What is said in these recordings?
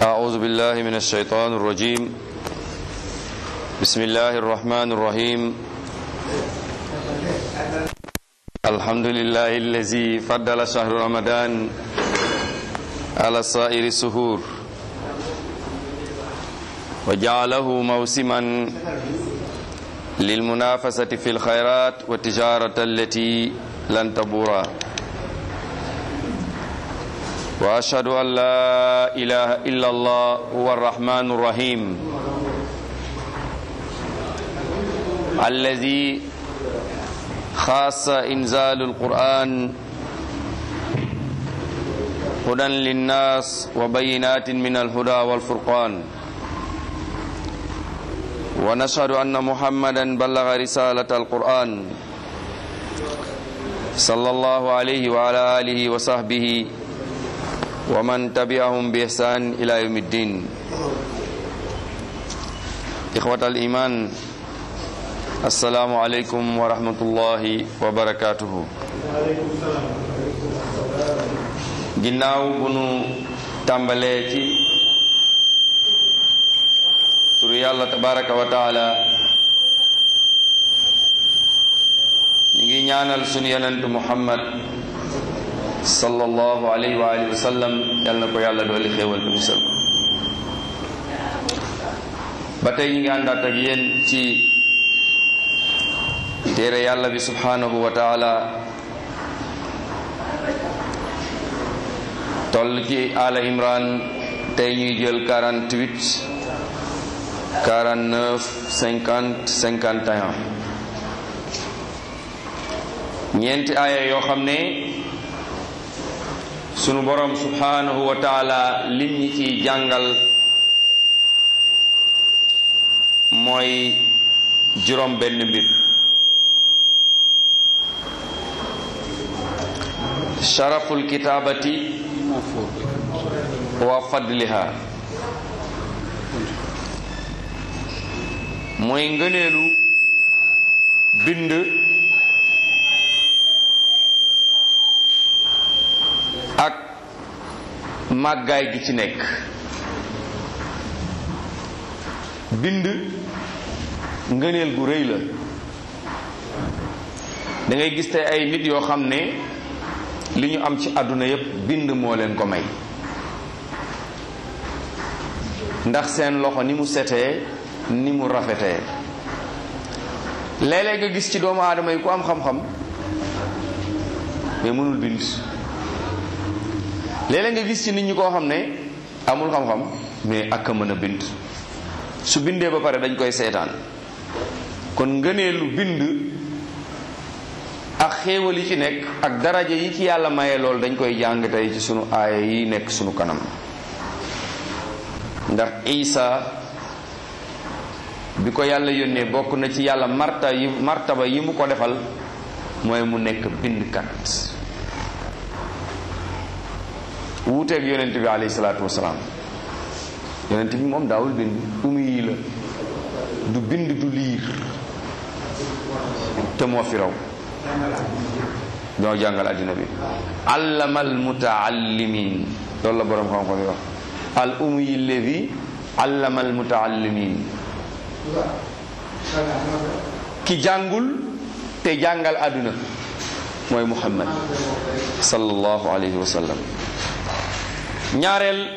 أعوذ بالله من الشيطان الرجيم بسم الله الرحمن الرحيم الحمد لله الذي فضل شهر رمضان على سائر السهور وجعله موسما للمنافسة في الخيرات والتجارة التي لن تبورا وأشهد أن لا إله إلا الله هو الرحمن الرحيم الذي خاص إنزال القرآن هدى للناس وبينات من الهدى والفرقان ونشهد أن محمدا بلغ رسالة القرآن صلى الله عليه وعلى آله وصحبه ومن تبعهم بإحسان إلى يوم الدين إخوة الإيمان السلام عليكم ورحمة الله وبركاته ginnaaw bu nu tàmbalee ci turu yàlla tabaraka wa taala ñu ngi ñaanal sunu yonentu muhammad sallallahu alayhi wa alihi wa sallam yal na ko yàlla dooli xéewal te musal ko ba tey ñu ngi àndaat ak yéen ci téere yàlla bi subhanahu wa taala toll ci ala imran tey ñuy jël 48 49 50 51 ñeenti aaya yoo xam ne sunu borom subhanahu wa taala lim ñi ciy jàngal mooy juróom benn mbir sharaful kitaabati wa fadliha mooy ngëneelu bind ak màggaay gi ci nekk bind ngëneel gu rëy la da ngay gis tey ay nit yoo xam ne li ñu am ci àdduna yépp bind moo leen ko may ndax seen loxo ni mu setee ni mu rafetee léeg-léeg nga gis ci doomu aadama yi ku am xam-xam mais mënul bind léeg-léeg nga gis ci nit ñi koo xam ne amul xam-xam mais ak a mën a bind su bindee ba pare dañ koy seetaan kon ngëneelu bind ak xéewal yi ci nekk ak daraja yi ci yàlla maye loolu dañ koy jàng tey ci sunu aaya yi nekk sunu kanam ndax isa bi ko yàlla yónnee bokk na ci yàlla marta yi martaba yi mu ko defal mooy mu nekk bindkat wuuteeg yonent bi alayhi salaatu wasalaam yonent bi moom daawul bind umu yi la du bind du liir te moo fi raw ñoo jàngal àddina bi allamal mutaallimin loolu la boroom xam-xam yi wax al umu yi levi allamal mutaallimin ki jàngul te jàngal àdduna mooy muhammad sallallahu alayhi wa sallam ñaareel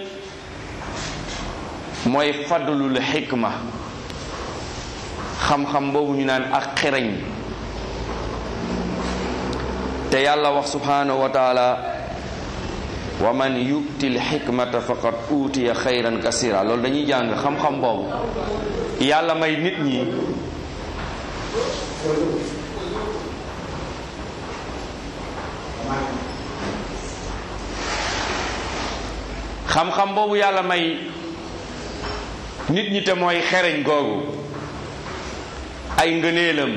mooy fadlul xikma xam-xam boobu ñu naan ak xereñ te yàlla wax subhanahu wa taala wa man yu'ti lxikmata faqad utiya xayran kasira loolu dañuy jàng xam-xam boobu yàlla may nit ñi xam-xam boobu yàlla may nit ñi te mooy xereñ googu ay ngëneelam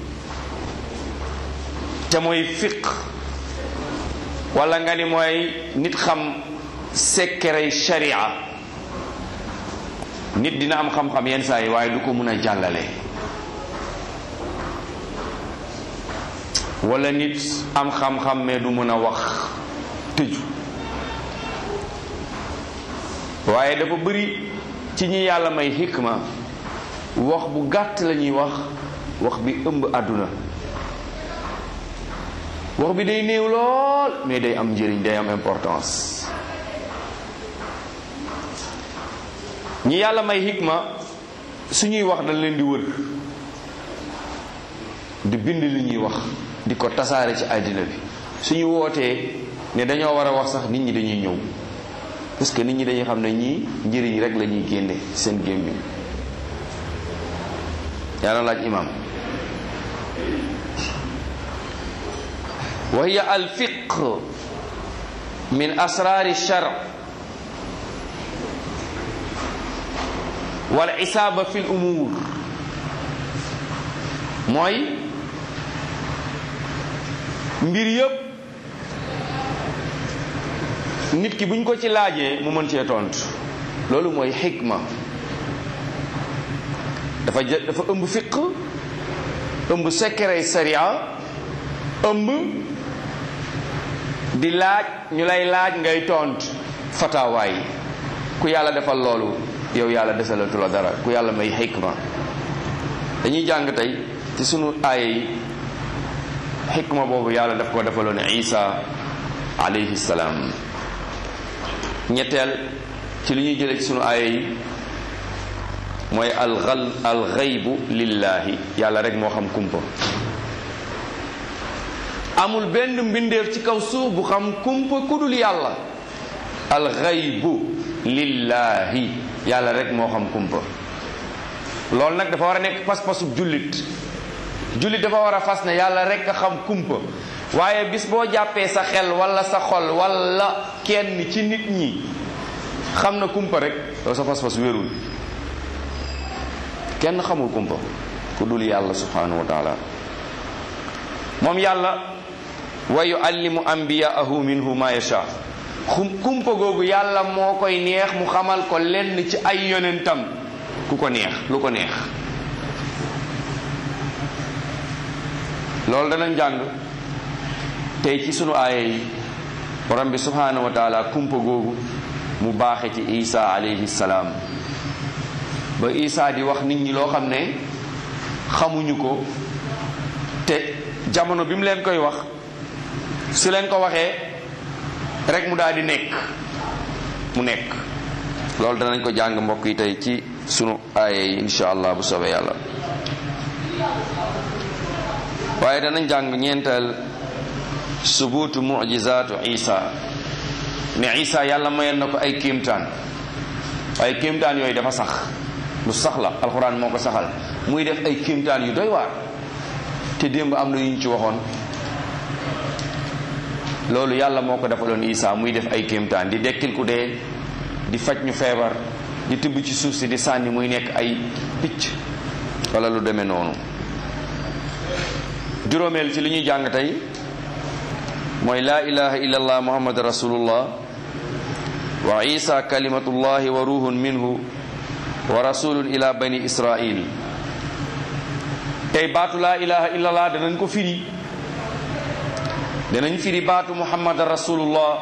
te mooy fiq wala nga ni mooy nit xam sekkerey sharia nit dina am xam-xam yenn saa yi waaye du ko mun a jàllale wala nit am xam-xam mais du mën a wax tëju waaye dafa bëri ci ñi yàlla may xikma wax bu gàtt la ñuy wax wax bi ëmb àdduna wax bi day néew lool mais day am njëriñ day am importance ñi yàlla may xikma suñuy wax dañ leen di wër di bind li ñuy wax di ko tasaare ci àddina bi suñu wootee ne dañoo war a wax sax nit ñi dañuy ñëw parce que nit ñi dañuy xam ne ñii njëriñ rek la ñuy génne seen gémmiñ yàlla laaj imam wa hiya al fiq min asraari shar wal isaaba fi l umuur mooy mbir yëpp nit ki buñ ko ci laajee mu mën cee tontu loolu mooy xikma dafa jë dafa ëmb fiq ëmb secret sariya ëmb di laaj ñu lay laaj ngay tontu fatawaay ku yàlla defal loolu yow yàlla desalatu la dara ku yàlla may xikma dañuy jàng tey ci sunu aaya yi xikma boobu yàlla daf ko defaloon isa alayhi salaam ñetteel ci li ñuy jëlee ci sunu aaya yi mooy alxal alxaybu lillaahi yàlla rek moo xam kumpa amul benn mbindeef ci kaw suuf bu xam kumpa kudul yàlla alxaybu lillaahi yàlla rek moo xam kumpa loolu nag dafa war a nekk pas-pasu jullit jullit dafa war a fas ne yàlla rek a xam kumpa waaye bis boo jàppee sa xel wala sa xol wala kenn ci nit ñi xam na kumpa rek yow sa pas-pas wérul kenn xamul kumpa ku dul yàlla subhanahu wa taala moom yàlla wa yuallimu anbiyaahu minhu ma yasha kumpa googu yàlla moo koy neex mu xamal ko lenn ci ay yonentam ku ko neex lu ko neex loolu danañ jàng tey ci sunu aaya yi borom bi subhanahu wa taala kumpa googu mu baaxe ci isa alayhi salaam ba isa di wax nit ñi loo xam ne xamuñu ko te jamono bi mu leen koy wax su leen ko waxee rek mu daal di nekk mu nekk loolu danañ ko jàng mbokk yi tey ci sunu aaya yi insha allah bu soobee yàlla waaye danañ jàng ñeenteel subuutu mujizaatu isa ne isa yàlla mayoon na ko ay kéemtaan waaye kéemtaan yooyu dafa sax lu sax la alxuraan moo ko saxal muy def ay kéemtaan yu doy waar te démb am na yu ñu ci waxoon loolu yàlla moo ko defaloon isa muy def ay kéemtaan di dekkil ku dee di faj ñu feebar di tibb ci suuf si di sànni muy nekk ay picc wala lu demee noonu juróomeel ci li ñuy jàng tey mooy laa ilaha illallah muhammad rasulullah wa isa kalimatullahi wa ruhun minhu wa rasulun ila bani israil tey baatu laa ilaha illallah danañ ko firi danañ firi baatu muhammad rasulullah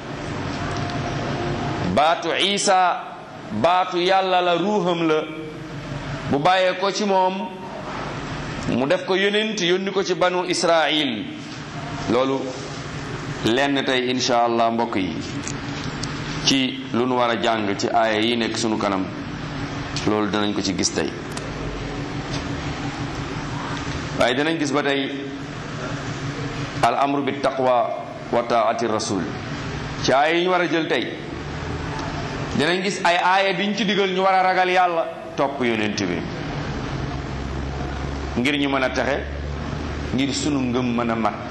baatu isa baatu yàlla la ruuxam la bu bàyyee ko ci moom mu def ko yonent yónni ko ci banu israil loolu lenn tey insha allah mbokk yi ci lu nu war a jàng ci aaya yi nekk sunu kanam loolu danañ ko ci gis tey waaye danañ gis ba tey al amru bi taqwa wa taati rasul ci aaya yi ñu war a jël tey danañ gis ay aaya diñ ci digal ñu war a ragal yàlla topp yonent bi ngir ñu mën a texe ngir sunu ngëm mën a mat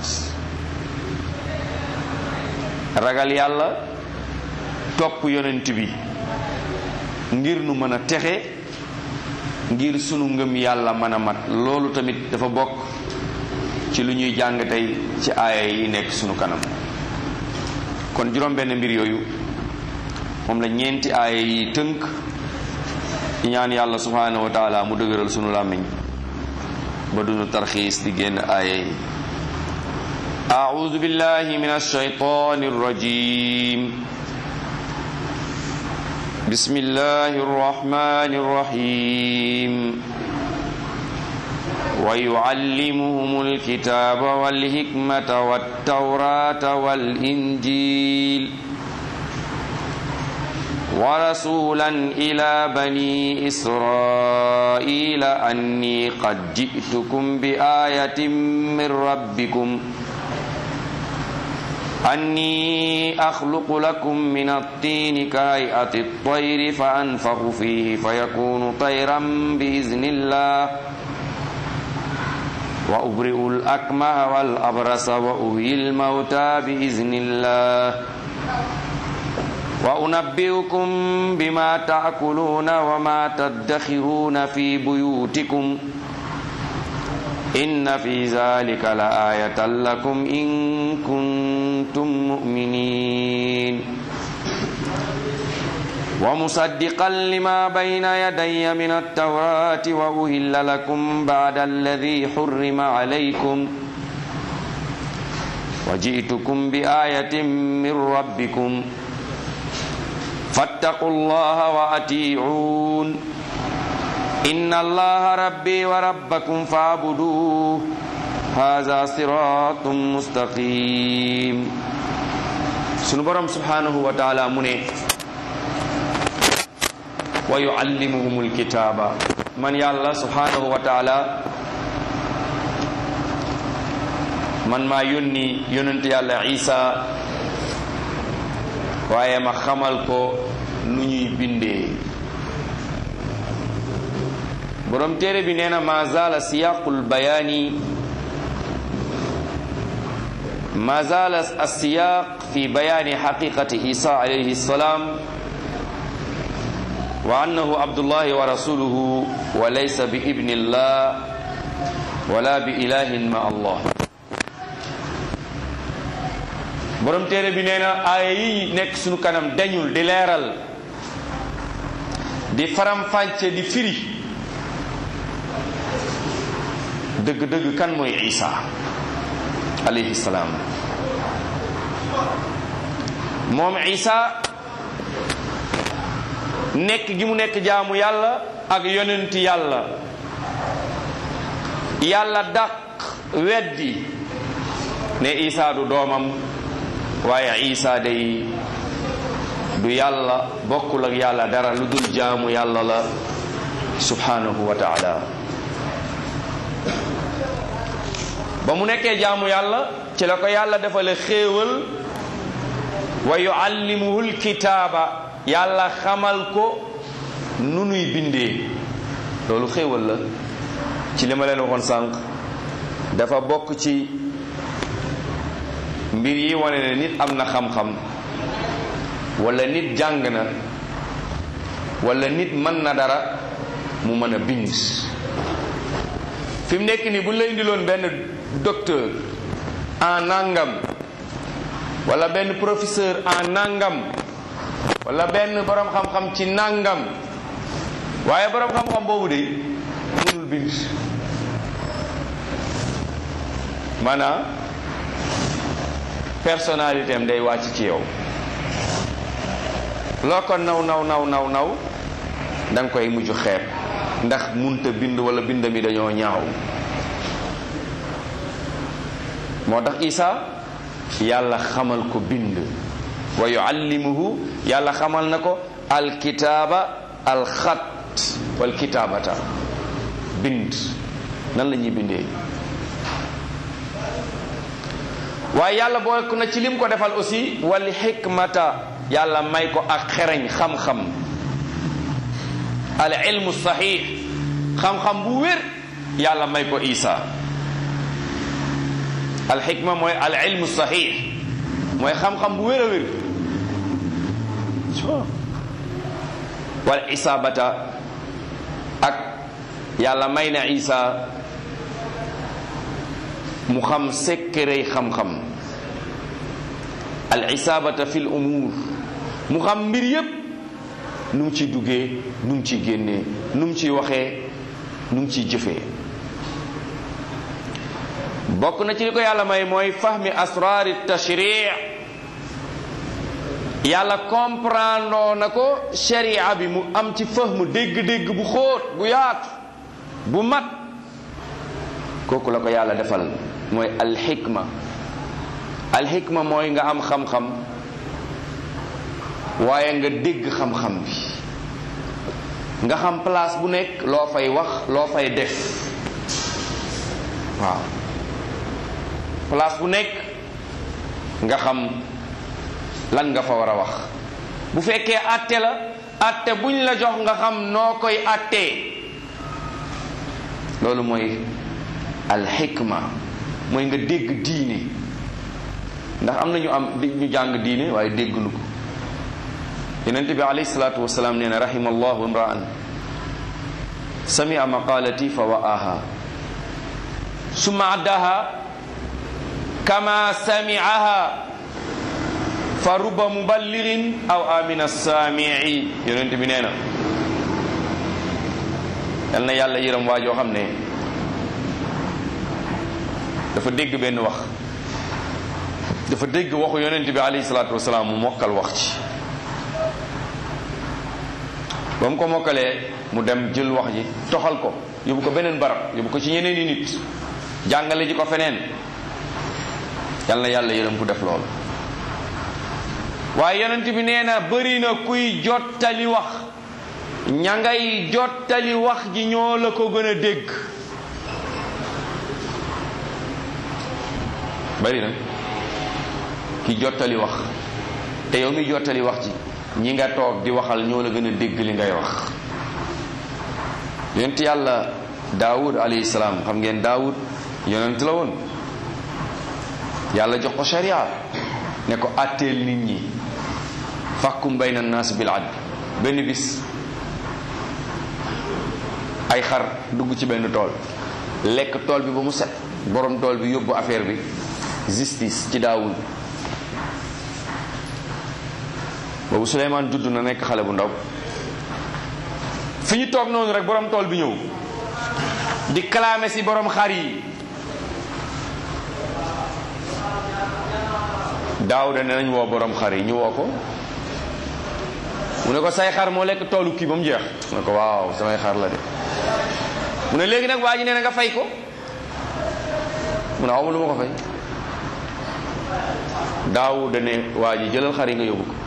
ragal yàlla topp yonent bi ngir nu mën a texe ngir sunu ngëm yàlla mën a mat loolu tamit dafa bokk ci lu ñuy jàng tey ci aaya yi nekk sunu kanam kon juróom benn mbir yooyu moom la ñeenti aaya yi tënk ñaan yàlla subhanahu wa taala mu dëgëral sunu làmmiñ ba dunu tarxiis di génn aaya yi أعوذ بالله من الشيطان الرجيم بسم الله الرحمن الرحيم ويعلمهم الكتاب والحكمة والتوراة والإنجيل ورسولا إلى بني إسرائيل أني قد جئتكم بآية من ربكم أني أخلق لكم من الطين كهيئة الطير فأنفخ فيه فيكون طيرا بإذن الله وأبرئ الأكمه والأبرص وأهي الموتى بإذن الله وأنبئكم بما تأكلون وما تدخرون في بيوتكم إن في ذلك لآية لكم إن كنتم مؤمنين ومصدقا لما بين يدي من التوراة وأهل لكم بعد الذي حرم عليكم وجئتكم بآية من ربكم فاتقوا الله وأطيعون إن الله ربي وربكم فاعبدوه هذا صراط مستقيم sunu borom subhanahu wa taala mu ne wa yuallimuhumul kitaaba man yàlla subhanahu wa taala man maa yónni yonent yàlla isa waaye ma xamal ko nu ñuy bindee borom téere bi nee na ma zaala siyaqul bayaani ma zaala asiyaq fi bayaani xaqiqati isa alayhi salaam wa annahu abdullahi wa rasuluhu wa laysa bi ibnillah wala bi ilahin ma allah borom téere bi nee na aaya yi nekk sunu kanam dañul di leeral di faram-fàcce di firi dëgg-dëgg kan mooy isa alayhi salaam moom isa nekk gi mu nekk jaamu yàlla ak yonent yàlla yàlla dàq weddi ne isa du doomam waaye isa day du yàlla bokkul ak yàlla dara lu dul jaamu yàlla la subhanahu wa taala ba mu nekkee jaamu yàlla ci la ko yàlla defale xéewal wa yuallimuhul kitaaba yàlla xamal ko nu nuy bindee loolu xéewal la ci li ma leen waxoon sànq dafa bokk ci mbir yi wane ne nit am na xam-xam wala nit jàng na wala nit mën na dara mu mën a bind fi mu nekk nii bu ñu la indiloon benn docteur en nangam wala benn professeur en nangam wala benn borom xam-xam ci nangam waaye borom xam-xam boobu de mënul bind maanaam personnalité am day wàcc ci yow loo ko naw naw naw naw naw da nga koy mujj xeeb ndax munta bind wala bind mi dañoo ñaaw moo tax isa yàlla xamal ko bind wa yuallimuhu yàlla xamal na ko alkitaaba alxat wal kitaabata bind nan la ñuy bindee waaye yàlla bokk na ci lim ko defal aussi wal xikmata yàlla may ko ak xereñ xam-xam al ilmu saxiix xam-xam bu wér yàlla may ko isa al xikma mooy al ilmu saxiix mooy xam-xam bu wér a wér wal isaabata ak yàlla may na isa mu xam sekkerey xam-xam al isaabata fi l umuur mu xam mbir yépp nu mu ciy duggee nu mu ciy génnee nu mu ciy waxee nu mu ciy jëfee bokk na ci li ko yàlla may mooy fahmi asraari tashri yàlla comprendre na ko sharia bi mu am ci fahmu dégg-dégg bu xóot bu yaatu bu mat kooku la ko yàlla defal mooy alxikma alxikma mooy nga am xam-xam waaye nga dégg xam-xam bi nga xam place bu nekk loo fay wax loo fay def waaw place bu nekk nga xam lan nga fa war a wax bu fekkee àtte la àtte buñ la jox nga xam noo koy àttee loolu mooy alxikma mooy nga dégg diine ndax am na ñu am ñu jàng diine waaye dégguñu ko yonent bi alayhi salaatu wasalaam nee na rahima allahu imraan samia maqalati fa wa'aha summa addaha kama samiaha fa ruba muballigin aw amina saamii yonent bi nee na yal na yàlla yërëm waa joo xam ne dafa dégg benn wax dafa dégg waxu yonent bi alayhi salaatu wasalaam mu mokkal wax ci ba mu ko mokkalee mu dem jël wax ji toxal ko yóbbu ko beneen barab yóbbu ko ci ñeneen i nit jàngale ji ko feneen yal na yàlla yërëm ku def loolu waaye yonent bi nee na bëri na kuy jottali wax ña ngay jottali wax ji ñoo la ko gën a dégg bëri na ki jottali wax te yow mi jottali wax ji ñi nga toog di waxal ñoo la gën a dégg li ngay wax yonent yàlla daawud alayhi salaam xam ngeen daawud yonent la woon yàlla jox ko sharia ne ko àtteel nit ñi fàkkum bayna naas bil adl benn bis ay xar dugg ci benn tool lekk tool bi ba mu set borom tool bi yóbbu affaire bi justice ci daawud boobu Suleymaan judd na nekk xale bu ndaw fi ñu toog noonu rek borom tool bi ñëw di kalaame si borom xar yi daawuda ne nañ woo borom xar yi ñu woo ko mu ne ko say xar moo lekk toolu kii ba mu jeex mu ne ko waaw samay xar la de mu ne léegi nag waa ji nee na nga fay ko mu ne awma lu ma ko fay daawuda ne waa ji jëlal xar yi nga yóbbu ko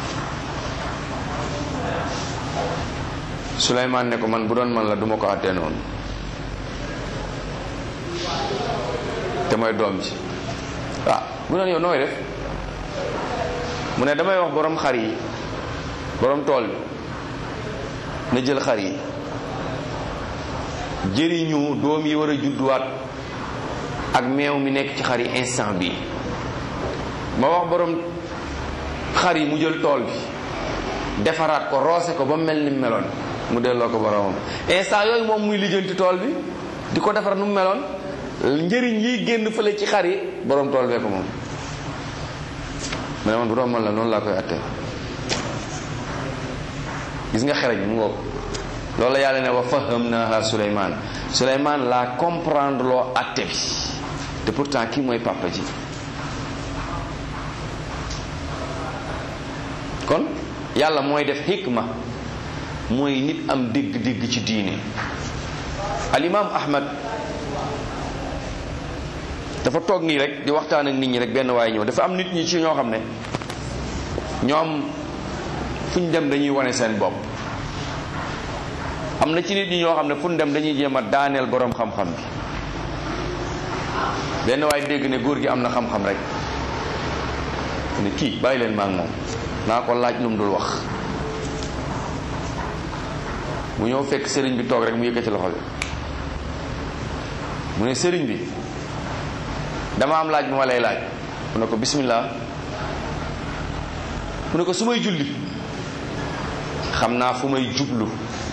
Suleymaan ne ko man bu doon man la duma ko àttee noonu te mooy doom ji ah bu doon yow nooy def mu ne damay wax borom xar yi borom tool bi na jël xar yi jëriñu doom yi war a judduwaat ak meew mi nekk ci xar yi instant bi ma wax borom xar yi mu jël tool bi defaraat ko roose ko ba mel ni meloon mu delloo ko boromam instant yooyu moom muy lijjanti tool bi di ko defar nu mu meloon njëriñ yiy génn fële ci xar yi borom tool bee ko moom mu ne man bu doon man la noonu laa koy attee gis nga xereñ mu ngoog loolu la yàlla ne wa fahamnaha Suleymaan Suleymaan la comprendre loo atte bi te pourtant kii mooy papa ji kon yàlla mooy def hikma mooy nit am dégg-dégg ci diine al imam ahmad dafa toog nii rek di waxtaan ak nit ñi rek benn waaye ñëw dafa am nit ñi ci ñoo xam ne ñoom fu ñu dem dañuy wane seen bopp am na ci nit ñi ñoo xam ne fu ñu dem dañuy jéem a daaneel boroom xam-xam bi benn waaye dégg ne góor gi am na xam-xam rek ne kii bàyyi leen maa ngi moom naa ko laaj lu mu dul wax mu ñëw fekk sëriñ bi toog rek mu yëkkati loxo bi mu ne sëriñ bi dama am laaj bu ma lay laaj mu ne ko bismillah mu ne ko su may julli xam naa fu may jublu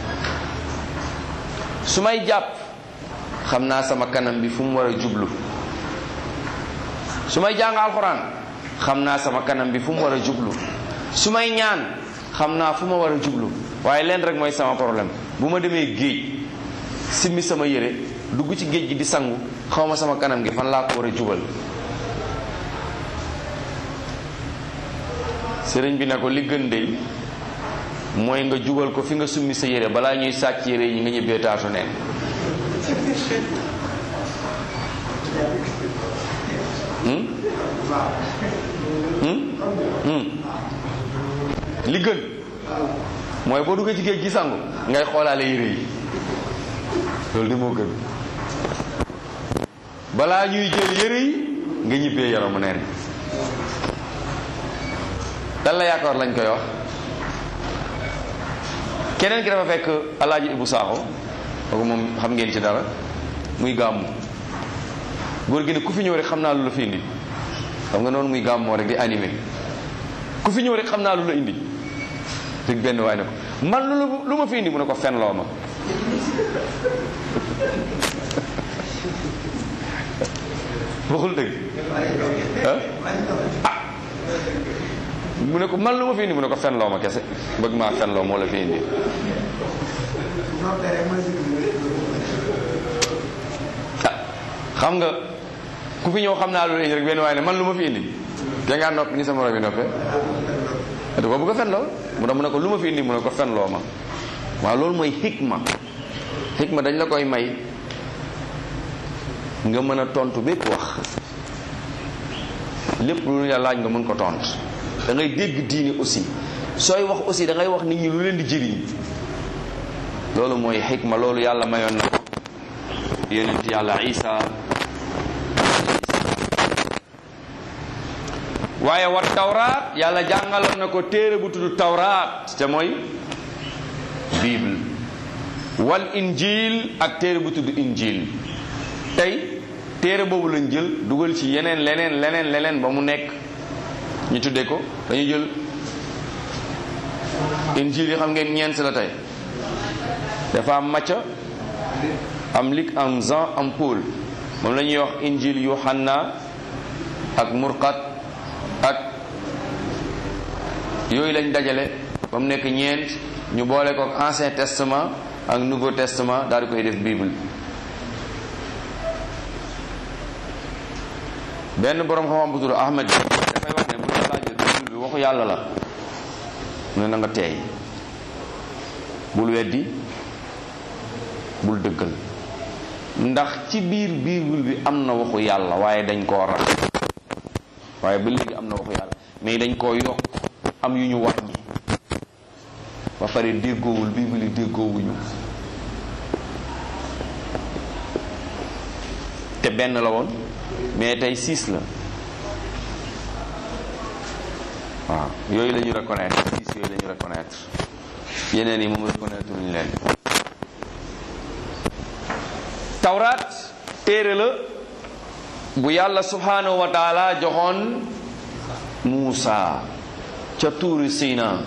su may jàpp xam naa sama kanam bi fu mu war a jublu su may jàng alxuraan xam naa sama kanam bi fu mu war a jublu su may ñaan xam naa fu ma war a jublu waaye leen rek mooy sama problème bu ma demee géej simmi sama yére dugg ci géej gi di sangu xaw ma sama kanam gi fan laa ko war a jubal sëriñ bi ne ko li gën dey mooy nga jubal ko fi nga summi sa yére balaa ñuy sàcc yére yi nga ñibbee taasu neen li gën mooy boo duggee ci géej gi sangu ngay xoolaale yére yi loolu de moo gën balaa ñuy jël yére yi nga ñibbee yaramu neen dan la yaakaar lañ koy wax keneen ki dafa fekk alaaji Ibu Saaxo kooku moom xam ngeen ci dara muy gàmmu góor gi ne ku fi ñëw rek xam naa lu la fi indi xam nga noonu muy gàmmoo rek di animé ku fi ñëw rek xam naa lu la indi dëgg benn waay ne ko man lu lu ma fi indi mu ne ko fen loo ma waxul dëgg ah mu ne ko man lu ma fi indi mu ne ko fen loo ma kese bëgg maa fen loo moo la fi indi ah xam nga ku fi ñëw xam naa lu indi rek benn waaye ne man lu ma fi indi te ngaa noppi ni sama robi noppee da ko bëgg a fen loo mu ne mu ne ko lu ma fi indi mu ne ko fen loo ma waaw loolu mooy xikma xikma dañ la koy may nga mën a tontu bépp wax lépp lu ñu la laaj nga mën ko tontu da ngay dégg diine aussi sooy wax aussi da ngay wax nit ñi lu leen di jëriñ loolu mooy xikma loolu yàlla mayoon na ko yonent yàlla isa waaye wa tawraat yàlla jàngaloon na ko téere bu tudd tawraat te mooy bible wal injil ak téere bu tudd injil tey téere boobu lañ jël dugal ci yeneen leneen leneen leneen ba mu nekk ñu tuddee ko dañu jël injil yi xam ngeen ñeent la tey dafa am Macca am Luc am Jean am Paul moom la ñuy wax injil Yohanna ak Murqat ak yooyu lañ dajale ba mu nekk ñeent ñu boole ko ak Ancien Testament ak Nouveau Testament daal di koy def Bible benn borom xam-xam bu tudd Ahmed dafay wax ne bu la laajee Bible bi waxu yàlla la mu ne na nga teey bul weddi bul dëggal ndax ci biir Bible bi am na waxu yàlla waaye dañ koo rax waaye ba léegi am na waxu yàlla mais dañ koo yokk am yu ñu wàññi ba pare déggoowul Bible yi déggoowuñu te benn la woon mais tey six la waaw yooyu la ñu reconnaître six yooyu la ñu reconnaître yeneen yi moom reconnaître ñu leen tawraat téere la bu yàlla subhanahu wa taala joxoon Muusa ca tuuri Sina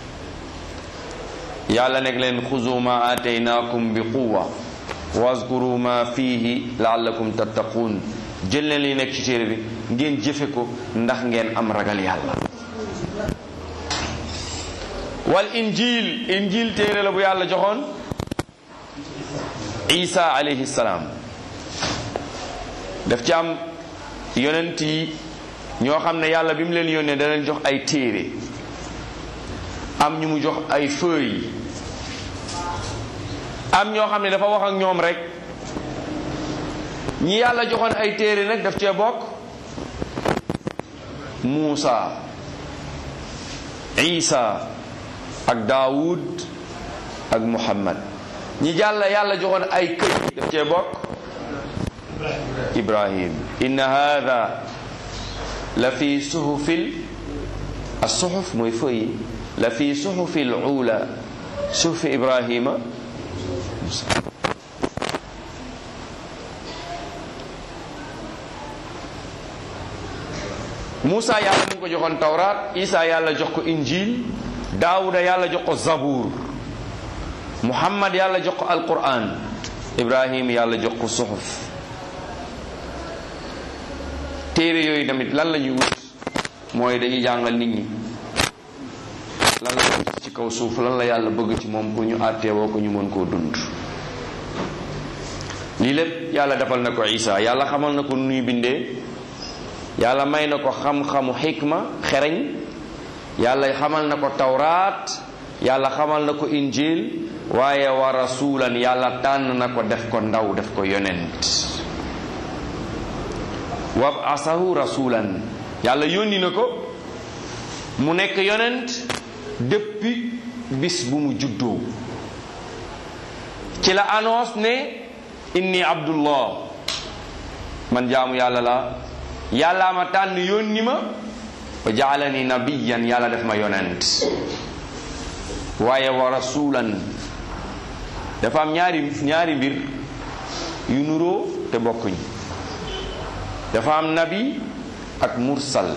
yàlla nekk leen xuzu ma aataynaakum bi quwa wazkuru ma fihi laallakum tattaquun jël leen li nekk ci téere bi ngeen jëfe ko ndax ngeen am ragal yàlla wal injil injil téere la bu yàlla joxoon isa alayhi salaam daf ci am yonent yi ñoo xam ne yàlla bi mu leen yónnee da leen jox ay téere am ñu mu jox ay feuilles am ñoo xam ne dafa wax ak ñoom rek ñi yàlla joxoon ay téere nag daf cee bokk Muusa Isa ak Daawud ak Muhammad ñi jàll yàlla joxoon ay këy daf cee bokk Ibrahim inna hada la fi suhufil as-suhuf mooy feuille la fi suhufil ula suhufi Ibrahima Moussa yàlla mu ngi ko joxoon tawraat Isa yàlla jox ko injil Daawuda yàlla jox ko zabuur Muhammad yàlla jox ko alquran Ibrahim yàlla jox ko suxuf téere yooyu tamit lan la ñuy wut mooy dañuy jàngal nit ñi lan la wut ci kaw suuf lan la yàlla bëgg ci moom pour ñu àtteewoo ko ñu mën koo dund lii lépp yàlla defal na ko Isa yàlla xamal na ko nu ñuy bindee yàlla may na ko xam-xamu xikma xereñ yàlla xamal na ko tawraat yàlla xamal na ko injil waaye wa rasulan yàlla tànn na ko def ko ndaw def ko yonent wab asahu rasulan yàlla yónni na ko mu nekk yonent depuis bis bu mu juddoo ci la annonce ne inni abdullah man jaamu yàlla la yàllaa ma tànn yónni ma wa jaalani nabiyan yàlla def ma yonent waaye wa rasulan dafa am ñaari ñaari mbir yu nuroo te bokkuñ dafa am nabi ak mursal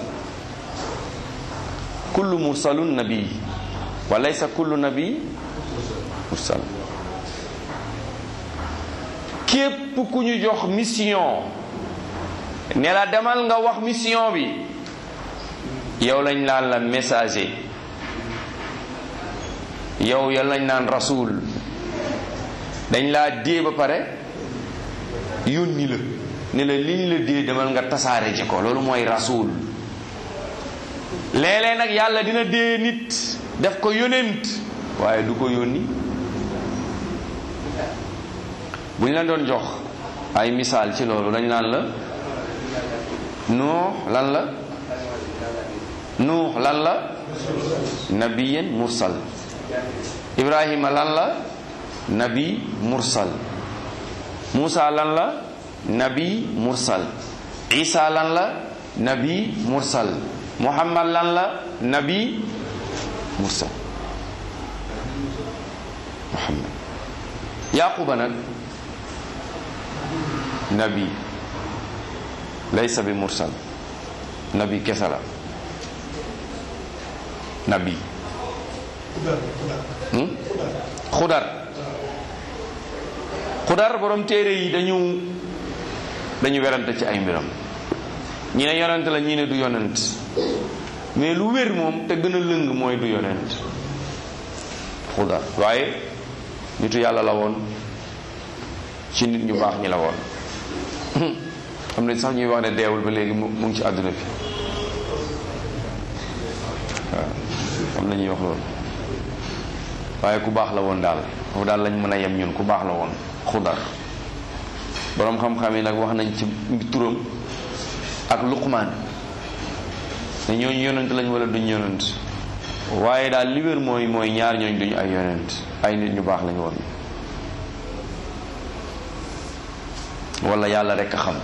kullu mursalun nabi wa laysa kullu nabi mursal képp ku ñu jox mission ne la demal nga wax mission bi yow lañ naan la messager yow yow lañ naan rasul dañ laa dee ba pare yónni la ne la liñ la dee demal nga tasaare ji ko loolu mooy rasul léeg-léeg nag yàlla dina dee nit def ko yónent waaye du ko yónni bu ñu la doon jox ay misaal ci loolu dañ naan la nuux lan la nuux lan la nabiyen mursal ibrahima lan la nabi mursal muusa lan la nabi mursal isa lan la nabi mursal muhammad lan la nabi mursal muhammad yaquba nag nabi laysa bi mursal nabi kese la nabi xudar xudar borom téere yi dañu dañu werante ci ay mbiram ñi ne yonent la ñi ne du yonent mais lu wér moom te gën a lëng mooy du yonent xudar waaye nitu yàlla la woon ci nit ñu baax ñi la woon am na sax ñuy wax ne deewul ba léegi mu ngi ci àdduna bi waaw am na ñuy wax loolu waaye ku baax la woon daal foofu daal lañ mën a yem ñun ku baax la woon xudar boroom xam-xam yi nag wax nañ ci turam ak luqmaan ne ñooñu yonent lañ wala duñ yonent waaye daal li wér mooy mooy ñaar ñooñ duñu ay yonent ay nit ñu baax lañ woon wala yàlla rekk a xam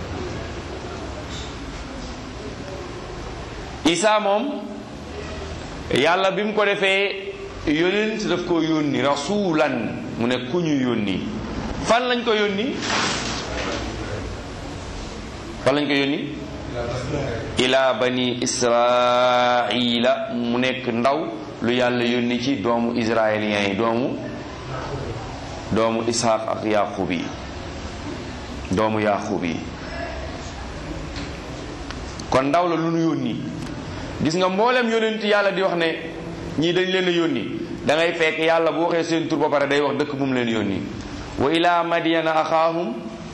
Isa moom yàlla bi mu ko defee yónent daf ko yónni rasulan mu ne ku ñu yónni fan lañ ko yónni fan lañ ko yónni ila bani israila mu nekk ndaw lu yàlla yónni ci doomu israéliens yi doomu doomu ishaq ak yaqub yi doomu yaqub yi kon ndaw la lu nu yónni gis nga mboolem yónent yàlla di wax ne ñii dañ leen a yónni da ngay fekk yàlla bu waxee seen tur ba pare day wax dëkk bu mu leen yónni wa ila madiana axaahum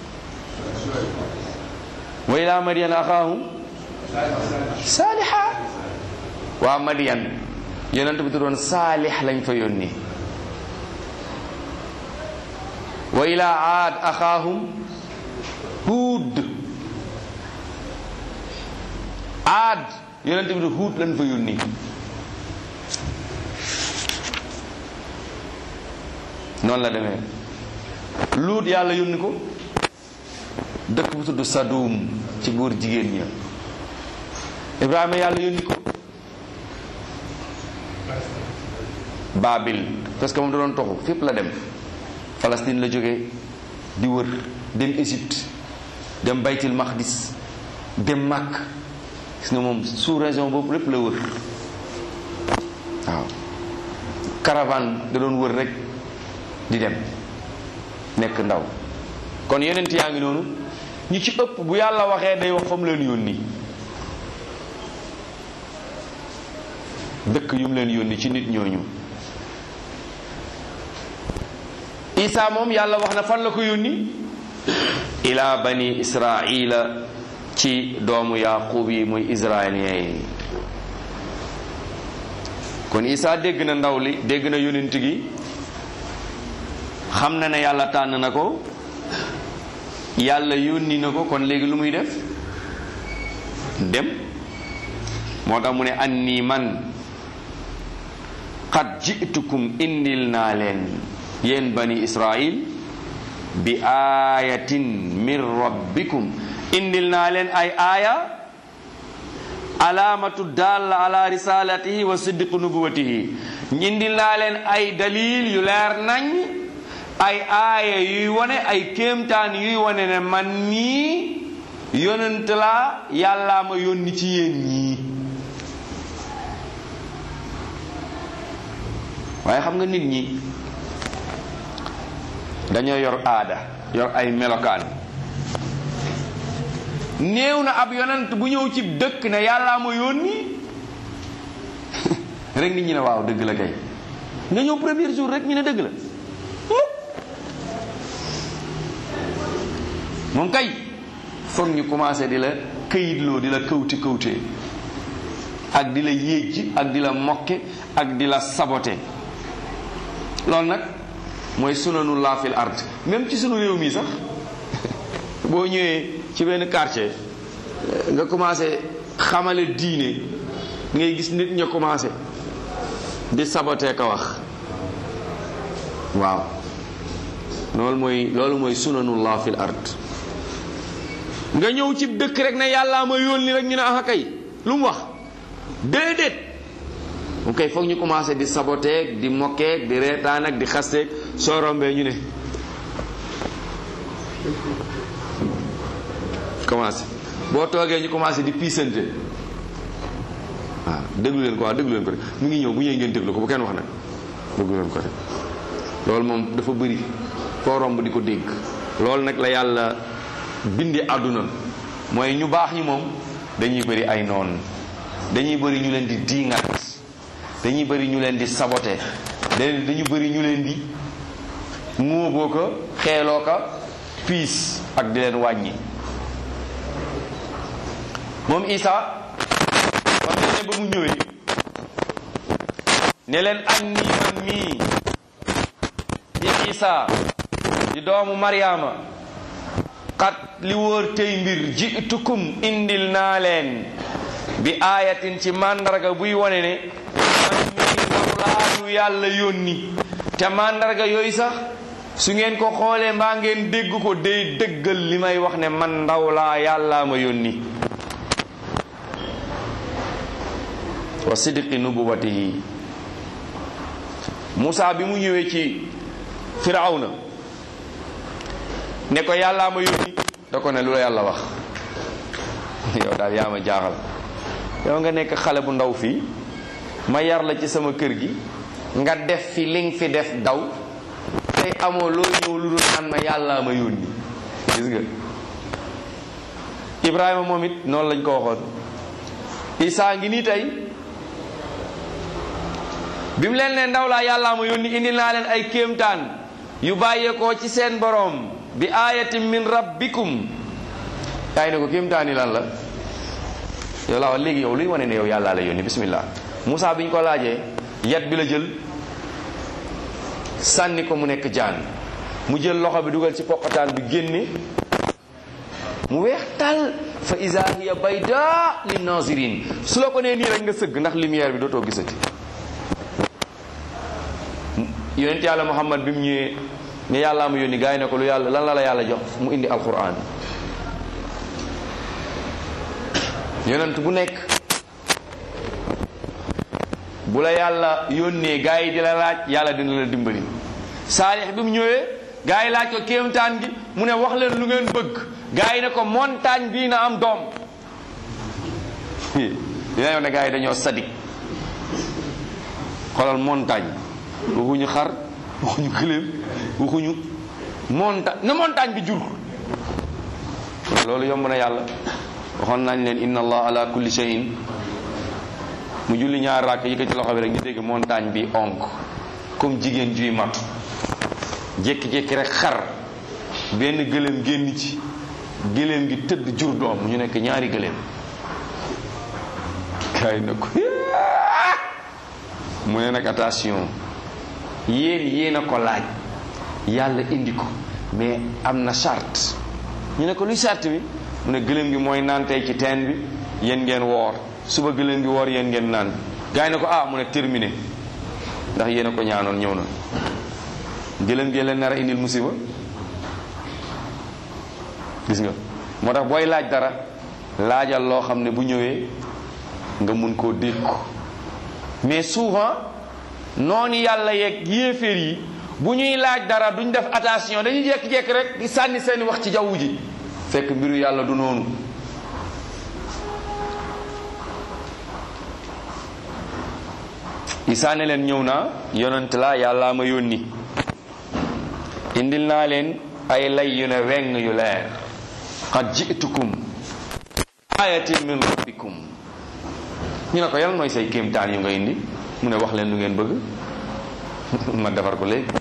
wa ila madiana axaahum saaliha waa madian yonent bi tuddoon saalix lañ fa yónni wa ila aad axaahum huud aad yonent bi huud lañ fa yónni noonu la demee luut yàlla yónni ko dëkk bu tudd Sadum ci góor jigéen ña Ibrahima yàlla yónni ko Babil parce que moom da doon toxu fépp la dem Palestine la jógee di wër dem Égypte dem Baytil Maqdis dem Makk gis nga moom sous région boobu lépp la wër waaw caravane da doon wër rek di dem nekk ndaw kon yonent yaa ngi noonu ñi ci ëpp bu yàlla waxee day wax fa mu leen yónni dëkk yu mu leen yónni ci nit ñooñu Isa moom yàlla wax na fan la ko yónni ila bani israila ci doomu yaqub yi muy israélien yi kon Isa dégg na ndaw li dégg na yonent gi xam na ne yàlla tànn na ko yàlla yónni na ko kon léegi lu muy def dem moo tax mu ne anni man qad ji'tukum indil naa leen yéen bani israil bi aayatin min rabbikum indil naa leen ay aaya alaamatu dalla ala risalatihi wa siddiqu nubuwatihi indil naa leen ay dalil yu leer nañ ay aaya yuy wone ay kéemtaan yuy wone ne man mii yonent laa yàllaa ma yónni ci yéen ñii waaye xam nga nit ñi dañoo yor aada yor ay melokaan néew na ab yonent bu ñëw ci dëkk ne yàllaa ma yónni rek nit ñi ne waaw dëgg la kay nga ñëw premier jour rek ñu ne dëgg la moom kay foog ñu commencé di la këyitloo di la këwti këwtee ak di la yéej ak di la mokke ak di la sabote loolu nag mooy sunanullah fil ard même ci sunu réew mi sax boo ñëwee ci benn quartier nga commencé xamale diine ngay gis nit ña commencé di sabote ka wax waaw loolu mooy loolu mooy sunanullah fil ard nga ñëw ci dëkk rek ne yàllaa ma yónni rek ñu ne ah kay lu mu wax déedéet mu kay foog ñu commencé di saboteeg di mokkeeg di reetaan ak di xasteeg soo rombee ñu ne commencé boo toogee ñu commencé di piisante waaw déglu leen ko waaw déglu leen ko rek mu ngi ñëw bu ñëwee ngeen déglu ko bu kenn wax nag déglu leen ko rek loolu moom dafa bëri koo romb di ko dégg loolu nag la yàlla bindi àdduna mooy ñu baax ñi moom dañuy bëri ay noon dañuy bëri ñu leen di diingat dañuy bëri ñu leen di sabote dañu bëri ñu leen di muuboo ko xeeloo ko piis ak di leen wàññi moom Isa wax na ne ba mu ñëwee ne leen an nii man mii di Isa di doomu Mariama xat li wóor tey mbir jiitukum indil naa leen bi aayatin ci màndarga buy wone ne man mii lawlaanu yàlla yónni te màndarga yooyu sax su ngeen ko xoolee mbaa ngeen dégg ko day dëggal li may wax ne man ndaw laa yàllaa ma yónni wa sidqi nubuwatihi Moussa bi mu ñëwee ci Firawna ne ko yàllaa ma yónni da ko ne lu la yàlla wax yow daal yaa ma jaaxal yow nga nekk xale bu ndaw fii ma yar la ci sama kër gi nga def fi li nga fi def daw tey amoo loo ñëw lu dul naan ma yàllaa ma yónni gis nga Ibrahima moom it noonu lañ ko waxoon Isaa ngi nii tey bi mu leen ne ndaw laa yàllaa ma yónni indi naa leen ay kéemtaan yu bàyyeekoo ci seen boroom bi ayatin min rabbikum yaay ne ko kéemtaan yi lan la yow laa wax léegi yow luy wane ne yow yàllaa la yónni bismillah Moussa bi ñu ko laajee yat bi la jël sànni ko mu nekk jaan mu jël loxo bi dugal ci poqataan bi génne mu weex tal fa iza hiya bayda lin nazirin su la ko nee nii rek nga sëgg ndax lumière bi dootoo gisati yonent yàlla muhammad bi mu ñëwee ne yàllaa mu yónni gars yi ne ko lu yàlla lan la la yàlla jox mu indi alquran yonent bu nekk bu la yàlla yónnee gars yi di la laaj yàlla dina la dimbali saalix bi mu ñëwee gars yi laaj ko kéemtaan gi mu ne wax leen lu ngeen bëgg gars yi ne ko montagne bii na am doom dina yow ne gars yi dañoo sadik xoolal montagne waxuñu xar waxuñu gëléem waxuñu montagne na montagne bi jur loolu yomb na yàlla waxoon nañ leen inna allah ala kulli shay'in mu julli ñaar rakk yëkkati loxo bi rek ñu dégg montagne bi onk comme jigéen juy mat jékki-jékki rek xar benn gëléem génn ci gëléem gi tëdd jur doom ñu nekk ñaari gëléem kaay na ko mu ne nag attention yéen yéen a ko laaj yàlla indi ko mais am na charte ñu ne ko luy charte bi mu ne gëléem gi mooy naan tey ci teen bi yéen ngeen woor suba gëléem gi woor yéen ngeen naan gaa yi ne ko ah mu ne terminé ndax yéen a ko ñaanoon ñëw na gëléem gi leen nar a indil musiba gis nga moo tax booy laaj dara laajal loo xam ne bu ñëwee nga mun koo dégg ko mais souvent noonu yàlla yeeg yéeféer yi bu ñuy laaj dara duñ def attention dañuy jékki-jékki rek di sànni seeni wax ci jaww ji fekk mbiru yàlla du noonu isaa ne leen ñëw naa yonent la yàllaa ma yónni indil naa leen ay lay yu ne weng yu leer qad jitukum ayatin min rabbikum ñu ne ko yàlla mooy say kéemtaan yu nga indi mu ne wax leen lu ngeen bëgg ma defar ko léegi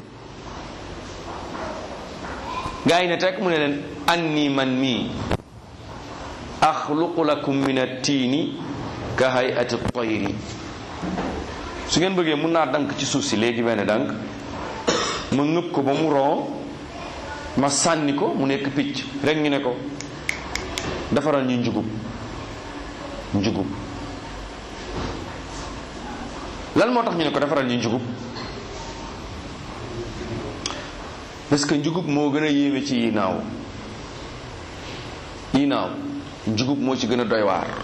gaa yi ne teg mu ne leen anni man mii axluqu lakum min attiini ka hayati tayri su ngeen bëggee mun naa dank ci suuf si léegi benn dank ma ngëb ko ba mu ron ma sànni ko mu nekk picc rek ñu ne ko defaral ñu njugub njugub lan moo tax ñu ne ko defaral ñu njugub parce que njugub moo gën a yéeme ci yi naaw yi naaw njugub moo ci gën a doy waar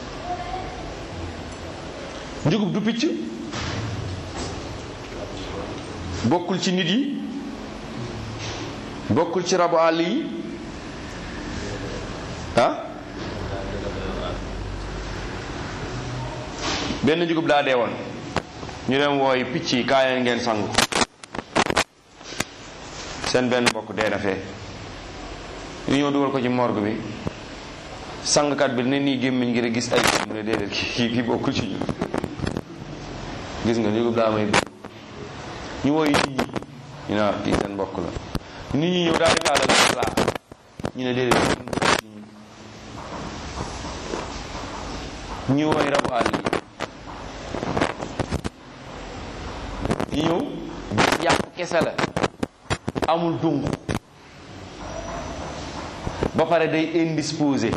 njugub du picc bokkul ci nit yi bokkul ci rabu àll yi ah benn njugub daa dee woon ñu dem wooy picc yi kaay ngeen sangu seen benn mbokk dee na fee ñu ñëw dugal ko ci morgue bi sangkat bi ne nii gémmiñ ngir gis ay mu ne déedéet kii kii bokkul ci ñu gis nga njugub daa may bëgg ñu wooy nit ñi ñu ne kii seen mbokk la nit ñi ñëw daal di taalal laa ñu ne déedéet kenn bokkul ci ñu ñu wooy rabu àll yi ñu ñëw gis yàpp kese la amul dung ba pare day indisposé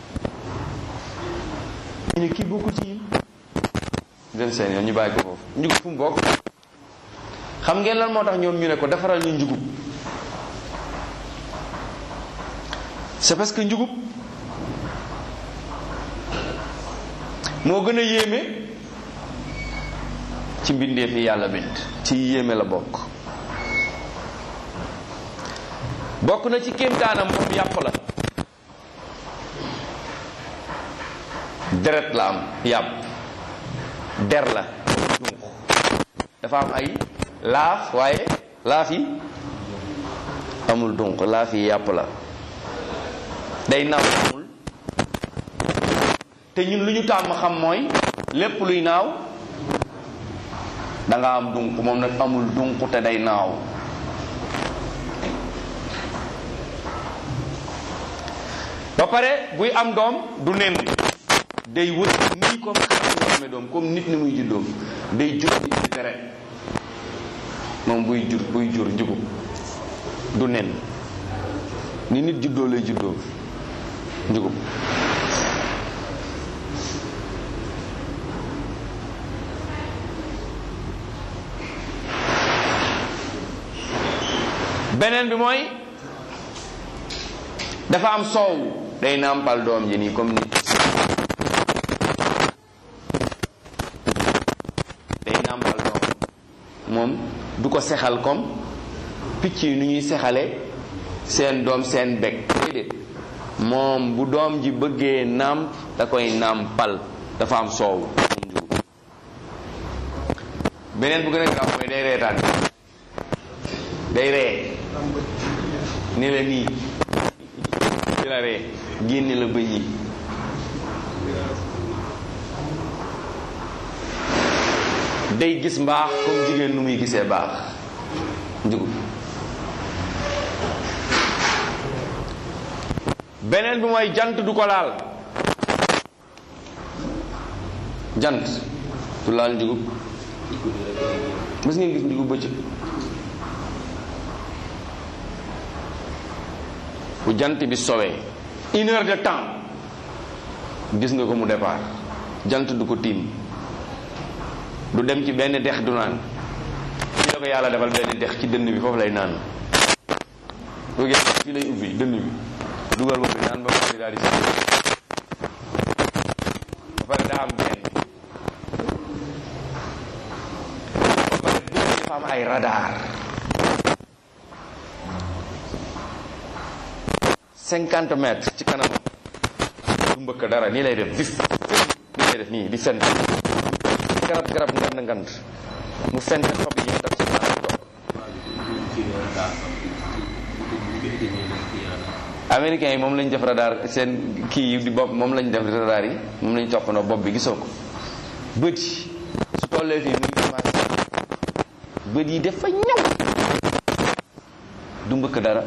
ñu ne kii bokkul ci ñun dem seen yoon ñu bàyyi ko foofu njugub fu mu bokk xam ngeen lan moo tax ñoom ñu ne ko defaral ñu njugub c'est parce que njugub moo gën a yéeme ci mbindeef yi yàlla bind ci yéeme la bokk bokk na ci kéemtaanam moom yàpp la deret la am yàpp der la dunq dafa am ay laaf waaye laaf yi amul dunq laaf yi yàpp la day naaw amul te ñun lu ñu tàmm xam mooy lépp luy naaw da nga am dunq moom nag amul dunq te day naaw ba pare buy am doom du nen day wër nii comme xar nga amee doom comme nit ni muy juddoom day jur di indi deret moom buy jur buy jur njugub du nen ni nit juddoo lay juddoo njugub beneen bi mooy dafa am soow day nàmpal doom ji nii comme nit day nàmpal doom moom du ko sexal comme picc yi nu ñuy sexale seen doom seen beg déedéet moom bu doom ji bëggee nàmp da koy nàmpal dafa am soow moom njugub beneen bu gën a grave mooy day reetaan day ree ni la nii di la ree génne la bëñ yi day gis mbaax comme jigéen nu muy gisee baax njugub beneen bi mooy jant du ko laal jant du laal njugub mës ngeen gis diggu bëccëg bu jant bi sowee une heure de temps gis nga ko mu départ jant du ko tiim du dem ci benn dex du naan fii la ko yàlla defal benn dex ci dënn bi foofu lay naan bu gis fii lay ubbi dënn bi dugal boobu naan ba pare daal di si ba pare daa am benn ba pare dënn bi dafa am ay radar cinquante mètres ci kanam du mbëkk dara nii lay def vif nii lay def nii di fent garab garab ngand ngand mu fent xob yi daf ci kanam toog américains yi moom lañ def radar seen kii yi di bopp moom lañ def radar yi moom lañ toppandoo bopp bi gisoo ko bët yi su tollee fii mu ngi commencé bët yi dafa ñëw du mbëkk dara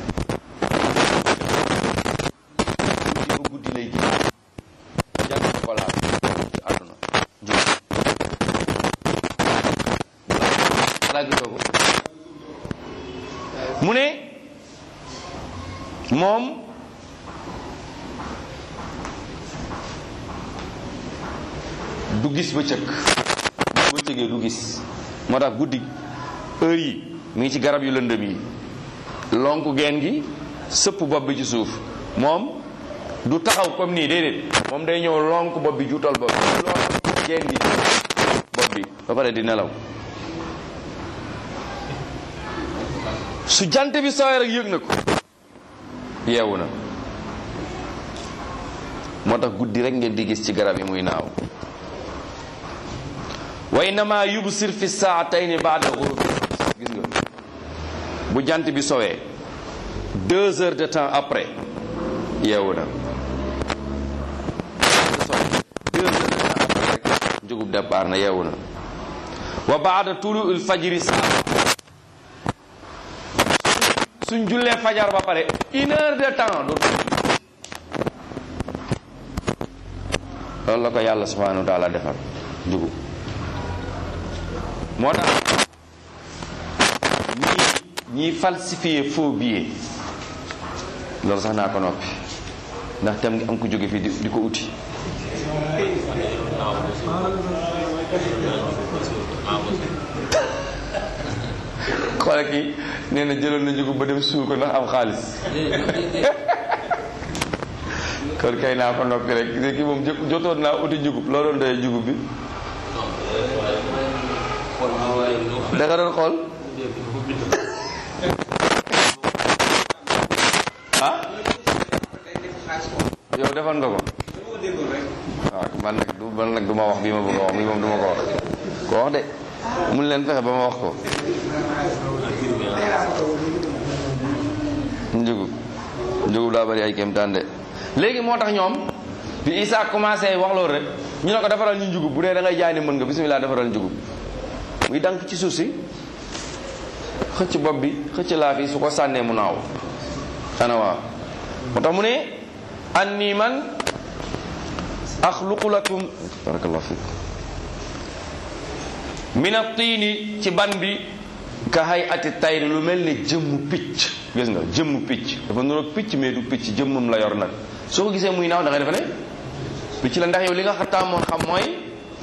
guddi ba guddi lay gis jàng ko laal ci àdduna jub balaa gisoo ko mu ne moom du gis bëccëg bu bëccëgee du gis moo tax guddi heure yi mi ngi ci garab yu lëndëm yi lonk geen gi sëpp bopp bi ci suuf moom du taxaw comme nii déedéet moom day ñëw lonk bopp bi juutal bopp bi lonk geen gi bopp bi ba pare di nelaw su jant bi sooy rek yëg na ko yeewu na moo tax guddi rek ngeen di gis ci garab yi muy naaw wa innama yubsir fi saatayni baada ghurubi gis nga bu jant bi sowee deux heures de temps après yeewu na deux heures de temps après rek njugub départ na yeewu na wa baada tulu il fajiri saa suñ jullee fajar ba pare une heure de temps dootu loolu la ko yàlla subhanahu wa taala defal njugub moo tax ñii ñiy falsifier faux billet loolu sax naa ko noppi ndax tam ngi am ko jóge fii di di ko uti xoole kii nee na jëloon na njugub ba dem suul ko ndax am xaalis kon kay naa ko noppi rek gis kii moom jotoon naa uti njugub loo doon doyee njugub bi da nga doon xool ah yow defoon nga ko waaw man nag du man nag du ma wax bii ma bëgg a wax bii moom du ma ko wax ko wax de mun leen fexe ba ma wax ko njugub njugub daa bari ay kéemtaan de léegi moo tax ñoom bi Isa commencé wax loolu rek ñu ne ko defaral ñu njugub bu dee da ngay jaay ne mën nga bismillah defaral njugub muy dank ci suuf si xëcc bopp bi xëcc laaf yi su ko sànnee mu naaw ana waa moo tax mu ne anni man axluqu lakum barakallahu fik min at-tiini ci ban bi ka hay ati tayri lu mel ne jëmmu picc gis nga jëmmu picc dafa nuroog picc mais du picc jëmmum la yor nag soo ko gisee muy naaw da ngay defe ne picc la ndax yow li nga xataamoon xam mooy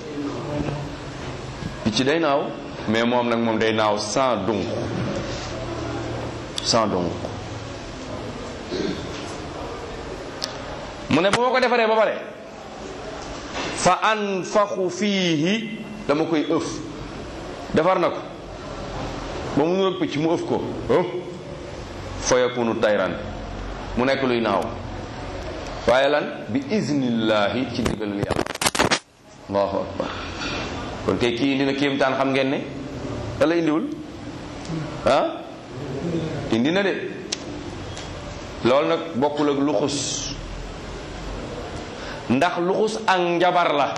picc day naaw mais moom nag moom day naaw sans dunq sans dunq mu ne bu ma ko defaree ba pare fa anfaxu fiihi dama koy ëf defar na ko ba mu nuroog picc mu ëf ko fa yakunu tayran mu nekk luy naaw waaye lan bi iznillahi ci ndigalul yàlla allahu akbar kon kay kii indi na kéemtaan xam ngeen ne dala indiwul ah indi na de loolu nag bokkul ak luxus ndax luxus ak njabar la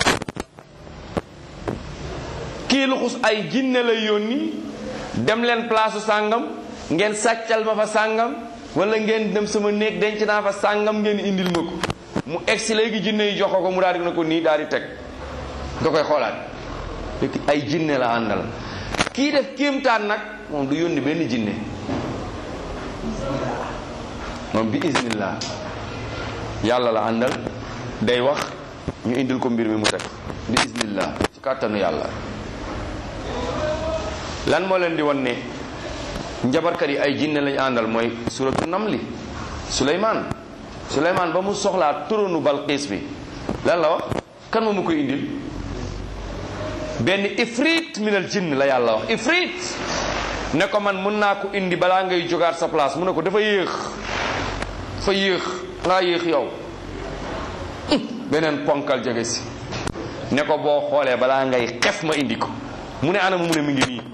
kii luxus ay jinne lay yónni dem leen place sàngam ngeen sàccal ma fa sàngam wala ngeen dem sama néeg denc naa fa sàngam ngeen indil ma ko mu egsi léegi jinne yi jox ko ko mu daal di na ko nii daal di teg nga koy xoolaat fekk ay jinne la àndal kii def kéemtaan nag moom du yónni benn jinne moom bi iznillah yàlla la àndal day wax ñu indil ko mbir mi mu teg bi iznillah ci kàttanu yàlla lan moo leen di wan ne njabarkat yi ay jinne lañu àndal mooy suratu namli suleymaan suleymaan ba mu soxlaa turonu balqiis bi lan la wax kan ma mu koy indil benn ifrit minal jinn la yàlla wax ifrit ne ko man mun naa ko indi balaa ngay jógaat sa place mu ne ko dafa yéex dafa yéex ngaa yéex yow beneen ponkal jege si ne ko boo xoolee balaa ngay xef ma indi ko mu ne anam mu ne mi ngi nii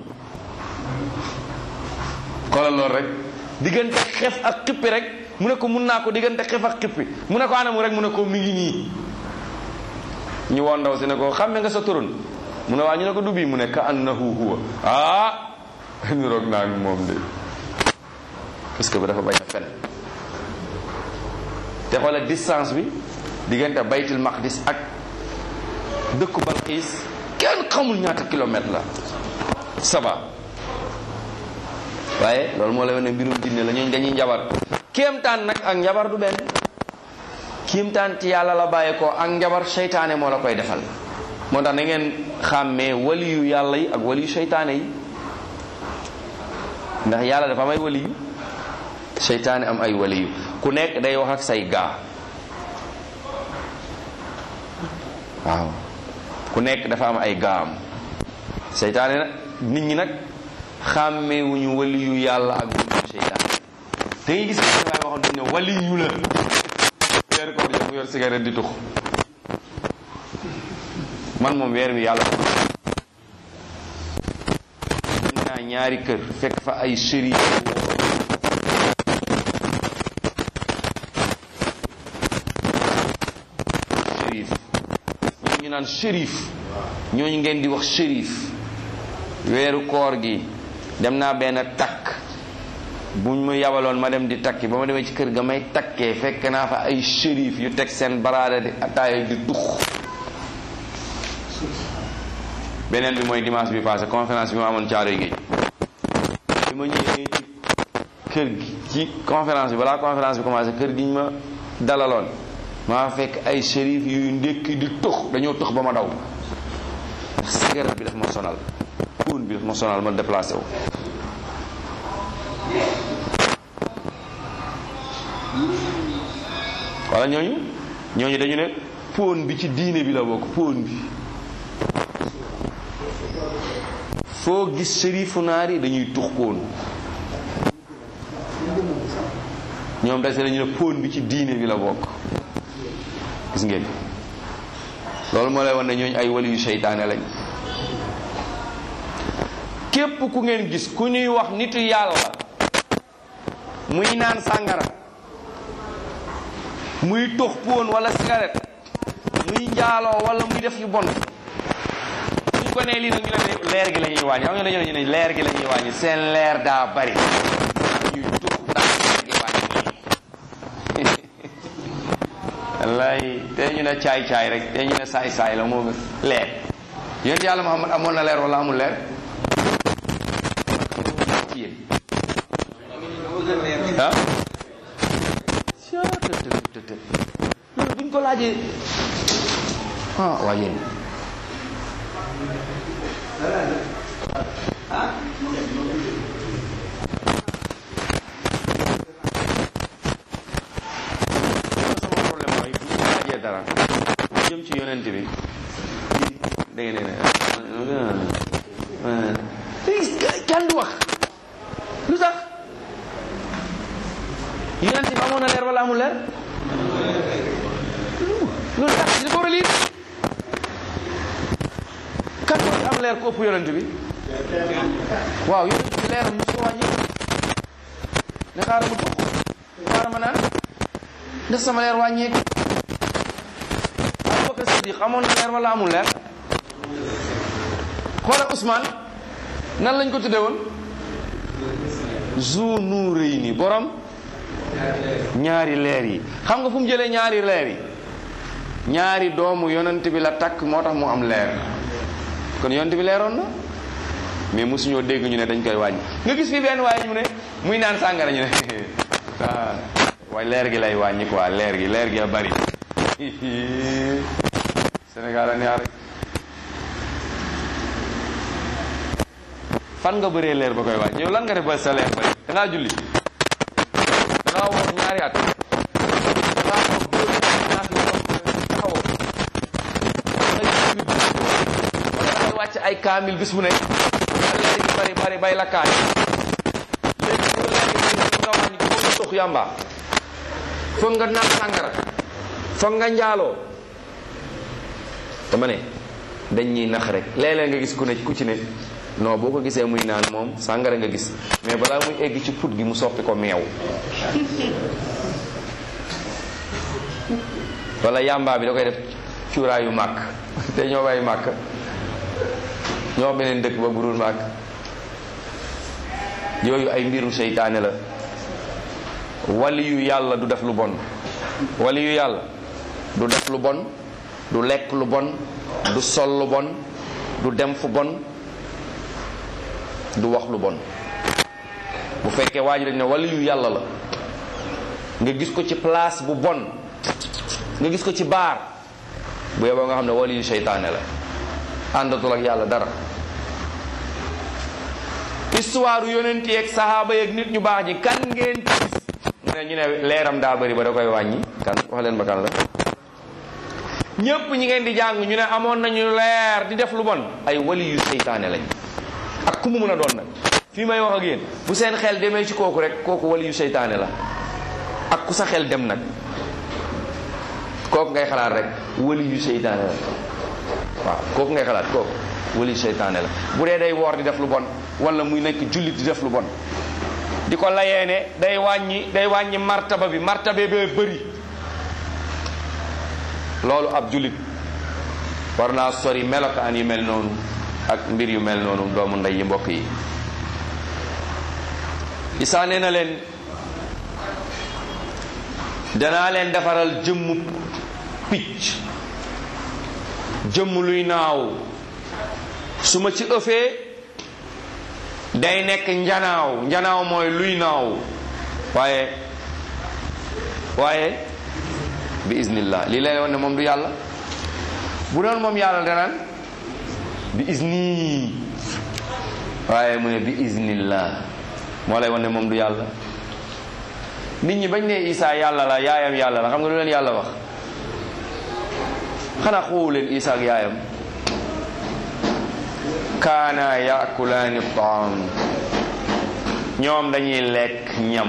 xoolal loolu rek diggante xef ak xippi rek mu ne ko mun naa ko diggante xef ak xippi mu ne ko anamu rek mu ne ko mi ngi nii ñu woon ndaw si ne ko xàmme nga sa turun mu ne waa ñu ne ko du bii mu ne ka annahu huwa ah ñu roog naa moom de parce que ba dafa bañ a fen te xoolal distance bi diggante baytul maqdis ak dëkku balxiis kenn xamul ñaata kilomètre la saba waaye loolu moo lay wane mbirum jinne la ñooñ dañuy njabar kéemtaan nag ak njabar du benn kéemtaan ci yàlla la bàyyi ko ak njabar seytaane moo la koy defal moo tax na ngeen xàmmee waliyu yàlla yi ak waliyu seytaane yi ndax yàlla dafa am ay waliyu seytaane am ay waliyu ku nekk day wax ak say gaa waaw ku nekk dafa am ay gaam seytaane nag nit ñi nag xàmmeewuñu waliyu yàlla ak waliyu seytaane da ngay gis ne waay waxoon dañ ne waliyu la weer koor jox mu yor cigarette di tux man moom weer wi yàlla dem naa ñaari kër fekk fa ay shérif shérif ñooñu ñu naan shérif ñooñu ngeen di wax shérif weeru koor gi dem naa benn takk buñ ma yabaloon ma dem di takki ba ma demee ci kër ga may takkee fekk naa fa ay shérif yu teg seen baraada di ataaya di tux beneen bi mooy dimanche bi passé conférence bi ma amoon caaroy géej bi ma ñëwee ci kër gi ci conférence bi balaa conférence bi commencé kër gi ñu ma dalaloon maa fekk ay shérif yuy ndékki di tux dañoo tux ba ma daw ndax cigarette bi daf ma sonal puun bi daf ma sonal ma déplacé wu wala ñooñu ñooñu dañu ne póon bi ci diine bi la bokk póon bi foo gis sërifu naar yi dañuy tux póon ñoom dase dañu ne póon bi ci diine bi la bokk gis ngeen loolu moo lay wan ne ñooñu ay wali yu seytaane lañ képp ku ngeen gis ku ñuy wax nitu yàlla muy naan sàngara muy tox póon wala cigarette muy njaaloo wala muy def yu bon suñ ko nee lii nag ñu ne leer gi la ñuy wàññi xam nga dañu ne ñu ne leer gi la ñuy wàññi seen leer daa bari ñuy tux ndax leer gi wàññi wallaay te ñu ne caay caay rek te ñu ne saay saay la moo gën leer yonent yàlla Muhammad amoon na leer wala amul leer ci yéen ah loolu buñ ko laajee ah waa yéen sama problème mooy bu ñu laajee dara jëm ci yonent bi da ngeen ne kenn du wax lu tax yonent bi amoon na leer wala amul leer loolu tax di ko war a liir kan moo ci am leer ku ëpp yonent bi waaw yonent bi leeram mu ko wàññi ne xaaral ma tux xaaral ma naan ndax sama leer wàññeeku Abubakar Siddiq amoon na leer wala amul leer xoola Ousmane nan lañ ko tudde woon zu nuurayni borom ñaari leer yi xam nga fu mu jëlee ñaari leer yi ñaari doomu yonent bi la takk moo tax mu am leer kon yonent bi leeroon na mais mosuñoo dégg ñu ne dañ koy wàññi nga gis fi benn waaye ñu ne muy naan sàngara ñu ne ah waaye leer gi lay wàññi quoi leer gi leer gi a bari Sénégal a neex rek fan nga bëree leer ba koy wàññi yow lan nga def ba sa leer bari da ngaa julli da ngaa woor ñaari at da ngaa woor deux ans taxawoo wala dangay wàcc ay kaamil bis bu nekk leer gi bari bari bay la kaay léegi bu leer gi bari nga wàññi ko foog nga tux yàmba foog nga naan sàngara foog nga njaaloo dama ne dañ ñuy nax rek léeg-léeg nga gis ku ne ku ci ne non boo ko gisee muy naan moom sàngara nga gis mais balaa muy egg ci put gi mu soppi ko meew wala yàmbaa bi da koy def cuuraayu màkk te ñoo bàyyi màkk ñoo wax beneen dëkk ba burul màkk yooyu ay mbiru seytaane la wali yu yàlla du def lu bon wali yu yàlla du def lu bon du lekk lu bon du sol lu bon du dem fu bon du wax lu bon bu fekkee waa ji dañ ne wali yu yàlla la nga gis ko ci place bu bon nga gis ko ci baar bu yeboo nga xam ne wali yu seytaane la àndatul ak yàlla dara histoire yonent yeeg saxaaba yeeg nit ñu baax ñi kan ngeen ci gis mu ne ñu ne leeram daa bëri ba da koy wàññi kan wax leen ba kan la ñépp ñi ngeen di jàng ñu ne amoon nañu leer di def lu bon ay wali yu seytaane lañ ak ku mu mën a doon nag fii may wax ak yéen bu seen xel demee ci kooku rek kooku wali yu seytaane la ak ku sa xel dem nag kooku ngay xalaat rek wali yu seytaane la waaw kooku ngay xalaat kooku wali yu seytaane la bu dee day woor di def lu bon wala muy nekk jullit di def lu bon di ko layee ne day wàññi day wàññi martaba bi martaba bee bëri loolu ab jullit war naa sori melokaan yu mel noonu ak mbir yu mel noonu doomu ndey yi mbokk yi isaa nee na leen danaa leen defaral jëmmu picc jëmm luy naaw su ma ci ëffee day nekk njanaaw njanaaw mooy luy naaw waaye waaye bi iznillah lii lay woon ne moom du yàlla bu doon moom yàlla danaan bi izni waaye mu ne bi iznillah moo lay woon ne moom du yàlla nit ñi bañ ne Isa yàlla la yaayam yàlla la xam nga lu leen yàlla wax xanaa xoowu leen Isa ak yaayam kaana yaakulaani taam ñoom dañuy lekk ñam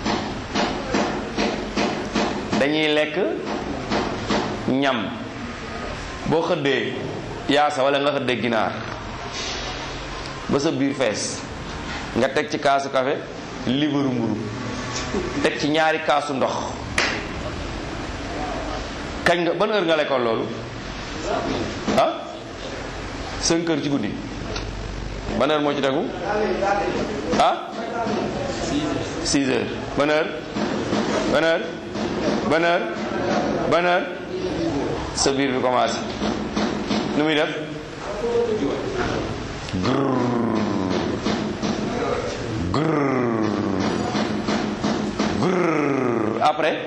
dañuy lekk ñam boo xëddee yaasa wala nga xëddee ginaar ba sa biir fees nga teg ci kaasu café libaru mburu teg ci ñaari kaasu ndox kañ nga ban heure nga lekkoon loolu ah cinq heures ci guddi ban heure moo ci tegu ah six heures ban heure ban heure ban heure ban heure sa biir bi commencé nu muy def grrr grrr après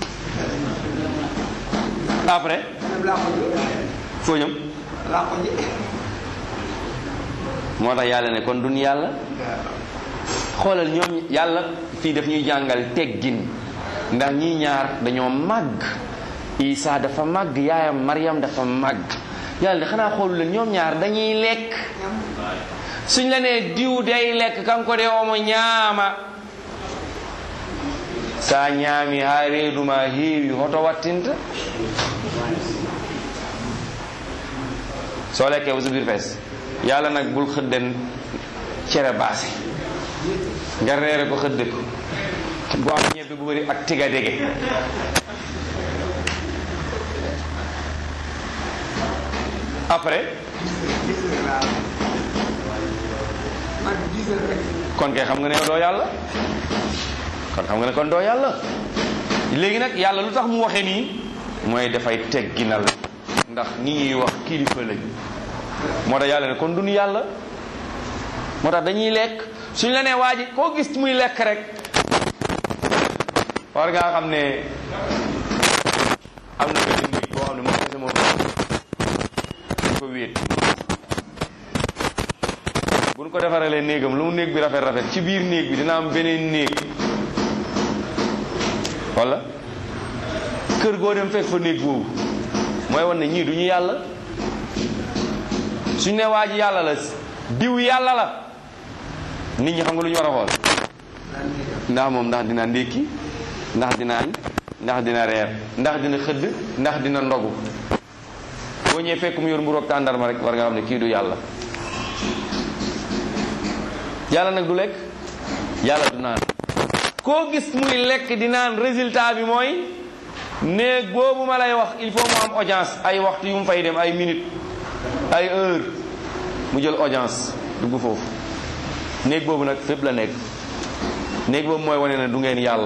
après foo ñëm moo tax yàlla ne kon dun yàlla xoolal ñoom yàlla fii daf ñuy jàngal teggin ndax ñii ñaar dañoo màgg Isa dafa màgg yaayam Maryam dafa màgg yàlla de xanaa xoolu leen ñoom ñaar dañuy lekk suñ la nee diw day lekk kanko de omo ñaama sa ñaami ha reeduma heewi hoto wattinta soo lekkee ba sa biir fees yàlla nag bul xëdden cere baase nga reere ko xëdde ko bu am ñebbe bu bëri ak tiga dege après kon kay xam nga ne doo yàlla kon xam nga ne kon doo yàlla léegi nag yàlla lu tax mu waxee nii mooy dafay tegginal ndax ñi ñuy wax kilifa lañ moo tax yàlla ne kon duñu yàlla moo tax dañuy lekk suñ la nee waa ji koo gis muy lekk rek war ngaa xam ne am na benn nit boo xam ne moom kese moom dañ ko wéet buñ ko defaralee néegam lu mu néeg bi rafet rafet ci biir néeg bi dina am beneen néeg wala kër goo dem fekk fa néeg boobu mooy wan ne ñii du ñu yàlla suñ ne waa ji yàlla la diw yàlla la nit ñi xam nga lu ñu war a xool ndax moom ndax dina ndékki ndax dina añ ndax dina reer ndax dina xëdd ndax dina ndogu boo ñëwee fekk mu yor mburu ak tàndarma rek war nga xam ne kii du yàlla yàlla nag du lekk yàlla du naan koo gis muy lekk di naan résultat bi mooy néeg boobu ma lay wax il faut mu am audience ay waxtu yu mu fay dem ay minute ay heure mu jël audience dugg foofu néeg boobu nag fépp la nekk néeg boobu mooy wane ne du ngeen yàlla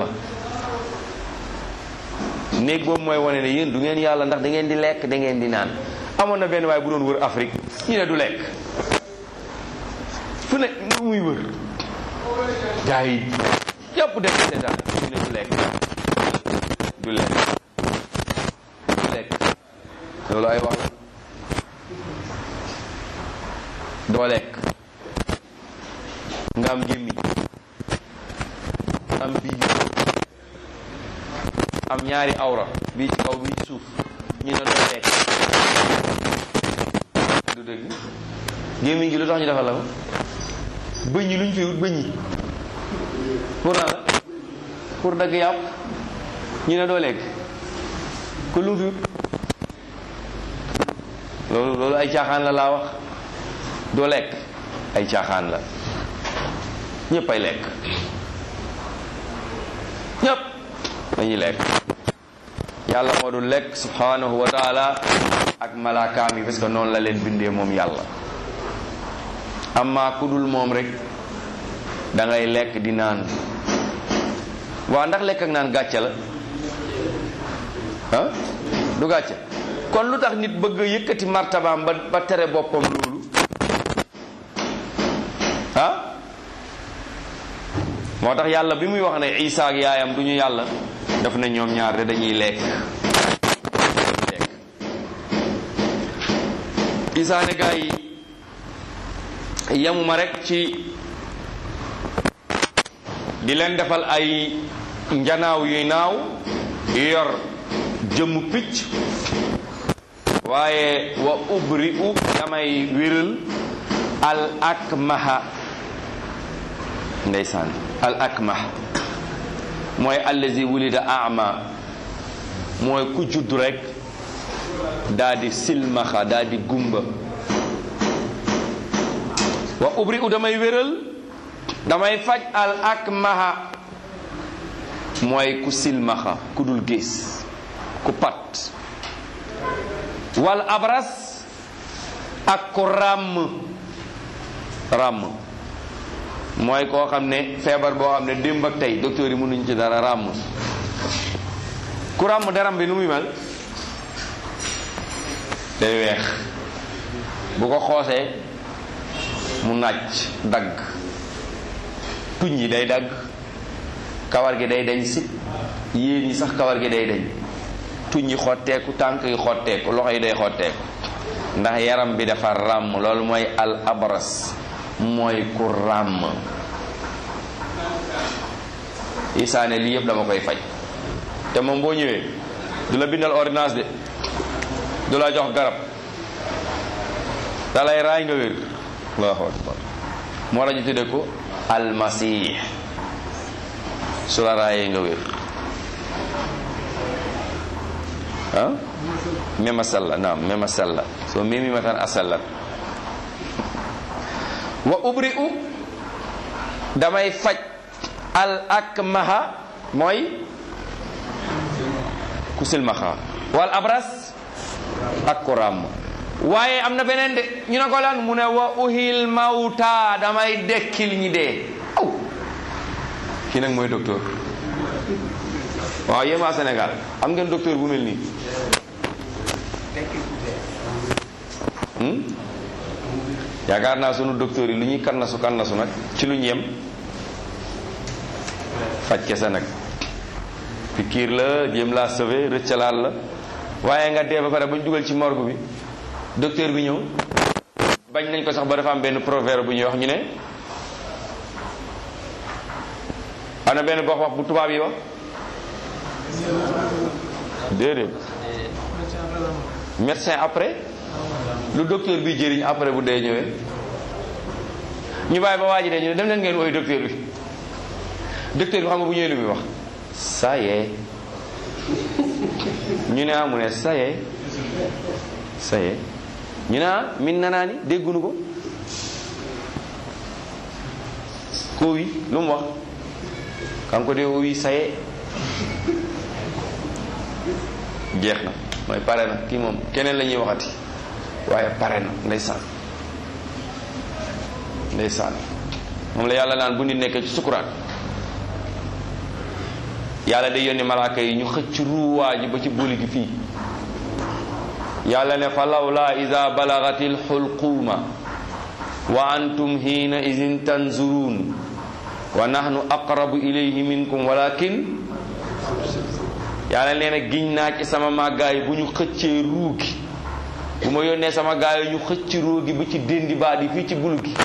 néeg boobu mooy wane ne yéen du ngeen yàlla ndax da ngeen di lekk da ngeen di naan amoon na benn waaye bu doon wër Afrique ñu ne du lekk fu ne muy wër gaa yi yëpp def seetaan ñu ne du lekk du lekk du lekk loolu ay wax doo lekk nga am gémmiñ am bii am ñaari awra bii ci kaw bii ci suuf ñu ne doo lekk du dëgg gémmiñ gi lu tax ñu defal la ko bëñ yi lu ñu fi wut bëñ yi pour naa la pour dagg yàpp ñu ne doo lekk ku lu mu fi wut loolu loolu ay caaxaan la laa wax doo lekk ay caaxaan la ñëpp ay lekk ñëpp dañuy lekk yàlla moo dul lekk subhanahu wa taala ak malaakaam yi parce que noonu la leen bindee moom yàlla amma ku dul moom rek da ngay lekk di naan waa ndax lekk ak naan gàcce la ah du gàcce kon lu tax nit bëgg a yëkkati martabaam ba ba tere boppam loolu ah moo tax yàlla bi muy wax ne Isa ak yaayam du ñu yàlla daf ne ñoom ñaar de dañuy lekk lekk Isa ne gaa yi yamuma rek ci di leen defal ay njanaaw yuy naaw yor jëmm picc waaye wa ubri u damay wéral al akmaha ndeysaan al akmah mooy allazi wulida ama mooy ku judd rek daa di silmaxa daa di gumba wa ubri u damay wéral damay faj al akmaha mooy ku silmaxa ku dul gis ku pat wal abras ak ku ràmm ràmm mooy koo xam ne feebar boo xam ne démb ak tey docteur yi mënuñ ci dara ràmm ku ràmm deram bi nu muy mel day weex bu ko xoosee mu nàcc dagg tuñ yi day dagg kawar gi day dañ sit yéen yi sax kawar gi day dañ tuñ yi xotteeku tànk yi xotteeku loxo yi day xotteeku ndax yaram bi dafa ràmm loolu mooy al abras mooy ku ràmm isaane lii yëpp dama koy faj te moom boo ñëwee du la bindal ordonnance de du la jox garab da lay raay nga wér allahu akbar moo la ñu tudde ko almasih su la raayee nga wér ah mema salla naam mema salla so memi matan a sallat wa ubri u damay faj al akmaha mooy ku silmaxa wal abras ak ku ràmm waaye am na beneen de ñu ne ko lan mu ne wa uhil mawta damay dekkil ñi dee aw kii nag mooy docteur waaw yéen waa Sénégal am ngeen docteur bu mel nii yaakaar naa sunu docteur yi lu ñuy kannasu kannasu nag ci lu ñu yem faj kese nag pikiir la jéem laa sauver rëccalaat la waaye nga dee ba pare ba ñu dugal ci morgue bi docteur bi ñëw bañ nañ ko sax ba dafa am benn proverbe bu ñuy wax ñu ne ana benn gox wax bu tubaab yi wax déedéet médecin après lu docteur bi jëriñ après bu dee ñëwee ñu bàyyi ba waa ji dee ñu ne dem leen ngeen woy docteur bi docteur bi xam nga bu ñëwee lu muy wax ça y est ñu ne ah mu ne ça y est ça y est ñu ne ah min na naa ni déggunu ko ko wi lu mu wax kanko de o wi ça y est jeex na mooy pare na kii moom keneen la ñuy waxati waaye pare na ndeysaan ndeysaan moom la yàlla naan bu nit nekkee ci sukuraat yàlla day yónni malaaka yi ñu xëcc ruuwaa ji ba ci bóoli gi fii yàlla ne fa lawla ida balagati lxulquuma wa antum hiina idin tanzuruun wa nahnu aqrabu ilayhi minkum walakin yàlla nee na giñ naa ci sama màggaay bu ñu xëccee ruu gi bu ma yónnee sama gaay yi ñu xëcc ruu gi ba ci déndi baat yi fii ci bulu gi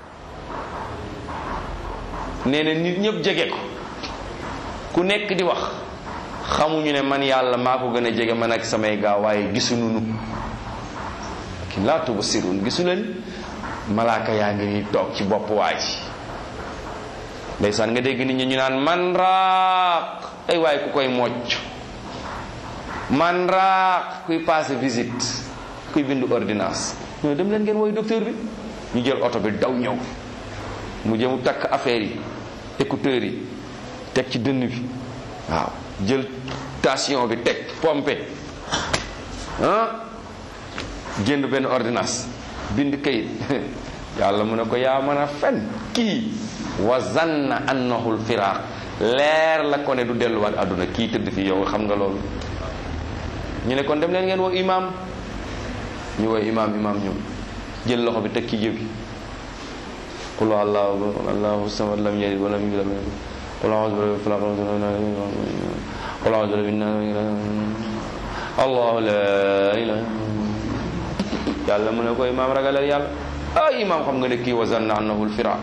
nee na nit ñëpp jege ko ku nekk di wax xamuñu ne man yàlla maa ko gën a jege man ak samay gaaw waaye gisuñu nu ki laa tubsirun gisu leen malaaka yaa ngi nii toog ci bopp waa ji ndeysaan nga dégg nit ñi ñu naan man raaq ay waaye ku koy mocc man raaq kuy passé visite kuy bindu ordonnance ñoo dem leen ngeen woy docteur bi ñu jël oto bi daw ñëw mu jëmu takk affaire yi écouteurs yi teg ci dënn bi waaw jël tension bi teg pompe ah jënd benn ordonnance bind kayit yàlla mu ne ko yaa mën a fen kii wa zanna annahu lfiraaq leer la ko ne du delluwaat àdduna kii tëdd fi yow xam nga loolu ñu ne kon dem leen ngeen woo imam ñu woo imam imam ñëw jël loxo bi teg ci jëbi qul allahu allahu samad lam yalid walam yulad walam yakun qul a'udhu bi rabbil falaq qul a'udhu bi rabbin nas allahu la ilaha yàlla mu ne ko imam ragalal yàlla ah imam xam nga ne kii wa zanna annahu lfiraq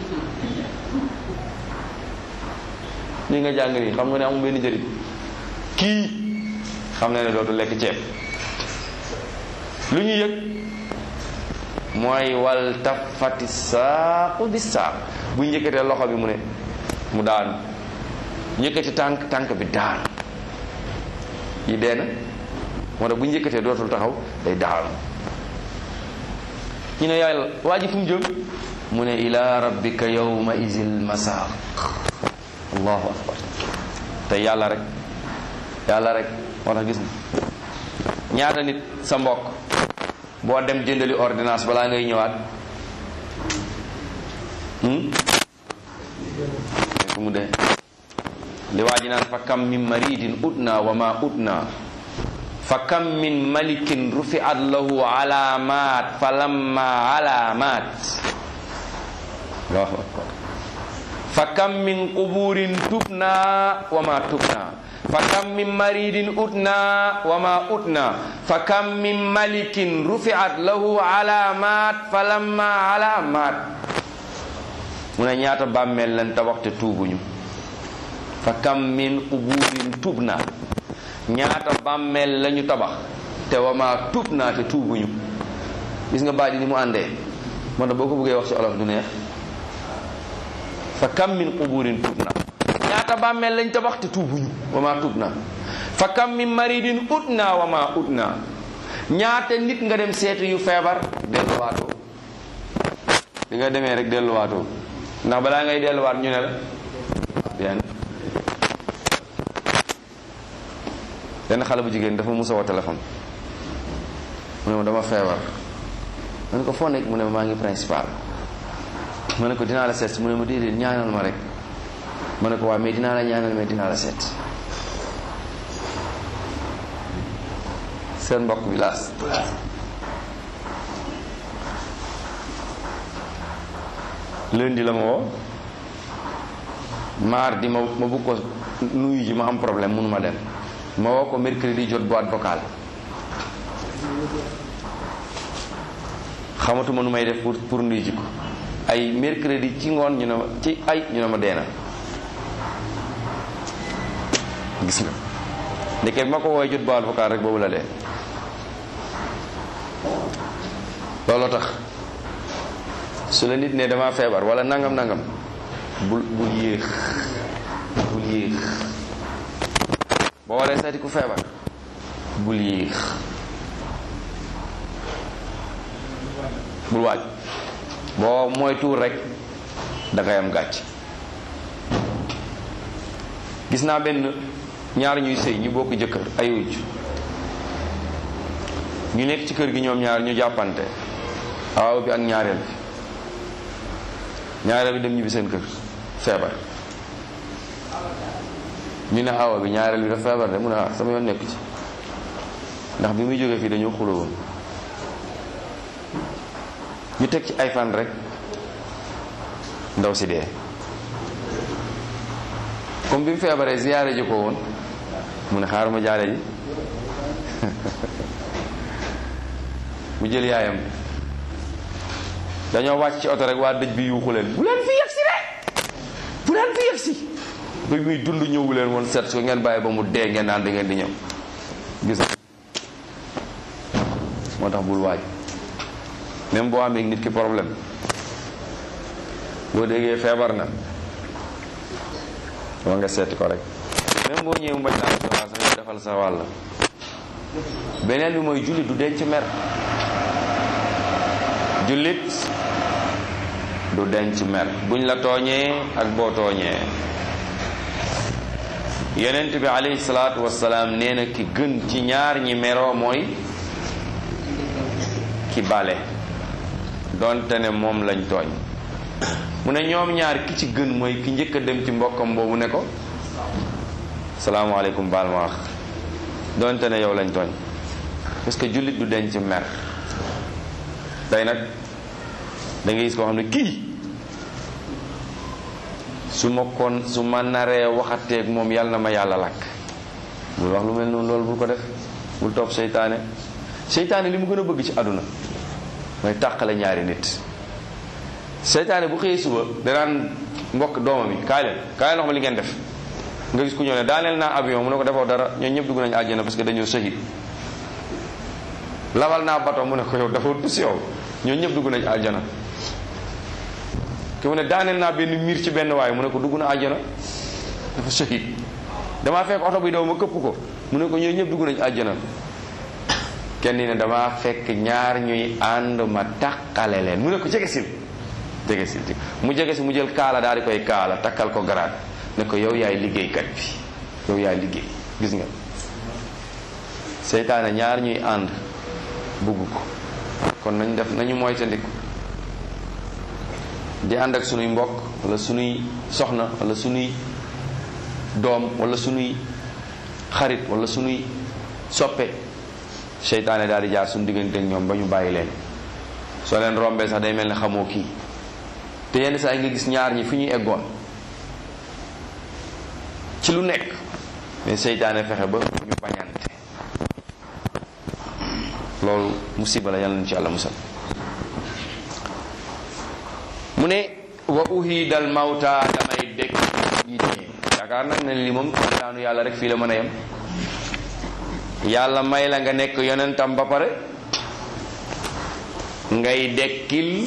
li nga jàng nii xam nga ne amul benn njëriñ kii xam na ne dootu lekk ceeb lu ñu yëg mooy wal tafati saaqu bi saaq bu njëkkatee loxo bi mu ne mu daanu njëkkati tànk tànk bi daanu yi dee na moo tax bu njëkkatee dootul taxaw day daanu ñu ne yàlla waa ji fu mu jëm mu ne ila rabbika yawma izil masaq allahu akbar te yàlla rek yàlla rek moo tax gis na ñaata nit sa mbokk boo dem jëndali ordonnance balaa ngay ñëwaat fu mu dee li waa ji naan fa kam min maridin utna wa ma utna fa kam min malikin rufiat lahu alamat fa lamma alamat allahu akbar fa kam min quburin tubna wa ma tubna fa kam min maridin utna wa ma utna fa kam min malikin rufiat lahu alamat fa lamma alamat mu ne ñaata bàmmeel lan tabax te tuubuñu fa kam min quburin tubna ñaata bàmmeel lañu tabax te wa ma tubna te tuubuñu gis nga baat yi ni mu àndee moo tax boo ko bëggee wax ci olof du neex fa kam min quburin tubna ñaata bàmmeel lañ tabax te tuubuñu wa ma tubna fa kam min maridin utna wa ma utna ñaata nit nga dem seeti yu feebar delluwaatoo di nga demee rek delluwaatoo ndax balaa ngay delluwaat ñu ne la bien benn xale bu jigéen dafa musa woo téléphone mu ne ma dama feebar ma ne ko foo nekk mu ne ma maa ngi principal ma ne ko dinaa la seet mu ne ma déedéet ñaanal ma rek ma ne ko waaw mais dinaa la ñaanal mais dinaa la seet seen mbokk bi laas lundi la ma woo mardi ma ma bëgg ko nuyu ji ma am problème mënu ma dem ma woo ko mercredi jot boîte vocale xamatuma nu may def pour pour nuyu ji ko ay mercredi ci ngoon ñu ne ma ci ay ñu ne ma dee na gis nga ndeke ma ko woowee jot boîte vocale rek boobu la dee looloo tax su la nit ne dama feebar wala nangam nangam bul bul yéex bul yéex boo waree seeti ku feebar bul yéex bul waaj boo mooy tuur rek dangay am gàcc gis naa benn ñaar ñuy sëy ñu bokk jëkkër ay wujj ñu nekk ci kër gi ñoom ñaar ñu jàppante awaw bi ak ñaareel bi ñaareel bi dem ñibbi seen kër feebar ñu ne awa bi ñaareel bi dafa feebar de mu ne ah sama yoon nekku ci ndax bi muy jógee fii dañoo xuloo woon ñu teg ci ay fan rek ndaw si dee comme bi mu feebaree ziyaare ji ko woon mu ne xaar ma jaale ji mu jël yaayam dañoo wàcc ci oto rek waa dëj bi yuuxu leen bu leen fi yegsi de bu leen fi yegsi ba muy dund ñëwu leen woon seet su ngeen bàyyi ba mu dee ngeen naan da ngeen di ñëw gis moo tax bul waaj même boo amee nit ki problème boo déggee feebar na waa nga seeti ko rek même boo ñëwee mu bañ naa sa wàll sax defal sa wàll beneen bi mooy jullit du denc mer jullit du denc mer buñ la tooñee ak boo tooñee yonent bi alayhi salaatu wasalaam nee na ki gën ci ñaar ñi meroo mooy ki bale donte ne moom lañ tooñ mu ne ñoom ñaar ki ci gën mooy ki njëkk a dem ci mbokkam boobu ne ko salaamaaleykum baal ma wax donte ne yow lañ tooñ parce que jullit du denc mer tey nag da ngay gis koo xam ne kii su ma kon su ma naree waxateeg moom yàlla na ma yàlla lakk bul wax lu mel noonu loolu bul ko def bul topp seytaane seytaane li mu gën a bëgg ci àdduna mooy tàqale ñaari nit seytaane bu xëyee suba danaan mbokk doomam yi kaay leen kaay leen wax ma li ngeen def nga gis ku ñëw ne daaneel naa avion mu ne ko defoo dara ñoo ñëpp dugg nañu àjjana parce que dañoo sahid lawal naa bato mu ne ko yow dafa tus yow ñoo ñëpp dugg nañu àjjana ki mu ne daaneel naa benn miir ci benn waay mu ne ko dugg na àjjana dafa sahid damaa fekk oto bi daw ma këpp ko mu ne ko ñoo ñëpp dugg nañu àjjana kenn ne damaa fekk ñaar ñuy ànd ma tàqale leen mu ne ko jege sil jege sil mu jege si mu jël kaala daal di koy kaala takkal ko garaat ne ko yow yaay liggéeykat bi yow yaay liggéey gis nga seytaane ñaar ñuy ànd bugg ko kon nañ def nañu moytandiku di ànd ak sunuy mbokk wala sunuy soxna wala sunuy doom wala sunuy xarit wala sunuy soppe seytaane daal di jaar suñu diggante ak ñoom ba ñu bàyyi leen soo leen rombee sax day mel ne xamoo kii te yenn saa yi nga gis ñaar ñi fi ñuy eggoon ci lu nekk mais seytaane fexe ba ñu bañante loolu musiba la yàlla na ci yàlla musal mu ne wa uhidal mawta damay dëkk ñi dee yaakaar nag ne li moom daanu yàlla rek fii la mën a yem yàlla may la nga nekk yonentam ba pare ngay dekkil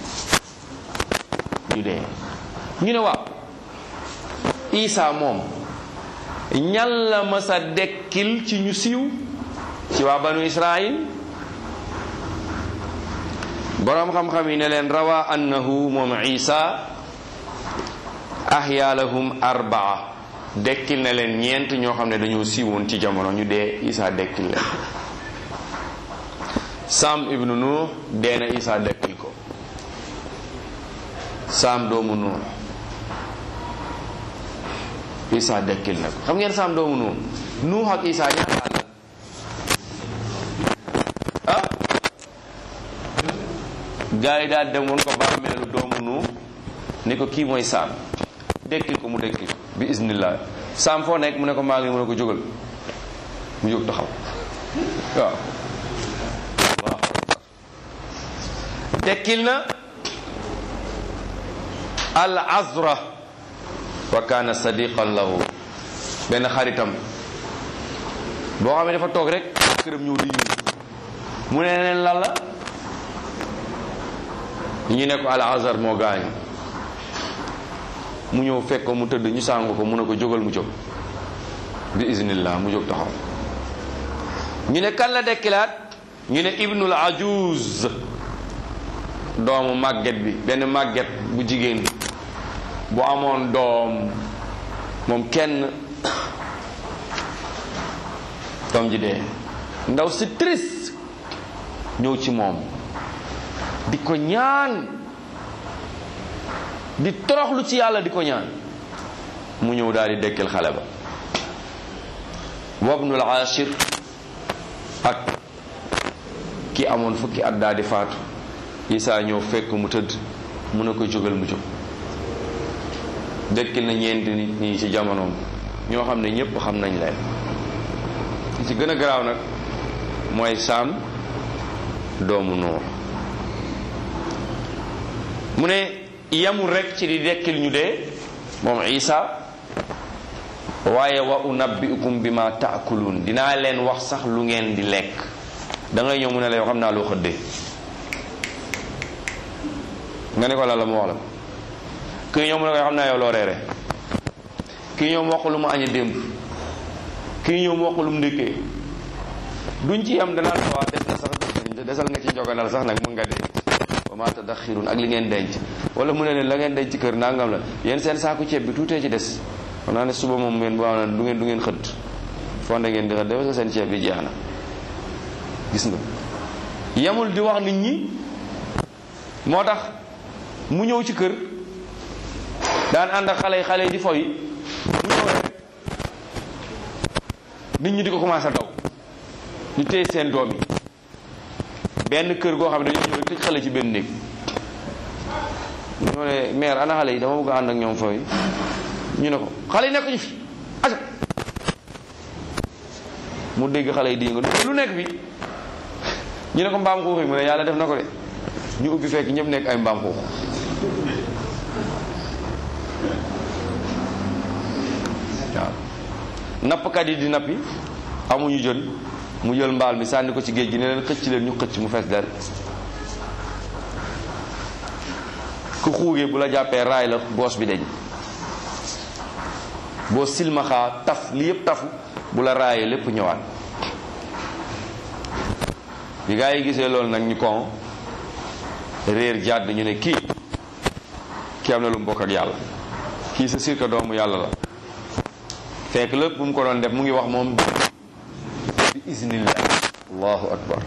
ñu dee ñu ne waaw Isa moom ñan la masa dekkil ci ñu siiw ci waa banu Israil boroom xam-xam yi ne leen rawa annahu moom Isa ahya lahum arbaa dekkil na leen ñeent ñoo xam ne dañoo siiwoon ci jamono ñu dee Isa dekkil leen Sam ibnu Nuh dee na Isa dekkil ko Sam doomu Nuh Isa dekkil na ko xam ngeen Sam doomu Nuh Nuh ak Isa ñaata at la ah gaa yi daal dem woon ko bàmmeelu doomu Nuh ni ko kii mooy saam dekkil ko mu dekkil ko bi iznillah saam foo nekk mu ne ko maa ngi mu ne ko jógal mu jóg taxaw waaw waaw dekkil na al azra wa kaana sadiqan lahu benn xaritam boo xam ne dafa toog rek këram ñëw di yuus mu ne leen lan la ñu ne ko al azar moo gaañu mu ñëw fekk ko mu tëdd ñu sàngu ko mu ne ko jógal mu jóg bi iznillah mu jóg taxaw ñu ne kan la dekkilaat ñu ne ibnul ajuz doomu màgget bi benn màgget bu jigéen bu amoon doom moom kenn doom ji dee ndaw si triste ñëw ci moom di ko ñaan di toroxlu ci yàlla di ko ñaan mu ñëw daal di dekkil xale ba wabnul ashir ak ki amoon fukki at daal di faatu Isaa ñëw fekk mu tëdd mu ne ko jógal mu jóg dekkil na ñeenti nit ñi ci jamonoom ñoo xam ne ñépp xam nañ leen li ci gën a garaaw nag mooy saam doomu noor mu ne yamul rek ci di dekkil ñu dee moom Isa waaye wa unabbiukum bi ma taakuluun dinaa leen wax sax lu ngeen di lekk da ngay ñëw mu ne la yow xam naa loo xëddee nga ne ko la la mu wax la kii ñëw mu ne ko xam naa yow loo reere kii ñëw mu wax lu mu añe démb kii ñëw mu wax lu mu ndékkee duñ ci am danaa la wax des na sax desal nga ci njoganal sax nag mun nga denc wa ma tadaxirun ak li ngeen denc wala mu ne leen la ngeen denc ci kër nangam la yéen seen saaku ceeb bi tuutee ci des xam naa ne suba moom ngeen boo du ngeen du ngeen xëdd fonde ngeen di xëdd parce que seen ceeb bi jeex na gis nga yemul di wax nit ñi moo tax mu ñëw ci kër daan ànd ak xale yi xale yi di foy mu ñëw rek nit ñi di ko commencé daw ñu téye seen doom yi benn kër goo xam ne dañoo ñëw tëj xale ci benn néeg ñoo ne mère ana xale yi dama bëgg a ànd ak ñoom fooy ñu ne ko xale yi nekk ñu fi aca mu dégg xale yi di nga lu nekk fi ñu ne ko mbaam xuux yi mu ne yàlla def na ko de ñu ubbi fekk ñëpp nekk ay mbaam xuux waaw nappkat yi di nappi amuñu jën mu jël mbaal mi sànni ko ci géej gi ne leen xëcc leen ñu xëcc mu fees del ku xuugee bu la jàppee raay la boos bi deñ boo silmaxaa taf li yëpp tafu bu la raayee lépp ñëwaat bi gaa yi gisee loolu nag ñu kon réer jàdd ñu ne kii kii am na lu mu bokk ak yàlla kii sa sirka doomu yàlla la fekk lépp bu mu ko doon def mu ngi wax moom bi iznillah allahu akbar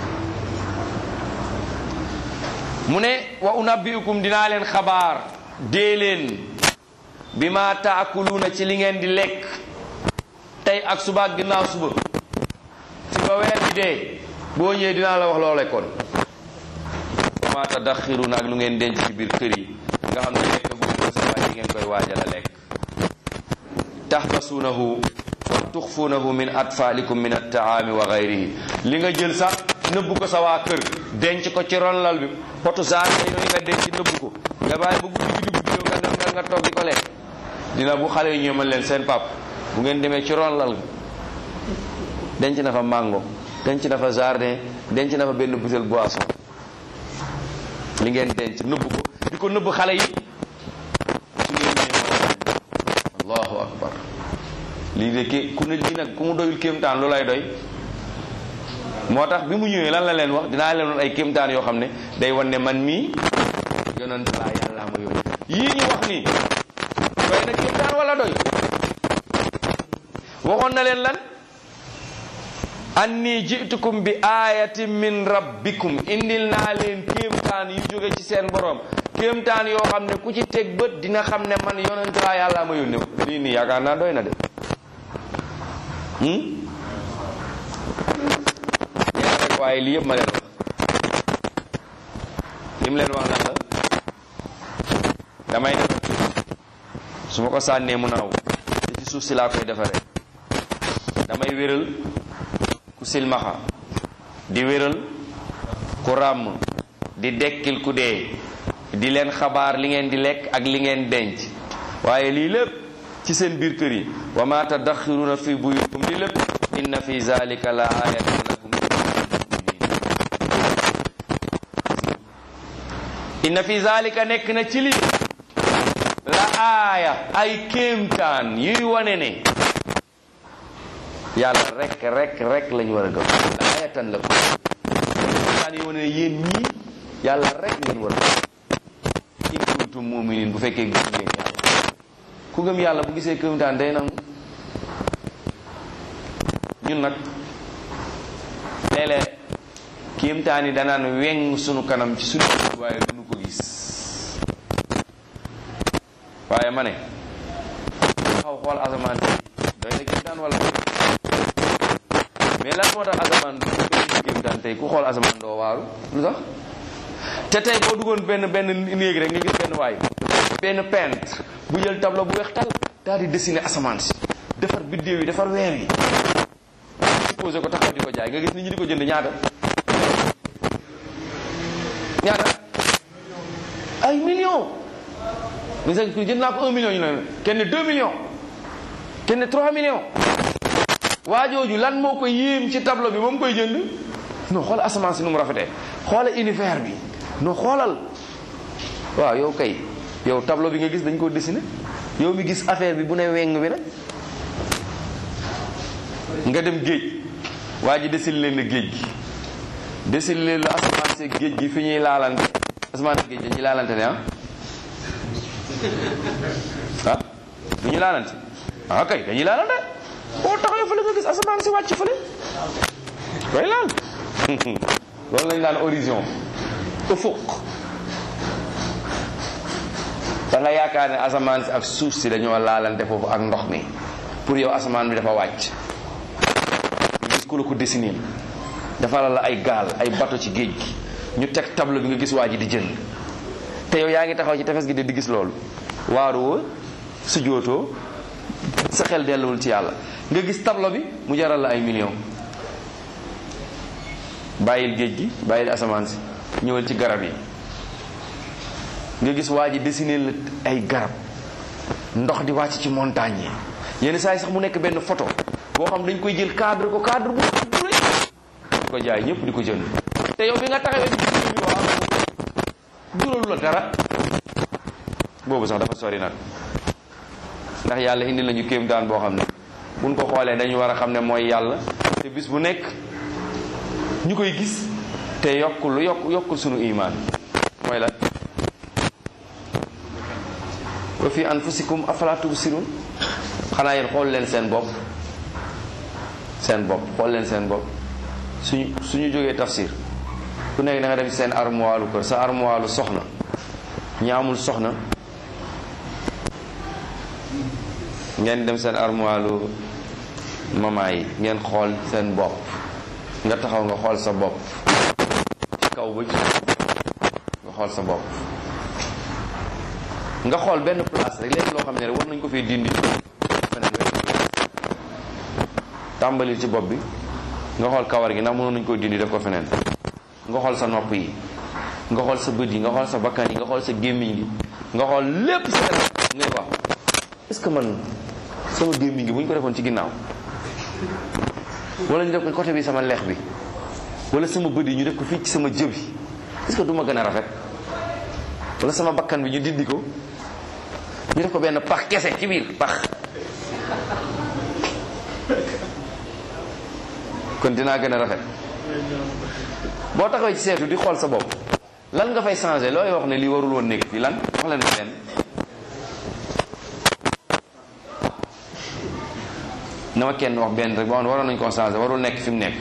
mu ne wa unabbiukum dinaa leen xabaar dee leen bi ma taakuluuna ci li ngeen di lekk tey ak suba ak ginnaaw suba ci ba weer bi dee boo ñëwee dinaa la wax loo lekkoon wa ma tadaxiruuna ak lu ngeen denc ci biir kër yi nga xam ne lekk gu sa waay ngeen koy waajal a lekk taxbasuunahu wa tuxfuunahu min atfaalikum min attaami wa gayrihi li nga jël sax nëbb ko sa waa kër denc ko ci ron lal bi potu saar yooyu nga denc nëbb ko nga bàyyi ba guddi gi dugg nga nga nga toog di ko lekk dina bu xale yi ñëw mën leen seen pap bu ngeen demee ci ron lal denc na fa mango denc na fa jardin denc na fa benn butéel boisson li ngeen denc nëbb ko di ko nëbb xale yi su ngeen ñëwee allahu akbar lii de ké ku ne lii nag ku mu doyul kéemtaan lu lay doy moo tax bi mu ñëwee lan la leen wax dinaa leen woon ay kéemtaan yoo xam ne day wan ne man mii yonent laa yàlla ma yónni yii ñu wax nii doy na kéemtaan wala doy waxoon na leen lan anni jitukum bi ayatin min rabbikum indil naa leen kéemtaan yu jóge ci seen borom kéemtaan yoo xam ne ku ci teg bët dina xam ne man yonent laa yàlla ma yónni lii nii yaakaar naa doy na de rek waaye lii yëpp ma leen wax li mu leen wax lan la damay defar su ma ko sànnee mu naaw te ci suuf si laa koy defaree damay wéral ku silmaxa di wéral ku ràmm di dekkil ku dee di leen xabaar li ngeen di lekk ak li ngeen denc waaye lii lépp ci seen biir kër yi wa ma tadaxiruna fi buyutikum lii lépp inna fi zalika la ayatan lakum inna fi zalika nekk na ci lii la aaya ay kéemtaan yuy wane ne yàlla rek rek rek lañu war a gëm la ayatan lakum kéemtaan yuy wane ne yéen ñii yàlla rek ngeen war a gëm in kuntum muminin bu fekkee gëm ngeen yàlla ku gëm yàlla bu gisee kéemtaan day nangu ñun nag léeg-léeg kéemtaan yi danaan weng sunu kanam ci sunu waaye duñu ko gis waaye ma ne xaw xool asamaan si doy na kéemtaan wala mais lan moo tax asamaan du ko kéemtaan tey ku xool asamaan doo waaru lu tax te tey boo duggoon benn benn néeg rek nga gis benn waay benn peintre bu jël tableau bu weex tal daal di dessiner asamaan si defar biddéew yi defar weer yi posé ko taxaw di ko jaay nga gis nit ñi di ko jënd ñaata ñaata ay millions nga gis ko jënd naa ko un million ñu ne kenn deux millions kenn trois millions waa jooju lan moo ko yéem ci tableau bi ba mu koy jënd non xool asamaan si nu mu rafetee xoola univers bi non xoolal waaw yow kay yow tableau bi nga gis dañ koo dessiné yow mi gis affaire bi bu ne weng bi nag nga dem géej waa ji desil leen la géej gi desil leen la asamaan see géej gi fi ñuy laalante asamaan see géej dañuy laalante ne ah ah du ñu laalante ah kay dañuy laalante boo taxawee fële nga gis asamaan si wàcc fële koy laal loolu lañ daan horizon ufuq da nga yaakaar ne asamaan si ak suuf si dañoo laalante foofu ak ndox mi pour yow asamaan bi dafa wàcc nga gis ku la ko dessiné dafa la ay gaal ay bato ci géej gi ñu teg tableau bi nga gis waa ji di jënd te yow yaa ngi taxaw ci tefes gi de di gis loolu waaru woo su jootoo sa xel delluwul ci yàlla nga gis tableau bi mu jaral la ay millions bàyyil géej gi bàyyil asamaan si ñëwal ci garab yi nga gis waa ji dessiné la ay garab ndox di wàcc ci montagne yi yenn saa yi sax mu nekk benn photo boo xam dañ koy jël cadre ko cadre bu bu di ko jaay ñëpp di ko jënd te yow bi nga taxawee di bi waaw juralu la dara boobu sax dafa sori nag ndax yàlla indi lañu kéem daan boo xam ne buñ ko xoolee dañu war a xam ne mooy yàlla te bis bu nekk ñu koy gis te yokkul yokk yokkul sunu imaan mooy la wa fi anfusikum afala tubsirun xanaa yéen xool leen seen bopp seen bopp xool leen seen bopp suñu suñu jógee tafsir ku nekk da nga dem seen armoire kër sa armoire soxna ñi amul soxna ngeen dem seen armoire mama yi ngeen xool seen bopp nga taxaw nga xool sa bopp ci kaw ba ci nga xool sa bopp nga xool benn place rek léegi loo xam ne rek war nañ ko fee dindi feneen tàmbali ci bopp bi nga xool kawar gi ndax mënoon nañu koy dindi def ko feneen nga xool sa nopp yi nga xool sa bët yi nga xool sa bakkan yi nga xool sa gémmiñ gi nga xool lépp sa yaram ngay wax est-ce que man sama gémmiñ gi bu ñu ko defoon ci ginnaaw wala ñu def ko côté bi sama leex bi wala sama bët yi ñu def ko fii ci sama jë bi est-ce que du ma gën a rafet wala sama bakkan bi ñu dindi ko ñu def ko benn pax kese ci biir pax kon dinaa gën a rafet boo taxawee ci seetu di xool sa bopp lan nga fay changer looy wax ne lii warul woon nekk fii lan wax leen leen na ma kenn wax benn rek boo xam ne waroon nañu koo changer warul nekk fi mu nekk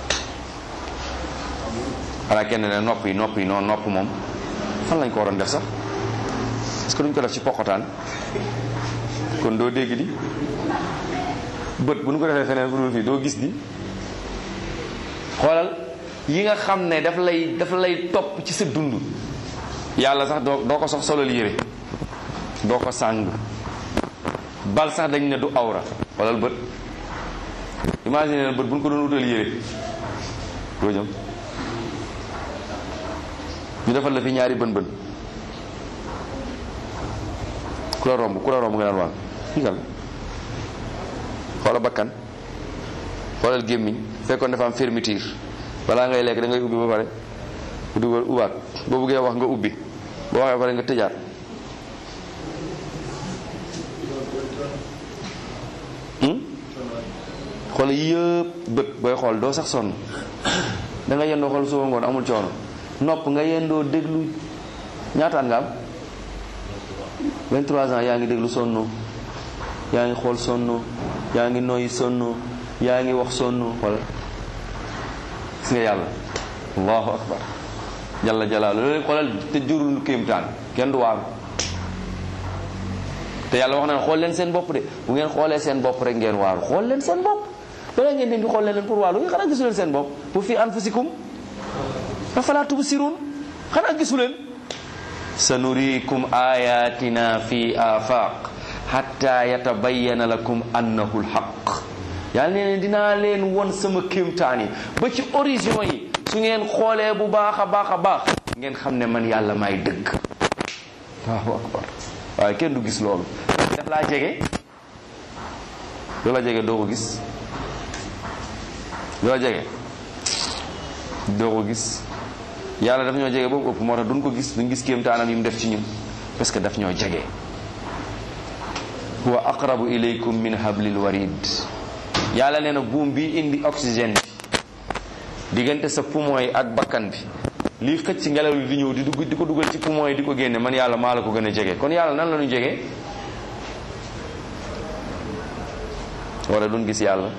xanaa kenn ne nopp yi nopp yi noonu nopp moom fan lañ ko waroon def sax est-ce que duñ ko def ci poqotaan kon doo dégg di bët bu ñu ko defee feneen fu dul fii doo gis di xoolal yi nga xam ne daf lay daf lay topp ci sa dund yàlla sax doo doo ko sox solal yére doo ko sàng bal sax dañ ne du awra wala bët imagine bët bu ñu ko doon utal yére doo jëm ñu defal la fi ñaari bën bën ku la romb ku la romb nga naan waan kii kan xoola bakkan xoolal gémmiñ fekkoon dafa am fermeture balaa ngay lekk da ngay ubbi ba pare dugal ubaat boo buggee wax nga ubbi boo waxee ba pare nga tëjaat xool yëpp bët booy xool doo sax sonn da nga yendoo xool suba ngoon amul coono nopp nga yendoo déglu ñaata at nga am 23 ans yaa ngi déglu sonn yaa ngi xool sonn yaa ngi noyyi sonn yaa ngi wax sonn xool gis nga yàlla allahu akbar jalla jalaalu loolu xoolal te jurul kéemtaan kenn du waaru te yàlla wax na xool leen seen bopp de bu ngeen xoolee seen bopp rek ngeen waaru xool leen seen bopp balaa ngeen dem di xool leen pour waaru xanaa gisu leen seen bopp bu fi anfusikum afalaa tubsirun xanaa gisu leen sanuriikum ayatina fi afaq hatta yatabayyana lakum annahu lhaq yàlla nee ne dinaa leen won sama kéemtaan yi ba ci origine yi su ngeen xoolee bu baax a baax a baax ngeen xam ne man yàlla maay dëgg waaw akbar waaye kenn du gis loolu daf laa jege lu la jege doo ko gis lu la jege doo ko gis yàlla daf ñoo jege boobu ëpp moo tax duñ ko gis duñ gis kéemtaanam yi mu def ci ñun parce que daf ñoo jege huwa aqrabu ilaykum min hablil warid yàlla nee na buum bi indi oxygène bi diggante sa poumon yi ak bakkan bi lii xëcc ci ngelaw li di ñëw di dugg di ko dugal ci poumon yi di ko génne man yàlla maa la ko gën a jege kon yàlla nan la ñu jege wala duñ gis yàlla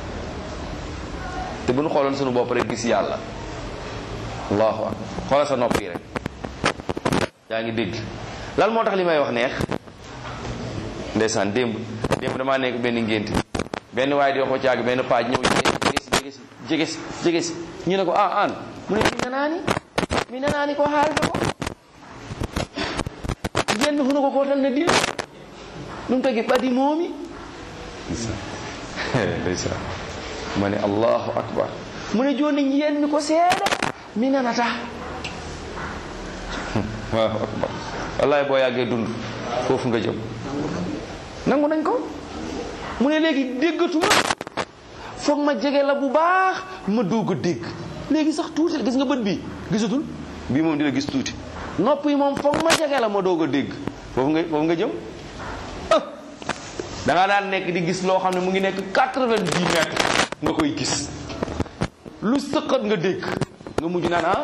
te bu ñu xooloon suñu bopp rek gis yàlla allahu akbar xoolal sa nopp yi rek yaa ngi dégg lan moo tax li may wax neex ndeysaan démb démb damaa nekk benn ngénte benn waaye di wax ko caag benn paaj ñëw jege si jege si jege si jege si ñu ne ko ah an mu ne mi nanaani mi nanaani ko haalta ko jenn huno ko kotal ne dilla ɗum tagi ɓadi moomi ndeysaan ma ne allahu akbar mu ne joni jiyanmi ko seeɗa mi nanata allahu akbar wallahi boo yàggee dund foofu nga jëm nangu nañ ko mu ne léegi déggatuma foog ma jege la bu baax ma doog a dégg léegi sax tuuti gis nga bët bi gisatul bii moom dina gis tuuti nopp yi moom foog ma jege la ma doog a dégg foofu nga foofu nga jëm ah da nga daan nekk di gis loo xam ne mu ngi nekk quatre-vingt-dix mètres nga koy gis lu sëqat nga dégg nga mujj naan ah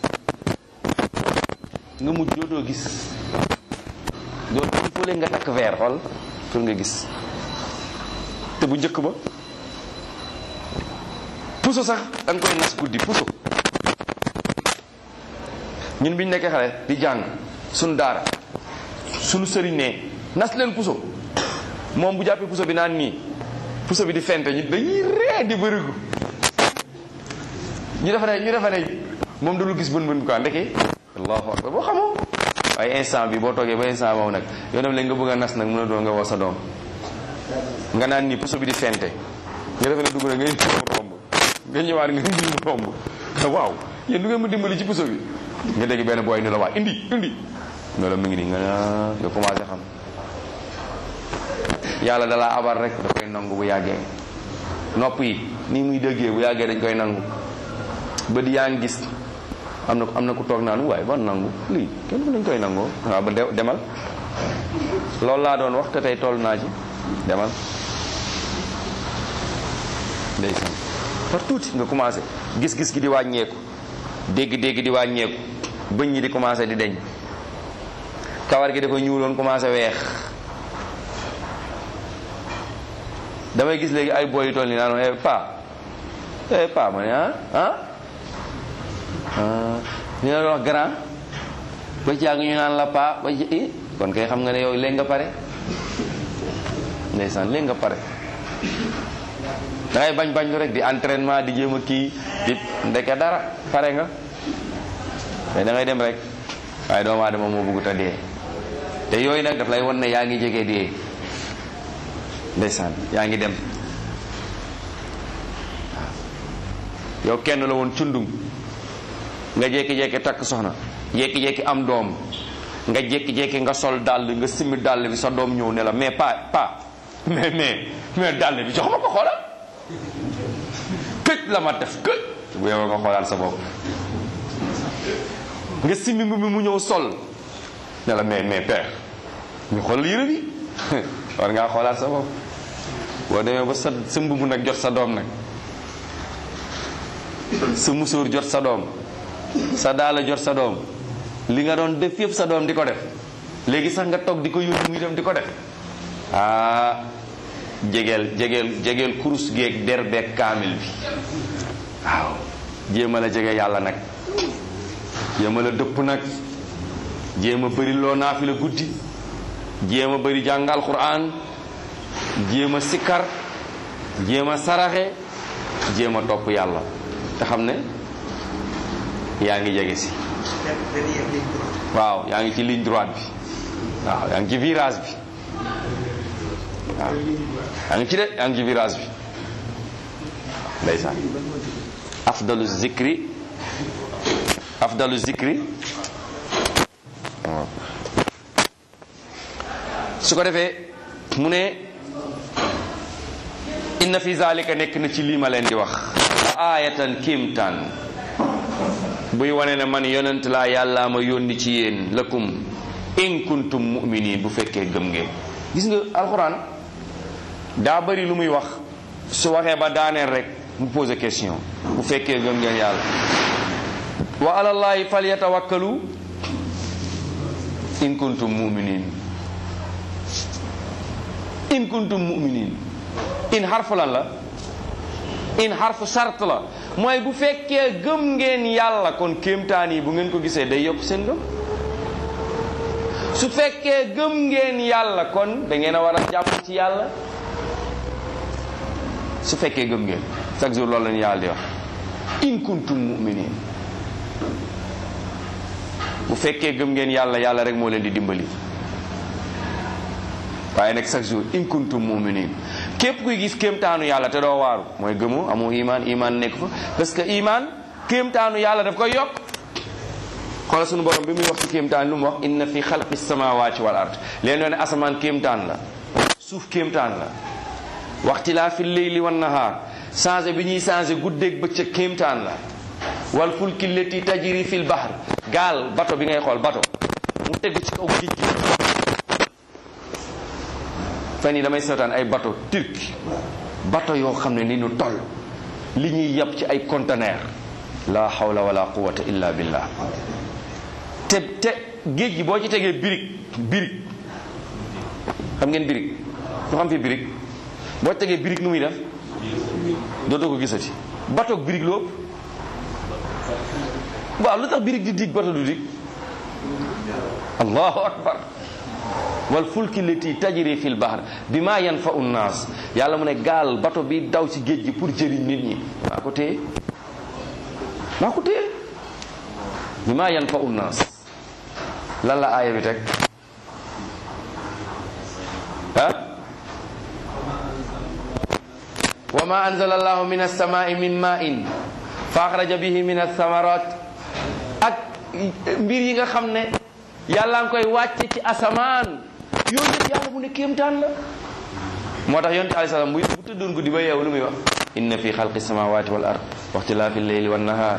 nga mujj dootoo gis doo il faut nga takk verre xool pour nga gis te bu njëkk ba puso sax da nga koy nas guddi puso ñun biñ nekkee xale di jàng suñu daara suñu sëriñ ne nas leen puso moom bu jàppee puso bi naan nii puso bi di fente ñu dañuy ree di bërigu ñu defa ne ñu defa ne moom du lu gis bën bën quoi ndeke allahu akbar boo xamoo waaye instant bi boo toogee ba instant moom nag yow dem léegi nga bëgg a nas nag mën a doon nga woo sa doom nga naan nii puso bi di fente nga defe ne dugg na nga indi mu romb nga ñëwaat nga indi mu romb waaw yéen du ngeen ma dimbali ci puso bi nga dégg benn booy ni la waa indi indi ne la mu ngi nii nga nga commencé xam yàlla dalaa abar rek da koy nangu bu yàggee nopp yi nii muy déggee bu yàggee dañ koy nangu bët yaa ngi gis am na am na ku toog naan waaye ban nangu lii kenn dañ koy nangoo waaw ba demal loolu laa doon wax te tey toll naa ci demal ndeysaan par tuuti nga commencé gis-gis gi di wàññeeku dégg-dégg di wàññeeku bëñ ñi di commencé di deñ kawar gi dafa ñuuloon commencé weex damay gis léegi ay boy yu toll nii naan eh pa eh pa ma ne ah ah ñu la wax grand ba ci yàgg ñu naan la pa ba ci i kon kay xam nga ne yow léegi nga pare ndeysaan léegi nga pare da ngay bañ bañ lu rek di entraînement di jéem a kii di ndeke dara pare nga mais da ngay dem rek waaye doomu aadama moo bëggut a dee te yooyu nag daf lay won ne yaa ngi jege dee ndeysaan yaa ngi dem yow kenn la woon cundum nga jékki-jékki takk soxna jékki-jékki am doom nga jékki-jékki nga sol dàll nga simmi dàll bi sa doom ñëw ne la mais pas pas mais mais mais dàll bi jox ma ko xoolal këj la ma def këj bu yow nga xoolaat sa bopp nga simmi mbubb mi mu ñëw sol ne la mais mais père ñu xoolal yére bi war ngaa xoolaat sa bopp boo demee ba sa sa mbubb nag jot sa doom nag sa musóor jot sa doom sa daala jot sa doom li nga doon def yëpp sa doom di ko def léegi sax nga toog di ko yónni muy dem di ko def ah jegeel jegeel jegeel kurus geeg der beeg kaamil bi waaw jéem a la jege yàlla nag jéem a la dëpp nag jéem a bëri loo naafi la guddi jéem a bëri jàngal quran jéem a sikkar jéem a saraxe jéem a topp yàlla te xam ne yaa ngi jege si waaw yaa ngi ci ligne droite bi waaw yaa ngi ci virage bi waaw yaa ngi ci de yaa ngi ci virage bi ndeysaan afdalu zikri afdalu zikri waaw su ko defee mu ne inna fi zalika nekk na ci lii ma leen di wax la aayatan kéemtaan buy wane ne man yonent laa yàllaa ma yónni ci yéen lakum in kuntum mu'minin bu fekkee gëm ngeen gis nga alxuraan daa bari lu muy wax su waxee ba daaneel rek mu pose question bu fekkee gëm ngeen yàlla wa alallahi falyatawakkalu in kuntum mu'minin in kuntum mu'minin in xarfu lan la in xarfu sart la mooy bu fekkee gëm ngeen yàlla kon kéemtaan yi bu ngeen ko gisee day yokk seen gëm su fekkee gëm ngeen yàlla kon da ngeen a war a jàpp ci yàlla su fekkee gëm ngeen chaque jour loolu la ñu yàlla di wax in kuntum mu'minin bu fekkee gëm ngeen yàlla yàlla rek moo leen di dimbali waaye nag chaque jour in kuntum mu'minin képp kuy gis kéemtaanu yàlla te doo waaru mooy gëmu amoo iman iman nekk fa parce que iman kéemtaanu yàlla daf koy yokk xoolal sunu borom bi muy wax ci kéemtaan lu mu wax inna fi xalqi samawati wal ard leen doon ne asamaan kéemtaan la suuf kéemtaan la waxtilaa fi leyli wan nahaar changé bi ñuy changé guddeeg bëccëg kéemtaan la wal fulki leti tajri fil bahr gaal bato bi ngay xool bato mu tegu ci kaw géej gi fan yi damay seetaan ay bato turc bato yoo xam ne ni ñu toll li ñuy yab ci ay conteneur la hawla wala quwata illa billah te te géej gi boo ci tegee birig birig xam ngeen birig ku xam fi birig boo ci tegee birig nu muy def dootoo ko gisati bato birig loo waaw lu tax birig di dig bato du dig allahu akbar wal fulki lati tajri fil bahr bima yanfa'u nnaas yàlla mu ne gaal bato bi daw ci géej gi pour jëriñ nit ñi maa ko téye maa ko téye bima yanfa'u nnaas lan la aaya bi teg ah wa ma anzala allahu min as-samaa'i min ma'in fa axraja bihi min ath-thamarat ak mbir yi nga xam ne yàlla nga koy wàcce ci asamaan yooyu yëpp yàlla mu ne kéemtaan la moo tax yonte alayhi salaam bu bu tëddoon guddi ba yeewu lu muy wax inna fi xalqi samawati wal ard wa ixtilaafi lleyli wan nahar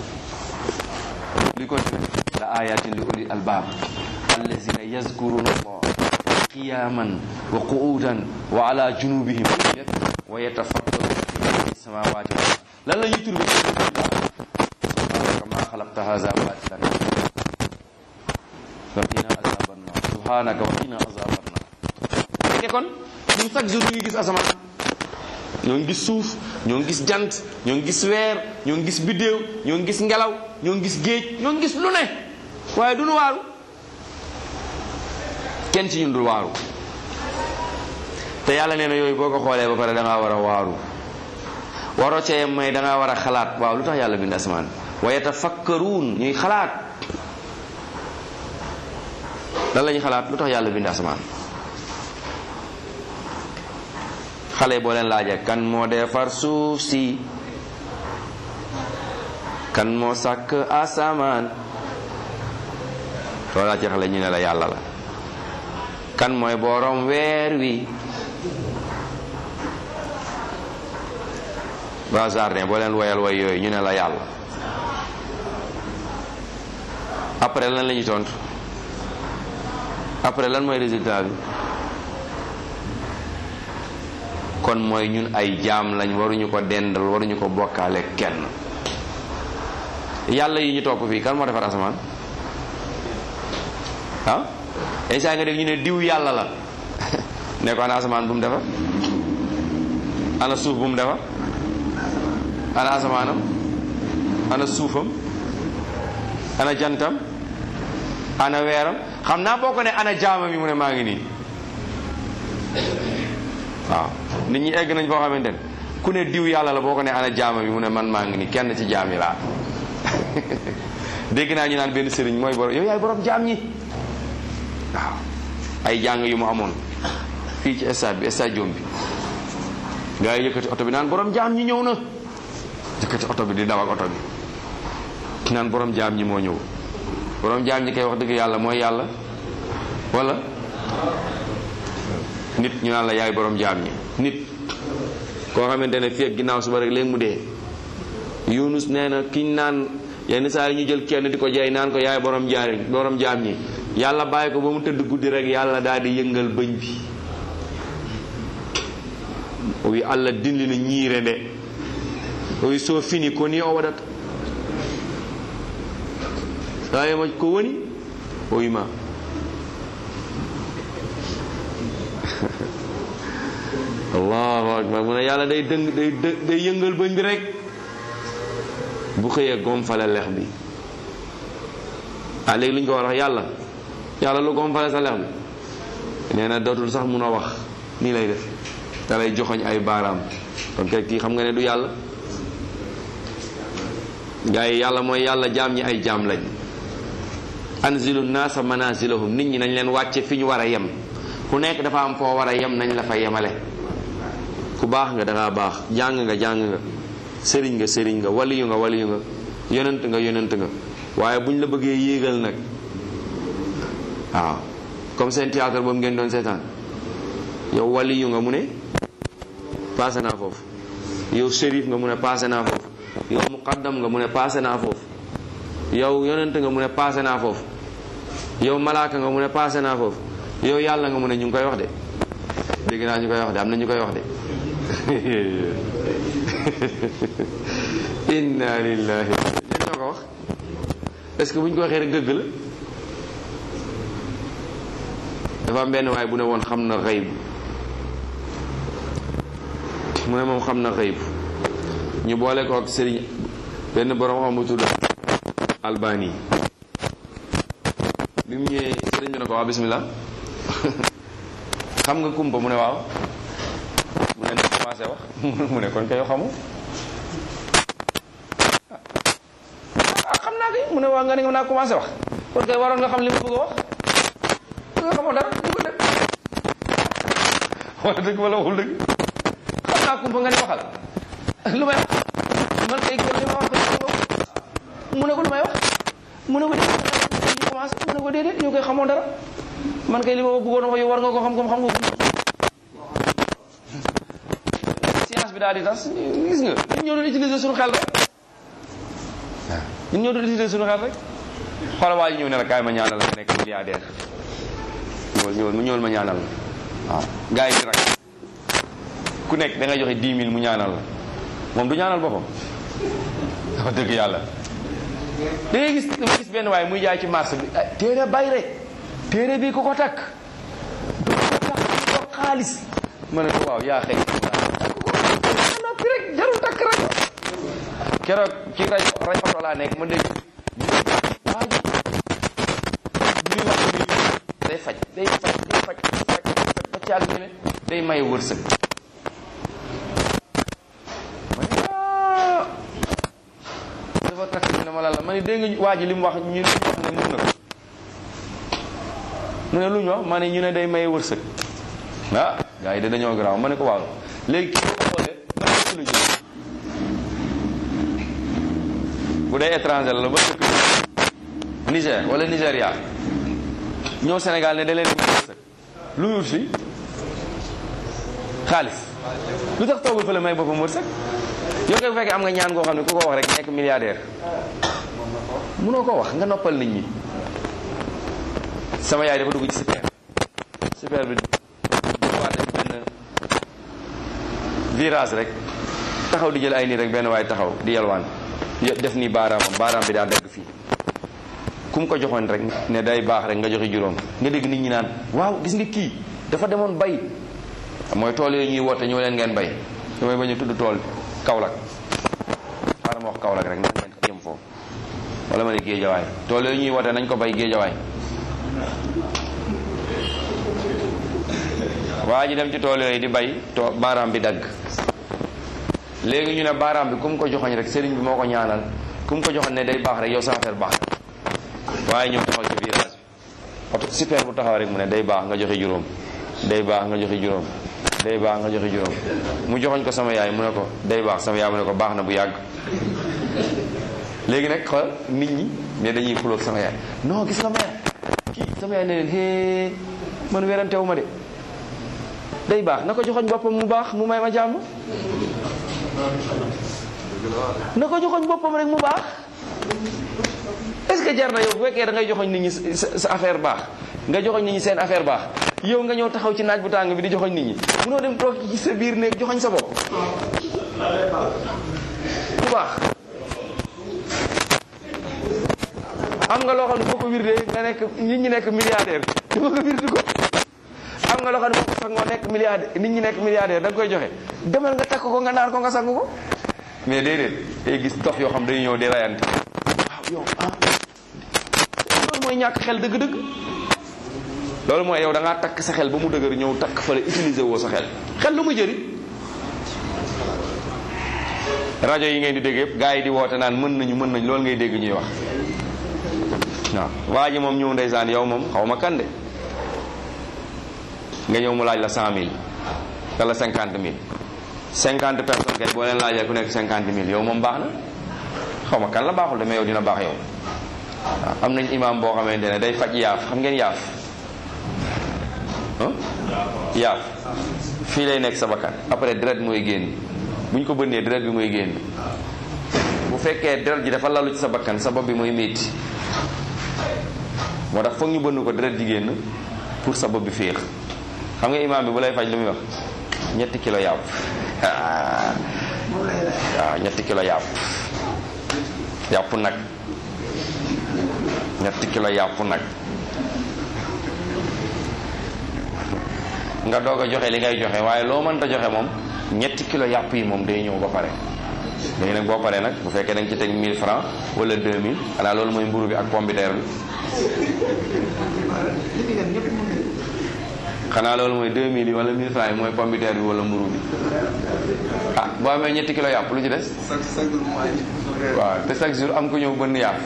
li continue la ayatin li uli albab allazina yazkuruna allah qiyaman wa qu'udan wa ala junubihim wa yatafakkaruna fi samawati wal ard lan la ñuy turbe subhanaka ma xalaqta hadha batilan waqina azaban nar subhanaka waqina azaban nar fekke kon ñun chaque jour ñu ngi gis asamaan ñoo ngi gis suuf ñoo ngi gis jant ñoo ngi gis weer ñoo ngi gis biddéew ñoo ngi gis ngelaw ñoo ngi gis géej ñoo ngi gis lu ne waaye du nu waaru kenn ci ñun dul waaru te yàlla nee na yooyu boo ko xoolee ba pare da ngaa war a waaru waroo cee may da ngaa war a xalaat waaw lu tax yàlla bind asamaan wa yatafakkaruun ñuy xalaat lan la ñu xalaat lu tax yàlla bind asamaan xale boo leen laajee kan moo defar suuf si kan moo sàkk asamaan soo laajee xale ñu ne la yàlla la kan mooy borom weer wi waa jardin boo leen woyal way yooyu ñu ne la yàlla après lan la ñuy tontu après lan mooy résultat bi kon mooy ñun ay jaam lañ waruñu ko dendal waruñu ko bokkaale kenn yàlla yi ñu topp fii kan moo defar asamaan ah saa nga dégg ñu ne diw yàlla la ne ko ana asamaan bu mu defar ana suuf bu mu defar ana asamaanam ana suufam ana jantam ana weeram xam naa boo ko ne ana jaamam yi mu ne maa ngi nii waaw nit ñi egg nañ foo xamante ne ku ne diw yàlla la boo ko ne ana jaamam yi mu ne man maa ngi nii kenn ci jaam yi laa dégg naa ñu naan benn sëriñ mooy borom yow yaay borom jaam ñi waaw ay jàng yu mu amoon fii ci stade bi stade Jom bi gaa yi yëkkati oto bi naan borom jaam ñi ñëw na yëkkati oto bi di daw ak oto bi naan borom jaam ñi moo ñëw borom jaam ñi kay wax dëgg yàlla mooy yàlla wala nit ñu naan la yaay borom jaam ñi nit koo xamante ne fii ak ginnaaw suba rek léegi mu dee Yunus nee na kiñ naan yenn saa yi ñu jël kenn di ko jaay naan ko yaay borom jaari borom jaam ñi yàlla bàyyi ko ba mu tëdd guddi rek yàlla daal di yëngal bëñ bi wi allah dindi na ñiire nde oyi so fini ko ni o waɗata sayema ko woni o wima allahu akbar mu ne yàlla day dëng day day yëngal bëñ bi rek bu xëyee gomfale lex bi ah léegi lu ñu ko war wax yàlla yàlla lu gomfale sa lex bi nee na dootul sax mun a wax nii lay def da lay joxoñ ay baaraam donc kii xam nga ne du yàlla gaa yi yàlla mooy yàlla jaam ñi ay jaam lañ anzilu naasa manazilahum nit ñi nañ leen wàcce fi ñu war a yem ku nekk dafa am foo war a yem nañ la fa yemale ku baax nga dangaa baax jàng nga jàng nga sëriñ nga sëriñ nga waliyu nga waliyu nga yonent nga yonent nga waaye buñ la bëggee yéegal nag waaw comme seen théâtre boobu ngeen doon seetaan yow waliyu nga mu ne passé naa foofu yow shérif nga mu ne passé naa foofu yow muqaddam nga mu ne passé naa foofu yow yonent nga mu ne passé naa foofu yow malaaka nga mu ne passé naa foofu yow yàlla nga mu ne ñu ngi koy wax de dégg naa ñu koy wax de am na ñu koy wax de inna lillahi ñen ñoo ko wax est-ce que bu ñu ko waxee rek dëgg la dafa am benn waay bu ne woon xam na xëyb mu ne moom xam na xëyb ñu boole ko ak sëriñ benn borom xam bu tudd albani bi mu ñëwee sëriñ bi ne ko waaw bismillah xam nga kumpa mu ne waaw mu ne na commencé wax mu ne kon kay xamu ah xam naa kay mu ne waaw nga ne nga naa commencé wax kon kay waroon nga xam li ma bëgg a wax nga xamoo dara du ko def wala dëgg wala waxul dëgg xam naa kumpa nga ne waxal lu may wax man kay kon li ma wax mu ne ko lu may wax mu ne ko ñu commencé mu ne ko déedéet yow koy xamoo dara man kay li ma bëggoon a wax yow war nga ko xam comme xam nga ko science bi daal di tas gis nga ñun ñoo doon utiliser suñu xel rek ñun ñoo doon utiliser suñu xel rek xoolal waa ji ñëw ne la kaay ma ñaanal la nekk milliardaire ñëwal ñëwal mu ñëwal ma ñaanal la waaw gars yi di rak ku nekk da ngay joxe 10 000 mu ñaanal la moom du ñaanal boppam wax dëgg yàlla da ngay gis dama gis benn waaye muy jaay ci marché bi téere bay rek téere bi ku ko takk du ko takk ko xaalis ma ne ko waaw yaa xëy noppi rek jarul takk rek keroog ci rajo rajo oto laa nekk ma dégg waa ji bi wax bi day faj day faj day faj faj ba ci àgg ñu ne day maye wërsëg dafa takk ñu ne ma la la ma ne dégg nga waa ji li mu wax ñu wax ne mun na ko mu ne lu ñu wax ma ne ñu ne day maye wërsëg ah gars yi de dañoo garaaw ma ne ko waaw léegi kii boo ko xoolee ban dëkk la jóge bu dee étranger la ba dëkk Niger wala Nigéria ñëw Sénégal ne da leen may wërsëg lu wut fi xaalis lu tax toogul fa la may boppam wërsëg yow koy bu fekkee am nga ñaan goo xam ne ku ko wax rek nekk milliardaire mënoo ko wax nga noppal nit ñi sama yaay dafa dugg ci super super bi waa def benn virage rek taxaw di jël ay nii rek benn waay taxaw di yalwaan def nii baaraamam baaraam bi daa dagg fii ku mu ko joxoon rek ne day baax rek nga joxe juróom nga dégg nit ñi naan waaw gis nga kii dafa demoon bay mooy tool yooyu ñuy woote ñëw leen ngeen bay damay bañ a tudd tool Kaolack xaaral ma wax Kaolack rek nañ ngeen yem foofu wala ma ne géejawaay tool yooyu ñuy woote nañ ko bay géejawaay waa ji dem ci tool yooyu di bay to baaraam bi dagg léegi ñu ne baaraam bi ku mu ko joxoñ rek sëriñ bi moo ko ñaanal ku mu ko joxoñ ne day baax rek yow sa affaire baax waaye ñëw taxaw ci virage bi oto super bu taxaw rek mu ne day baax nga joxe juróom day baax nga joxe juróom day baax nga joxe juróom mu joxoñ ko sama yaay mu ne ko day baax sama yaay mu ne ko baax na bu yàgg léegi nag xool nit ñi ne dañuy xuloog sama yaay non gis nga mère kii sama yaay ne leen hee man werantewu ma de day baax na ko joxoñ boppam mu baax mu may ma jàmm na ko joxoñ boppam rek mu baax est-ce que jar na yow bu fekkee da ngay joxoñ nit ñi sa affaire baax nga joxoñ nit ñi seen affaire baax yow nga ñëw taxaw ci naaj bu tàng bi di joxoñ nit ñi munoo dem toog ci sa biir néeg joxoñ sa bopp bu baax am nga loo xam ne boo ko wirdee nga nekk nit ñi nekk milliardaire te boo ko wirdu ko am nga loo xam ne boo ko sangoo nekk milliardaire nit ñi nekk milliardaire da nga koy joxe demal nga takk ko nga naan ko nga sang ko mais déedéet day gis dof yoo xam day ñëw di rayante waaw yow ah loolu mooy ñàkk xel dëgg-dëgg loolu mooy yow da ngaa takk sa xel ba mu dëgër ñëw takk fële utiliser woo sa xel xel lu muy jëriñ rajo yi ngeen di dégg yëpp gars yi di woote naan mën nañu mën nañu loolu ngay dégg ñuy wax waaw waa ji moom ñëw ndeysaan yow moom xaw ma kan de nga ñëw mu laaj la cent mille wala cinquante mille cinquante personnes kay boo leen laajee ku nekk cinquante mille yow moom baax na xaw ma kan la baaxul de mais yow dina baax yow waaw am nañ imam boo xamante ne day faj yaaf xam ngeen yaaf yaaf fii lay nekk sa bakkan après deret mooy génn bu ñu ko bënnee deret bi mooy génn bu fekkee deret ji dafa lalu ci sa bakkan sa bopp bi mooy métti moo tax foog ñu bënn ko deret ji génn pour sa bopp bi féex xam nga imam bi bu lay faj lu muy wax ñetti kilo yàpp waaw ñetti kilo yàpp yàpp nag ñetti kilo yàpp nag nga doog a joxe li ngay joxe waaye loo mënta joxe moom ñetti kilo yàpp yi moom day ñëw ba pare léegi nag boo paree nag bu fekkee da nga ci teg 1000 francs wala 2000 xanaa loolu mooy mburu bi ak pombiteer bi xanaa loolu mooy 2000 yi wala 1000 francs yi mooy pombiteer bi wala mburu bi ah boo amee ñetti kilo yàpp lu ci des waaw te chaque jour am ko ñëw bënn yàpp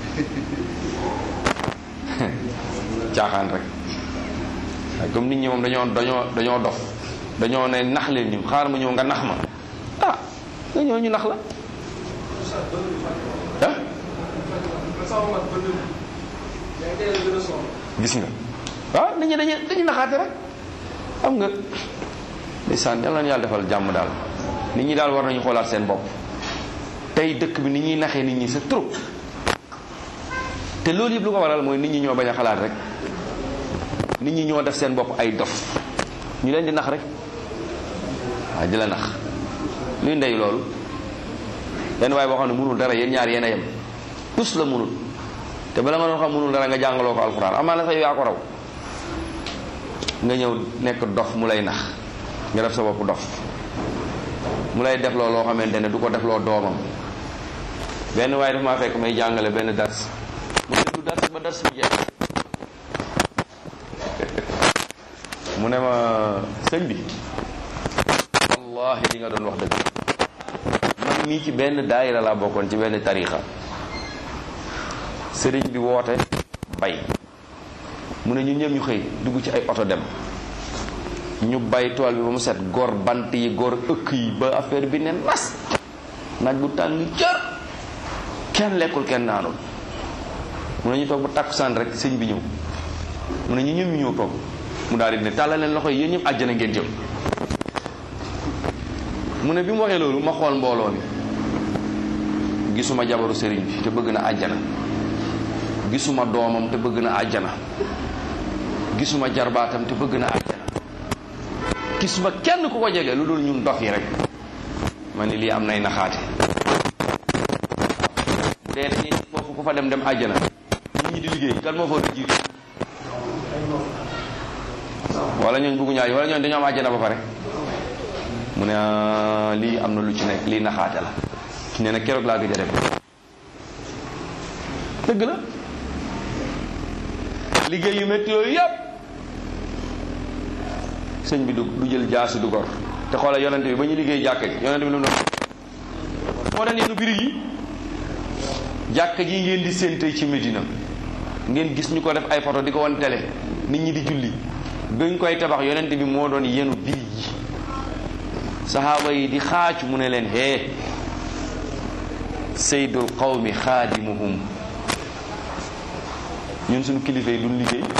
caaxaan rek waaye comme nit ñi moom dañoo dañoo dañoo dof dañoo ne nax leen ñu xaar ma ñëw nga nax ma ah nga ñëw ñu nax la ah gis nga waaw nit ñi dañuy dañuy naxaate rek xam nga ndeysaan yàlla na yàlla defal jàmm daal nit ñi daal war nañu xoolaat seen bopp tey dëkk bi ni ñuy naxee nit ñi c'est trop te loolu yëpp lu ko waral mooy nit ñi ñoo bañ a xalaat rek nit ñi ñoo def seen bopp ay dof ñu leen di nax rek waaw di la nax luy ndey loolu benn waaye boo xam ne mënul dara yéen ñaar yéen a yem tus la mënul te bala nga doon xam mënul dara nga jàngaloo ko alxuraan amaana sax yow yaa ko raw nga ñëw nekk dof mu lay nax nga def sa bopp dof mu lay def loo loo xamante ne du ko def loo doomam benn waaye daf maa fekk may jàngale benn dars mu ne du dars ba dars bi jeex mu ne ma sëñ bi wallahi li nga doon wax dëgg man mii ci benn daayira laa bokkoon ci benn tarixa sëriñ bi woote bay mu ne ñu ñëpp ñu xëy dugg ci ay oto dem ñu bay tool bi ba mu set gor bant yi gor ëkk yi ba affaire bi ne nas naaj bu tàng jër kenn lekkul kenn naanul mu ne ñu toog ba takkusaan rek sëñ bi ñëw mu ne ñu ñëpp ñu ñëw toog mu daal di ne tàllal leen loxo yi yéen ñëpp àjjana ngeen jëm mu ne bi mu waxee loolu ma xool mbooloo mi gisuma jabaru sëriñ bi te bëgg na àjjana gisuma doomam te bëgg na àjjana gisuma jarbaatam te bëgg na àjjana gisuma kenn ku ko jege lu dul ñun dof yi rek ma ni lii am nay naxaate bu dee dañuy foofu ku fa dem dem àjjana nit ñi di liggéey kan moo fa war a jiitu wala ñooñ bëggu ñaay wala ñooñ dañoo am àjjana ba pare mu ne lii am na lu ci nekk lii naxaate la nee na keroog laa gëj a dem dëgg la liggéey yu métti yooyu yëpp sëñ bi du du jël jaasi du gor te xoolal yonente bi ba ñu liggéey jàkka ji yonente bi lu mu doon moo daan yenn birig yi jàkka ji ngeen di seen tey ci Medina ngeen gis ñu ko def ay photo di ko wan télé nit ñi di julli bañ koy tabax yonente bi moo doon yenu birig yi saxaaba yi di xaacu mu ne leen hee saydul qawmi xaadimuhum ñun suñu kilifa yi duñ liggéey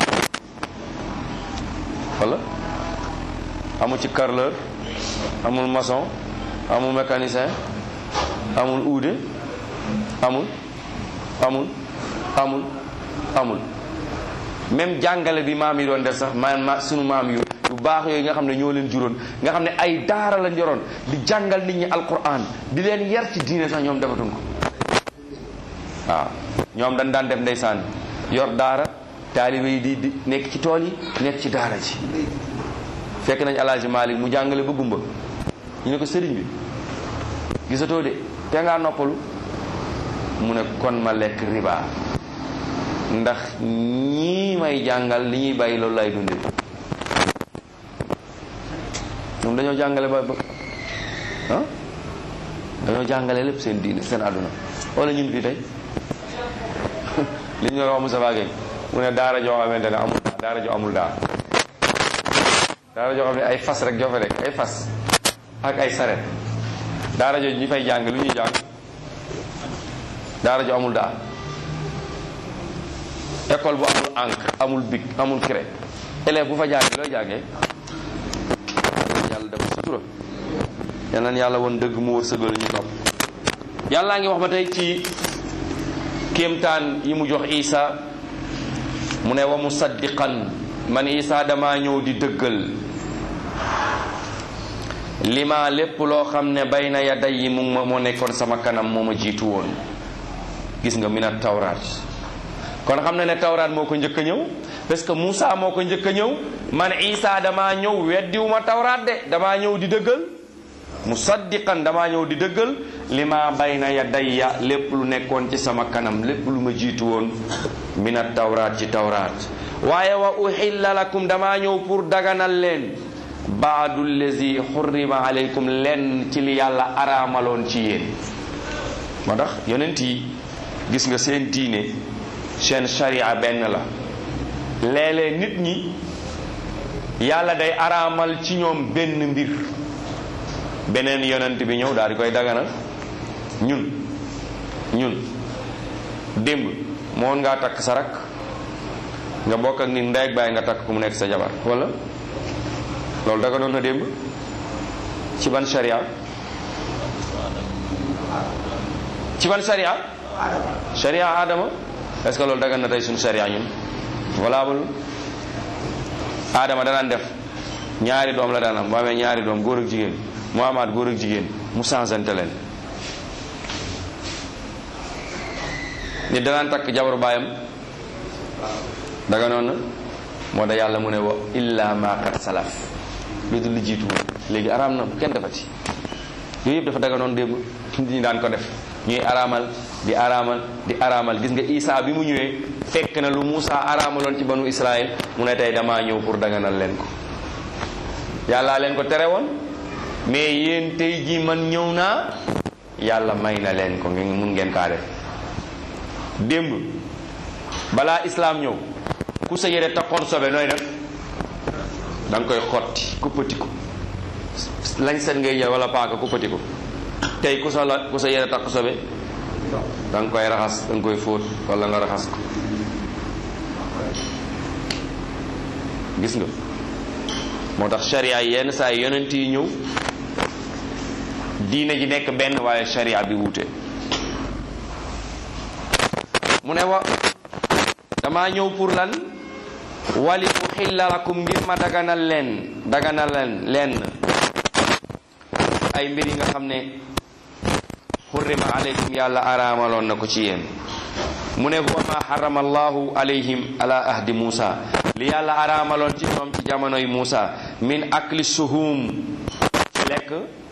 wala amul ci carreleur amul maçon amul mécanicien amul uude amul amul amul amul même jàngale bi maam yi doon def sax ma ma sunu maam yu yu baax yooyu nga xam ne ñoo leen juróon nga xam ne ay daara lañ yoroon di jàngal nit ñi alquran di leen yar ci diine sax ñoom defatuñ ko waaw ñoom dañ daan def ndeysaan yor daara taalibe yi di di nekk ci tool yi nekk ci daara ji fekk nañ alaaji Malik mu jàngale ba gumba ñu ne ko sëriñ bi gisatoo de te ngaa noppalu mu ne kon ma lekk riba ndax ñii may jàngal li ñuy bàyyi loolu lay dunde ñoom dañoo jàngale ba ba ah dañoo jàngale lépp seen diine seen àdduna wala ñun fii tey li ñu doon wax Moussa Gueye mu ne daara joo xamante ne amul daara joo amul daara daara joo xam ne ay fas rek joo fa nekk ay fas ak ay saret daara joo ñu fay jàng lu ñuy jàng daara joo amul daara école bu amul encre amul bic amul craie élève bu fa jàngee looy jàngee yàlla dafa sutura yal na yàlla woon dëgg mu wërsëgal ñu topp yàllaa ngi wax ba tey ci kéemtaan yi mu jox Isa mu ne wa musaddiqan man Isa dama ñëw di dëggal lima lépp loo xam ne bayna yaday yi mu ma moo nekkoon sama kanam moo ma jiitu woon gis nga mina tawraat kon xam na ne tawraat moo ko njëkk a ñëw parce que Moussa moo ko njëkk a ñëw man Isa damaa ñëw weddiwuma tawraat de damaa ñëw di dëggal musaddiqan damaa ñëw di dëggal li ma bayna yadayya lépp lu nekkoon ci sama kanam lépp lu ma jiitu woon mina tawraat ci tawraat waaye wa uhilla lakum damaa ñëw pour daganal leen baadu lazi xurrima aleykum lenn ci li yàlla araamaloon ci yéen moo tax yonent yi gis nga seen diine seen sharia benn la léeg-léeg nit ñi yàlla day araamal ci ñoom benn mbir beneen yonent bi ñëw daal di koy daganal ñun ñun démb moon ngaa takk sa rak nga bokk ak nit ndey ak baay nga takk ku mu nekk sa jabar wala loolu daganoon na démb ci ban sharia ci ban sharia sharia adama est-ce que loolu dagan na tey suñu sharia ñun valable adama danaan def ñaari doom la daan am bu amee ñaari doom góor ak jigéen mu amaat góor ak jigéen mu sansante leen nit danaan takk jabaru baayam daga noon na moo da yàlla mu ne wa illa ma qad salaf lu dul li jiitu léegi araam na kenn defati yooyu yëpp dafa daga noon démb nit ñi daan ko def ñuy araamal di araamal di araamal gis nga Isa bi mu ñëwee fekk na lu Muusa araamaloon ci banu Israël mu ne tey damaa ñëw pour daganal leen ko yàllaa leen ko tere woon mais yéen tey ji man ñëw naa yàlla may na leen ko ngeen mun ngeen kaa def démb balaa islaam ñëw ku sa yére taxoon sobe nooy def da nga koy xotti kuppati ko lañ set ngay jël wala paaka kuppati ko tey ku sa la ku sa yére tax sobe da nga koy raxas da nga koy fóot wala nga raxas ko gis nga moo tax sharia yenn saa yi yonent yi ñëw diine ji nekk benn waaye sharia bi wuute mu ne wa dama ñëw pour lan wali uxilla lakum ngir ma daganal leen daganal leen leen ay mbir yi nga xam ne xurrima alaykum yàlla araamaloon na ko ci yéen mu ne huwa ma harrama allahu alayhim ala ahdi Musa li yàlla araamaloon ci ñoom ci jamonoy Musa min akli suhum ci lekk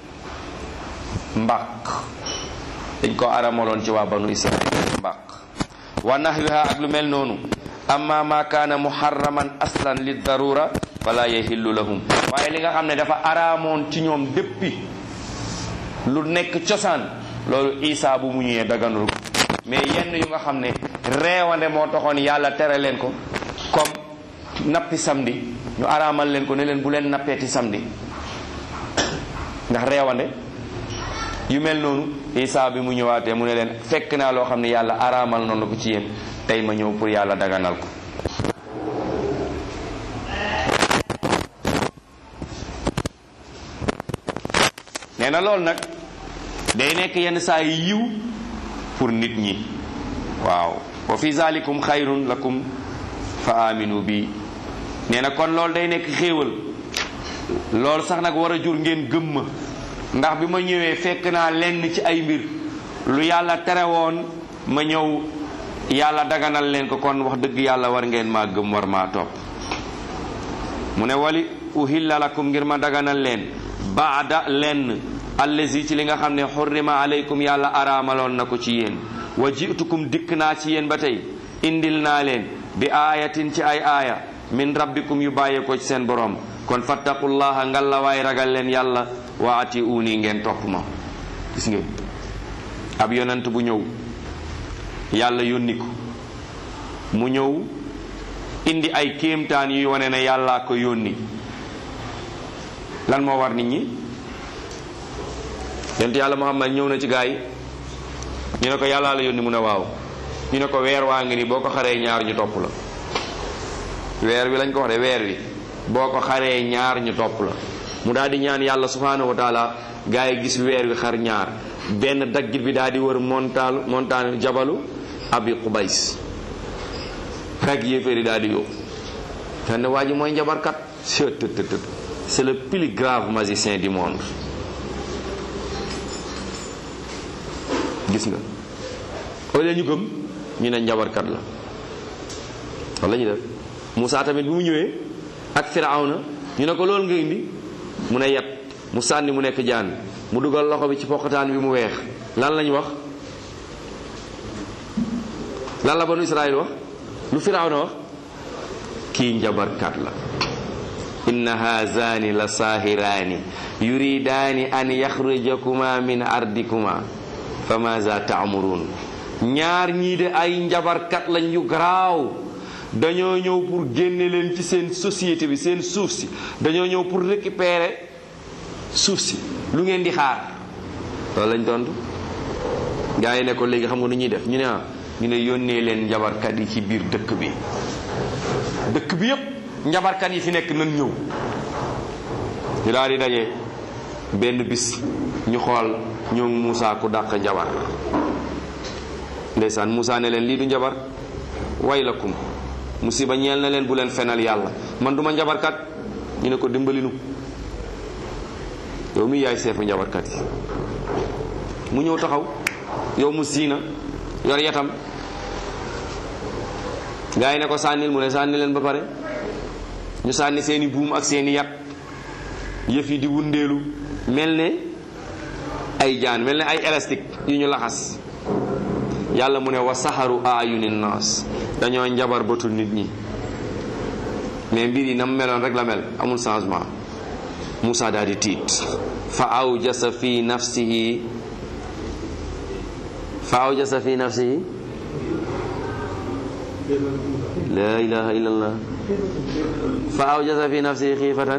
mbaq dañ ko araamaloon ci waa banu Israil mbaq wa nahwiha ak lu mel noonu amma ma kaana muharraman aslan li darura fala yahillu lahum waaye li nga xam ne dafa araamoon ci ñoom déppi lu nekk cosaan loolu isa bu mu ñëwee daganul ko mais yenn yu nga xam ne reewande moo taxoon yàlla tere leen ko comme nappi samedi ñu araamal leen ko ne leen bu leen nappeeti samedi ndax reewande yu mel noonu isa bi mu ñëwaatee mu ne leen fekk naa loo xam ne yàlla araamal noonu ko ci yéen tey ma ñëw pour yàlla daganal ko nee na loolu nag day nekk yenn saa yi yiw pour nit ñi waaw wa fi zalikum xayrun lakum fa aminu bi nee na kon loolu day nekk xéewal loolu sax nag war a jur ngeen gëm ma ndax bi ma ñëwee fekk naa lenn ci ay mbir lu yàlla tere woon ma ñëw yàlla daganal leen ko kon wax dëgg yàlla war ngeen maa gëm war maa topp mu ne wali uhilla lakum ngir ma daganal leen baada lenn allazi ci li nga xam ne xurrima aleykum yàlla araamaloon na ko ci yéen wa jitukum dikk naa ci yéen ba tey indil naa leen bi aayatin ci ay aaya min rabbikum yu bàyyee ko ci seen borom kon fattaqullaha ngallawaay ragal leen yàlla wa ati uuni ngeen topp ma gis ngeen ab yonent bu ñëw yàlla yónni ko mu ñëw indi ay kéemtaan yuy wane ne yàllaa ko yónni lan moo war nit ñi yonent yàlla Muhammad ñëw na ci gaa yi ñu ne ko yàllaa la yónni mu ne waaw ñu ne ko weer waa ngi ni boo ko xaree ñaar ñu topp la weer wi lañ ko wax de weer wi boo ko xaree ñaar ñu topp la mu daal di ñaan yàlla subhanahu wa taala gaa yi gis weer wi xar ñaar benn daggit bi daal di wër montaal montaane jabalu abi qubays rek yéeféeri daal di yóbbu fenn waa ji mooy njabarkat c'est le plus grave magicien du monde gis nga au lieu ñu gëm ñu ne njabarkat la wala ñu def Moussa tamit bi mu ñëwee ak Firawna ñu ne ko loolu nga indi mu ne yat mu sànni mu nekk jaan mu dugal loxo bi ci poqataan bi mu weex lan lañ wax lan la banu Israël wax lu Firawna wax kii njabarkat la inna haazani la saahiraani yuridaani an yaxrujakuma min ardikuma fa maza taamuruun ñaar ñii de ay njabarkat lañ yu garaaw dañoo ñëw pour génne leen ci seen société bi seen suuf si dañoo ñëw pour récupérer suuf si lu ngeen di xaar loolu lañ tontu gaa yi ne ko léegi xam nga nu ñuy def ñu ne ah ñu ne yónnee leen njabarkat yi ci biir dëkk bi dëkk bi yépp njabarkat yi fi nekk nan ñëw ñu daal di daje benn bis ñu xool ñoom Moussa ku dàq njabar ndeysaan Moussa ne leen lii du njabar waylakum musiba ñeel na leen bu leen fenal yàlla man duma njabarkat ñu ne ko dimbalinu yow mi yaay seefu njabarkat yi mu ñëw taxaw yow mu siina yor yatam gaa yi ne ko sànnil mu ne sànni leen ba pare ñu sànni seeni buum ak seeni yat yëf yi di wundeelu mel ne ay jaan mel ne ay élastique yu ñu laxas yàlla mu ne wa saxaru ayuni naas dañoo njabar bëtu nit ñi mais mbir yi na mu meloon rek la mel amul changement Moussa daal di tiit fa awjasa fi nafsihi fa awjasa fi nafsihi la ilaha illallah fa awjasa fi nafsi xiifatan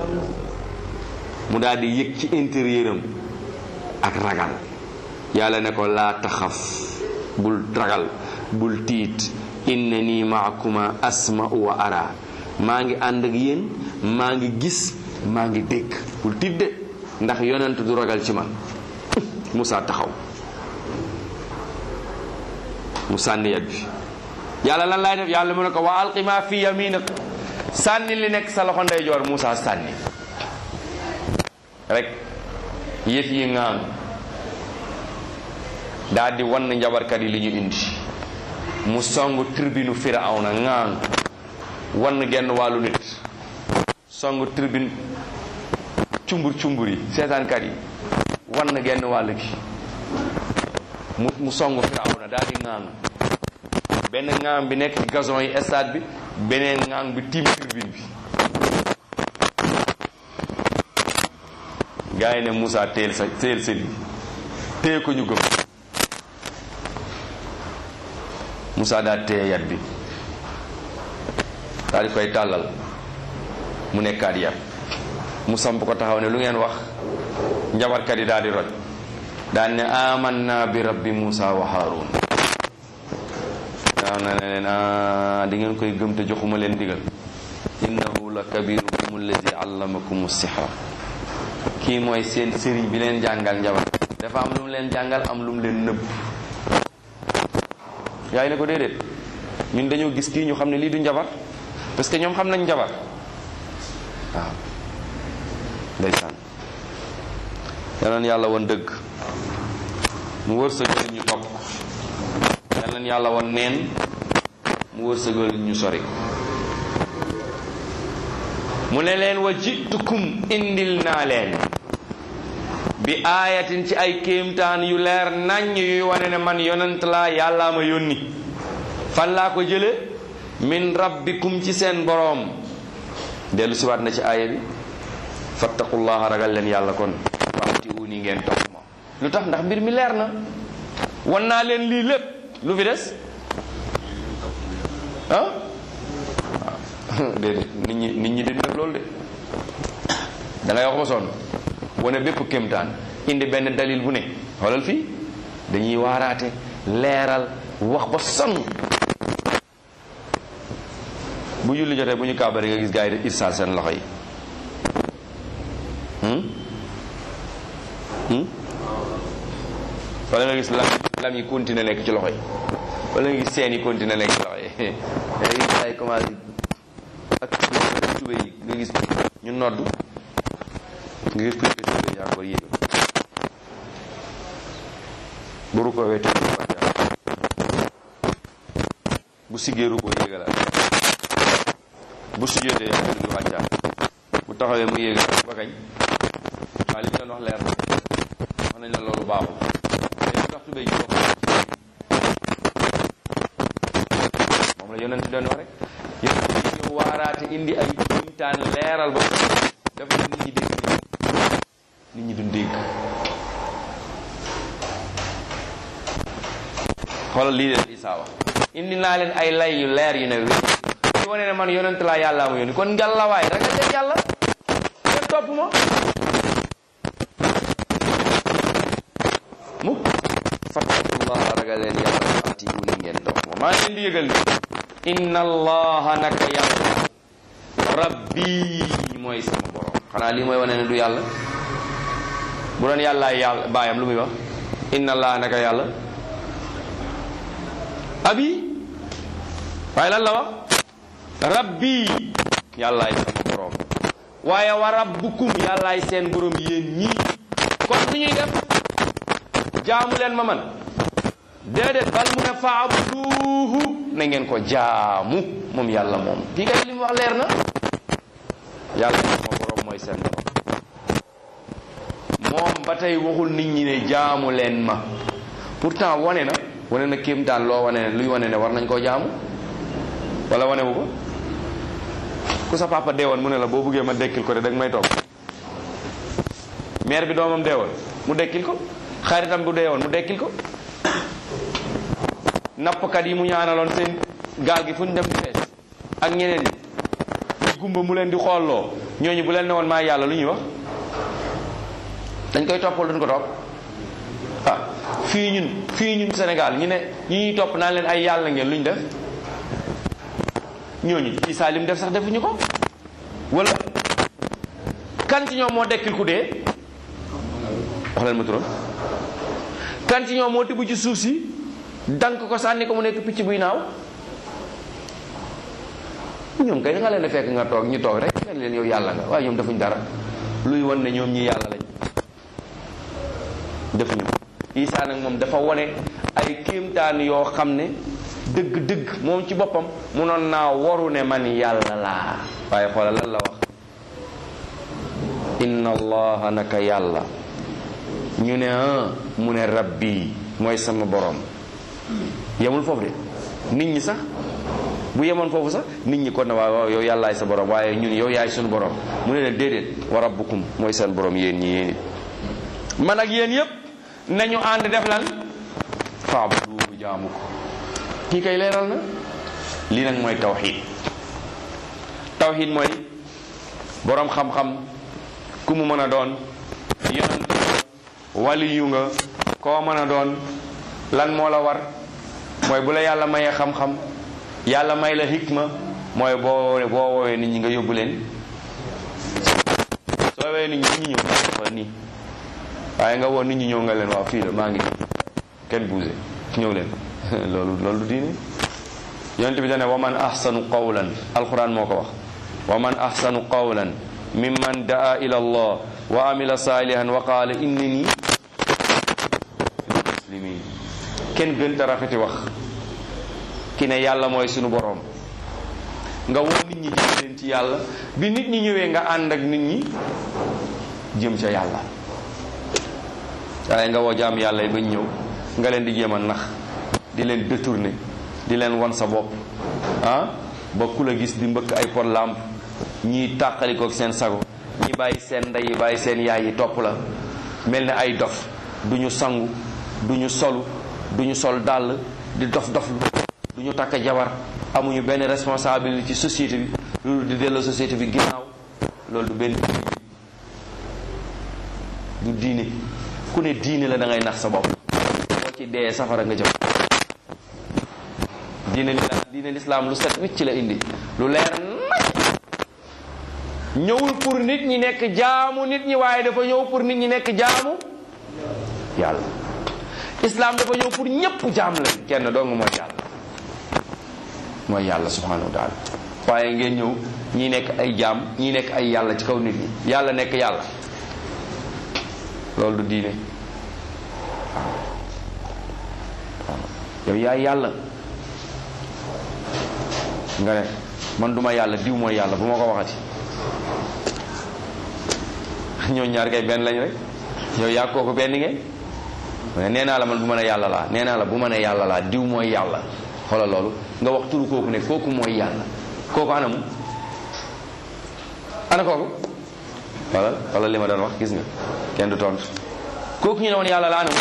mu daal di yëg ci intérieur am ak ragal yàlla ne ko laa taxaf bul ragal bul tiit innani maakuma asma'u wa ara maa ngi ànd ak yéen maa ngi gis maa ngi dégg bul tiit de ndax yonent du ragal ci man Moussa taxaw mu sànni yat bi yàlla lan laay def yàlla mu ne ko wa alqi ma fi yaminak sànni li nekk sa loxo ndeyjoor Moussa sànni rek yëf yi ngaam daal di wan njabarkat yi li ñu indi mu song tribune Firawna ngaam wan genn wàllu nit song tribune cumbur cumbur yi seetaankat yi wan genn wàll gi mu mu song Firawna daal di ngaam benn ngaam bi nekk ci gazon yi stade bi beneen ngaam bi tiim tribune bi gaa yi ne Moussa teel sa teel sa lii téye ko ñu gëm Moussa daal téye yat bi daal di koy tàllal mu nekkaat yat mu samp ko taxaw ne lu ngeen wax njabarkat yi daal di roj daal ne amanna bi rabbi Moussa wa Haroun daaw na ne leen a di ngeen koy gëm te joxuma leen digal innahu la kabirukum allazi allamakum sihra kii mooy seen sëriñ bi leen jàngal njabar dafa am lu mu leen jàngal am lu mu leen nëbb yaay ne ko déedéet ñun dañoo gis kii ñu xam ne lii du njabar parce que ñoom xam nañ njabar waaw ndeysaan yal na yàlla woon dëgg mu wërsëgal ñu topp yal na yàlla woon neen mu wërsëgal ñu sori mu ne leen wa jitukum indil naa leen bi aayatin ci ay kéemtaan yu leer naññ yuy wane ne man yonent laa yàllaa ma yónni fan laa ko jële min rabbikum ci seen boroom dellu siwaat na ci aaya bi fattaqullaha ragal leen yàlla kon waxti uni ngeen topp ma lu tax ndax mbir mi leer na wan naa leen lii lépp lu fi des ah déedéet nit ñi nit ñi duñ def loolu de da ngay wax ba sonn wane bépp kéemtaan indi benn dalil bu ne xoolal fii dañuy waaraate leeral wax ba sonn bu julli jotee bu ñu kàbbari nga gis gars yi di irsaal seen loxo yi wala nga gis lam lam yi continué nekk ci loxo yi wala nga gis seen yi continué nekk ci loxo yi nga gis gars yi commencé ak tube yi nga gis ñu nodd nga gis kuy tube yi encore yéegal bu rukkoo wee tube wàccaat bu siggee rukkoo yéegalaat bu sujjóotee yaa ngi wàccaat bu taxawee mu yéegalaat ba kañ waaw li ñu doon wax leer na wax nañ la loolu baaxul mais lu tax tubéy ji bokk moom la yonent doon wax rek yonent bi ñëw waaraate indi ay jumtaan leeral ba dafa ne nit ñi dégg nit ñi duñ dégg xoolal lii leen Isaa wax indi naa leen ay lay yu leer yu ne wér ñu wane ne man yonent laa yàllaa ma yónni kon ngàllawaay ragal leen yàlla ngeen topp ma mukk fattaqullaha ragal leen yàlla ati uni ngeen topp ma maa leen di yëgal ni inna allaha naka yàlla rabbi mooy sama borom xanaa lii mooy wane ne du yàlla bu doon yàllaa yàlla baayam lu muy wax inna allaha naka yàlla abi waaye lan la wax rabbi yàllaay sama borom waaye wa rabbukum yàllaay seen borom yéen ñii kon lu ñuy def jaamu leen ma man déedéet bal mu ne faabuduuhu na ngeen ko jaamu moom yàlla moom kii kay li mu wax leer na yàlla sama borom mooy seen borom moom ba tey waxul nit ñi ne jaamu leen ma pourtant wane na wane na kéemtaan loo wane ne luy wane ne war nañ koo jaamu wala wane wu ko ku sa papa deewoon mu ne la boo buggee ma dekkil ko de dag may toog mère bi doomam deewoon mu dekkil ko xaritam bu deewoon mu dekkil ko nappkat yi mu ñaanaloon seen gaal gi fu ñu dem di fees ak ñeneen ñi ñu gumba mu leen di xoolloo ñooñu bu leen ne woon maa yàlla lu ñuy wax dañ koy toppal duñ ko topp ah fii ñun fii ñun Sénégal ñu ne ñi ñuy topp naan leen ay yàlla ngeen lu ñu def ñooñu Isaa lim def sax defuñu ko wala kan ci ñoom moo dekkil ku dee wax leen ma turam kan ci ñoom moo tibb ci suuf si dank ko sànni ko mu nekk picc buy naaw ñoom kay da nga leen di fekk nga toog ñu toog rek nga leen yow yàlla nga waaye ñoom defuñ dara luy won ne ñoom ñi yàlla lañ defuñu ko Isaa nag moom dafa wone ay kéemtaan yoo xam ne dëgg-dëgg moom ci boppam munoon naa waru ne man yàlla laa waaye xoolal lan la wax inna allaha naka yàlla ñu ne ah mu ne rabbi mooy sama borom yemul foofu de nit ñi sax bu yemoon foofu sax nit ñi kon na waaw waaw yow yàllaay sa borom waaye ñun yow yaay suñu borom mu ne leen déedéet wa rabbukum mooy seen borom yéen ñi yéen it man ak yéen yépp nañu ànd def lan faabudu jaamu ko kii kay leeral na lii nag mooy tawxid tawxid mooy borom xam-xam ku mu mën a doon yonent waliyu nga koo mën a doon lan moo la war mooy bu la yàlla mayee xam-xam yàlla may la hikma mooy boo boo woowee nit ñi nga yóbbu leen soo woowee nit ñi nit ñi ñëw wala nii waaye nga woo nit ñi ñëw nga leen waaw fii la maa ngi kenn bougé ñëw leen loolu loolu du diine yonent bi dane wa man ahsanu qawlan alquran moo ko wax wa man ahsanu qawlan mimman daa ila allah wa amila salihan wa qaala innani muslimin kenn gën ta rafeti wax ki ne yàlla mooy sunu boroom nga woo nit ñi jëm leen ci yàlla bi nit ñi ñëwee nga ànd ak nit ñi jëm ca yàlla waaye nga woo jaam yàlla yi bañ ñëw nga leen di jéem a nax di leen détourner di leen wan sa bopp ah ba ku la gis di mbëkk ay pot lampe ñii tàqalikook seen sago ñi bàyyi seen ndey yi bàyyi seen yaay yi topp la mel ni ay dof du ñu sangu du ñu solu du ñu sol dàll di dof doflu du ñu takk jabar amuñu benn responsabilité ci société bi loolu di delloo société bi ginnaaw loolu du benn du diine ku ne diine la da ngay nax sa bopp boo ci dee safara nga jëm diine li diine lislaam lu set wicc la indi lu leer ñëwul pour nit ñi nekk jaamu nit ñi waaye dafa ñëw pour nit ñi nekk jaamu yàlla islam dafa ñëw pour ñépp jaam la kenn dong mooy yàlla mooy yàlla subhanahu wa taala waaye ngeen ñëw ñi nekk ay jaam ñi nekk ay yàlla ci kaw nit ñi yàlla nekk yàlla loolu du diine yow yaay yàlla nga ne man duma yàlla diw mooy yàlla bu ma ko waxati ñoo ñaar kay benn lañ rek yow yaa kooku benn ngeen mais nee naa la man bu ma ne yàlla laa nee naa la bu ma ne yàlla laa diw mooy yàlla xoolal loolu nga wax turu kooku ne kooku mooy yàlla kooku anamu ana kooku wala wala li ma doon wax gis nga kenn du tontu kooku ñu ne woon yàlla la anamu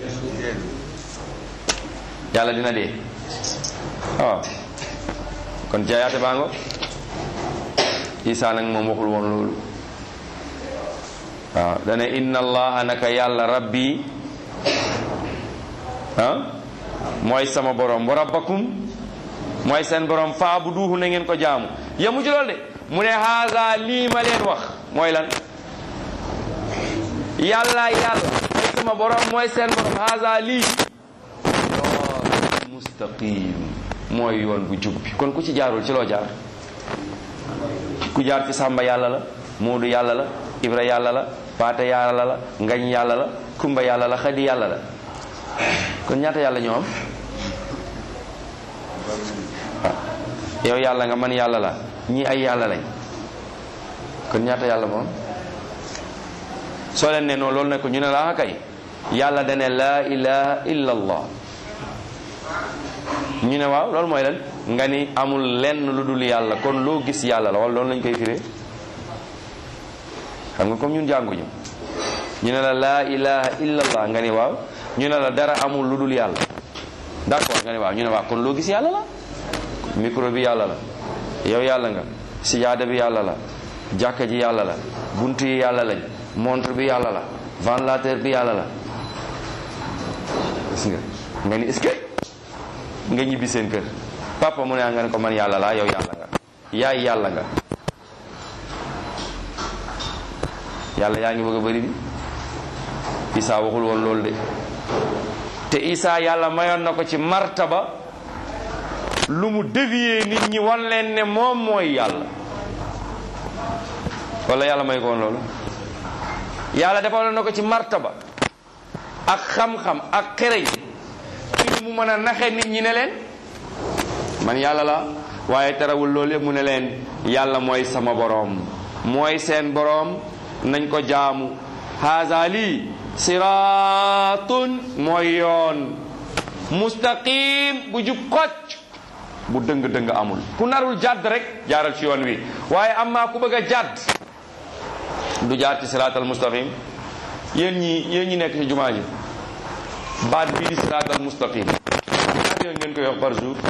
yàlla dina dee waaw kon jaayaate baa ngo Isaa nag moom waxul woon loolu waaw dana inna allaha naka yàlla rabbi ah mooy sama borom wa rabbakum mooy seen borom faabuduhu na ngeen ko jaamu yemu ci loolu de mu ne haasa lii ma leen wax mooy lan yàlla yàlla mooy sama borom mooy seen borom haasa lii mustaqim mooy yoon bu jub bi kon ku ci jaarul ci loo jaar ku jaar ci sàmba yàlla la moodu yàlla la ibra yàlla la paate yàlla la ngañ yàlla la kumba yàlla la xadi yàlla la kon ñaata yàlla ñoo am yow yàlla nga man yàlla la ñii ay yàlla lañ kon ñaata yàlla moom soo leen ne noonu loolu ne ko ñu ne la kay yàlla dane laa ilaha illa allah ñu ne waaw loolu mooy lan nga ni amul lenn lu dul yàlla kon loo gis yàlla la wala loolu lañ koy firee xam nga comme ñun jànguñu ñu ne la laa ilaha illallah nga ni waaw ñu ne la dara amul lu dul yàlla d'accord nga ni waaw ñu ne waaw kon loo gis yàlla la micro bi yàlla la yow yàlla nga sijaada bi yàlla la jàkka ji yàlla la bunt yi yàlla lañ montre bi yàlla la ventilateur bi yàlla la gis nga nga ni est-ce que nga ñibbi seen kër papa mu ne nga ne ko man yàlla laa yow yàlla nga yaay yàlla nga yàlla yaa ngi bëgg a bëri bi Isa waxul woon loolu de te Isa yàlla mayoon na ko ci martaba lu mu dévier nit ñi wan leen ne moom mooy yàlla wala yàlla may ko woon loolu yàlla defal na ko ci martaba ak xam-xam ak xereñ ci mu mën a naxe nit ñi ne leen man yàlla la waaye terewul loolu yëpp mu ne leen yàlla mooy sama boroom mooy seen boroom nañ ko jaamu haza lii siraatun mooy yoon mustaqim bu jub xocc bu dëng-dëng amul ku narul jàdd rek jaaral ci yoon wi waaye amma ku bëgg a jàdd du jaar ci siraatal mustaqim yéen ñi yéen ñi nekk ci jumaa ji baat bii di siraatal mustaqim ñaata yoon ngeen koy wax par jour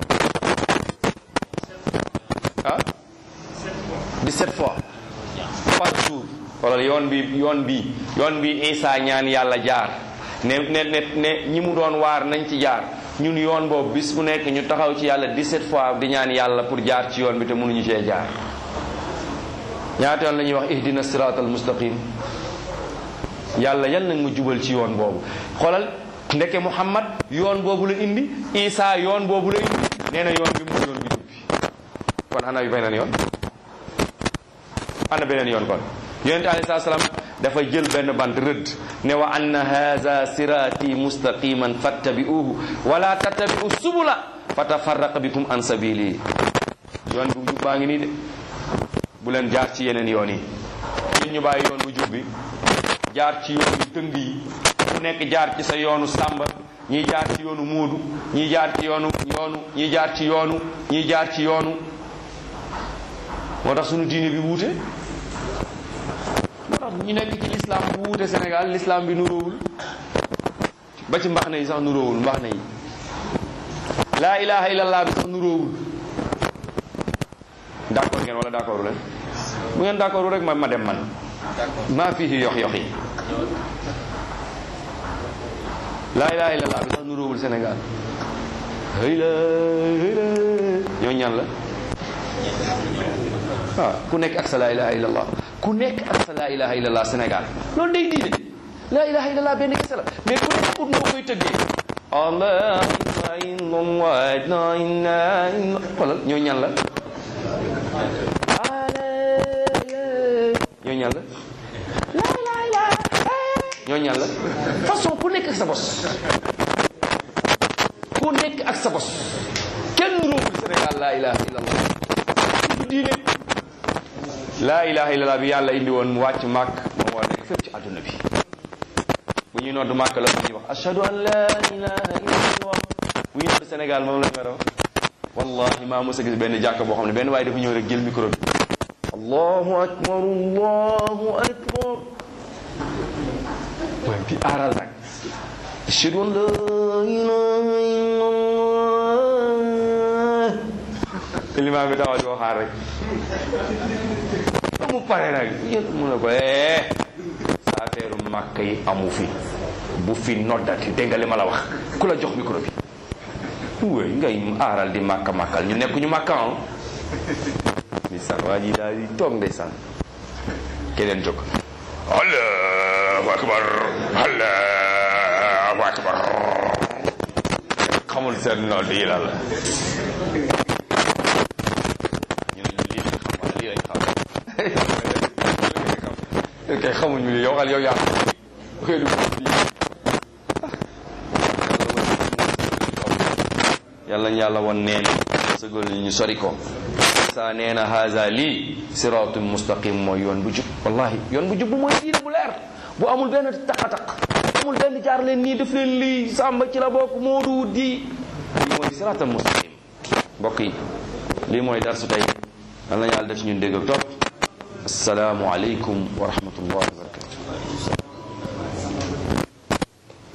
ah 17 fois par jour wala yoon bi yoon bi yoon bi Isa ñaan yàlla jaar ne ne ne ne ñi mu doon waar nañ ci jaar ñun yoon boobu bis bu nekk ñu taxaw ci yàlla 17 fois di ñaan yàlla pour jaar ci yoon bi te mënuñu cee jaar ñaata yoon la ñuy wax ihdina siratal mustaqim yàlla yal nag ma jubal ci yoon boobu xoolal ndeke Muhammad yoon boobu la indi Isa yoon boobu la indi nee na yoon bi mu yoon bi jub bi kon ana yu beneen yoon ana beneen yoon kon yonente alayhi salaam dafa jël benn bant rëdd ne wa anna haza sirati mustaqiman fattabi'uhu wala tattabi'u subula fatafarraqa bikum an sabili yoon bu jub baa ngi nii de bu leen jaar ci yeneen yoon yi yéen ñu bàyyi yoon bu jub bi jaar ci yoonu tëng yi ku nekk jaar ci sa yoonu sàmba ñii jaar ci yoonu muudu ñii jaar ci yoonu yoonu ñii jaar ci yoonu ñii jaar ci yoonu moo tax sunu diine bi wuute moo tax ñu nekk ci l'islam bu wuute Sénégal l'islam bi nuróowul ba ci mbax na yi sax nuróowul mbax na yi laa ilaha illallah bi sax nuróowul d'accord ngeen wala d'accord leen bu ngeen d'accord rek ma ma dem man maa fii yox yox yi laa ilaha illallah bi sax nuróowul Sénégal hëy la hëy la ñoo ñan la waaw ku nekk ak sa laa ilaha illallah ku nekk ak sa laa ilaha illallah Sénégal loolu day diine laa ilaha illallah benn kese la mais ku nekk pour noo koy tëggee allah xoolal ñoo ñan la ñoo ñan la ñoo ñan la façon ku nekk ak sa bos ku nekk ak sa bos kenn nuróowul Sénégal laa ilaha illallah du diine laa ilaha illallah bi yàlla indi woon mu wàcc màkk moom war nekk fépp ci àdduna bi bu ñuy nodd màkk la ñuy wax ashhadu an la ilaha illallah bu ñuy nodd Sénégal moom la ñu war a wax wallahi maa mos a gis benn jàkk boo xam ne benn waaye dafa ñëw rek jël micro bi allahu akbar allahu akbar waaye bi aaral nag ashhadu an la ilaha illallah limaam bi taxaw di ko xaar rek mu pare nag yéen mu ne ko eh sa affaire màkk yi amu fi bu fi noddati dégg nga li ma la wax ku la jox micro bi wéy ngay aaral di màkka màkkal ñu nekk ñu màkka ah ndeysaan waa ji daal di toog ndeysaan keneen jóg allahu akbar allahu akbar xamul seen nodd yi la la ñu ne lii lañ xam wala lii lañ xam kay xamuñu li yow xal yow yaa xëy na yàlla ñu yàlla won neen sëgal ñu sori ko sa nee na haza lii siraatun mustaqim mooy yoon bu jub wallahi yoon bu jub bu mooy diine bu leer bu amul benn taq-taq amul benn jaar leen nii def leen lii sàmba ci la bokk moodu di lii mooy siraatal mustaqim mbokk yi lii mooy darsu tey yal na yàlla def ñun dégg ak topp asalaamu aleykum wa rahmatullahi wa barakatu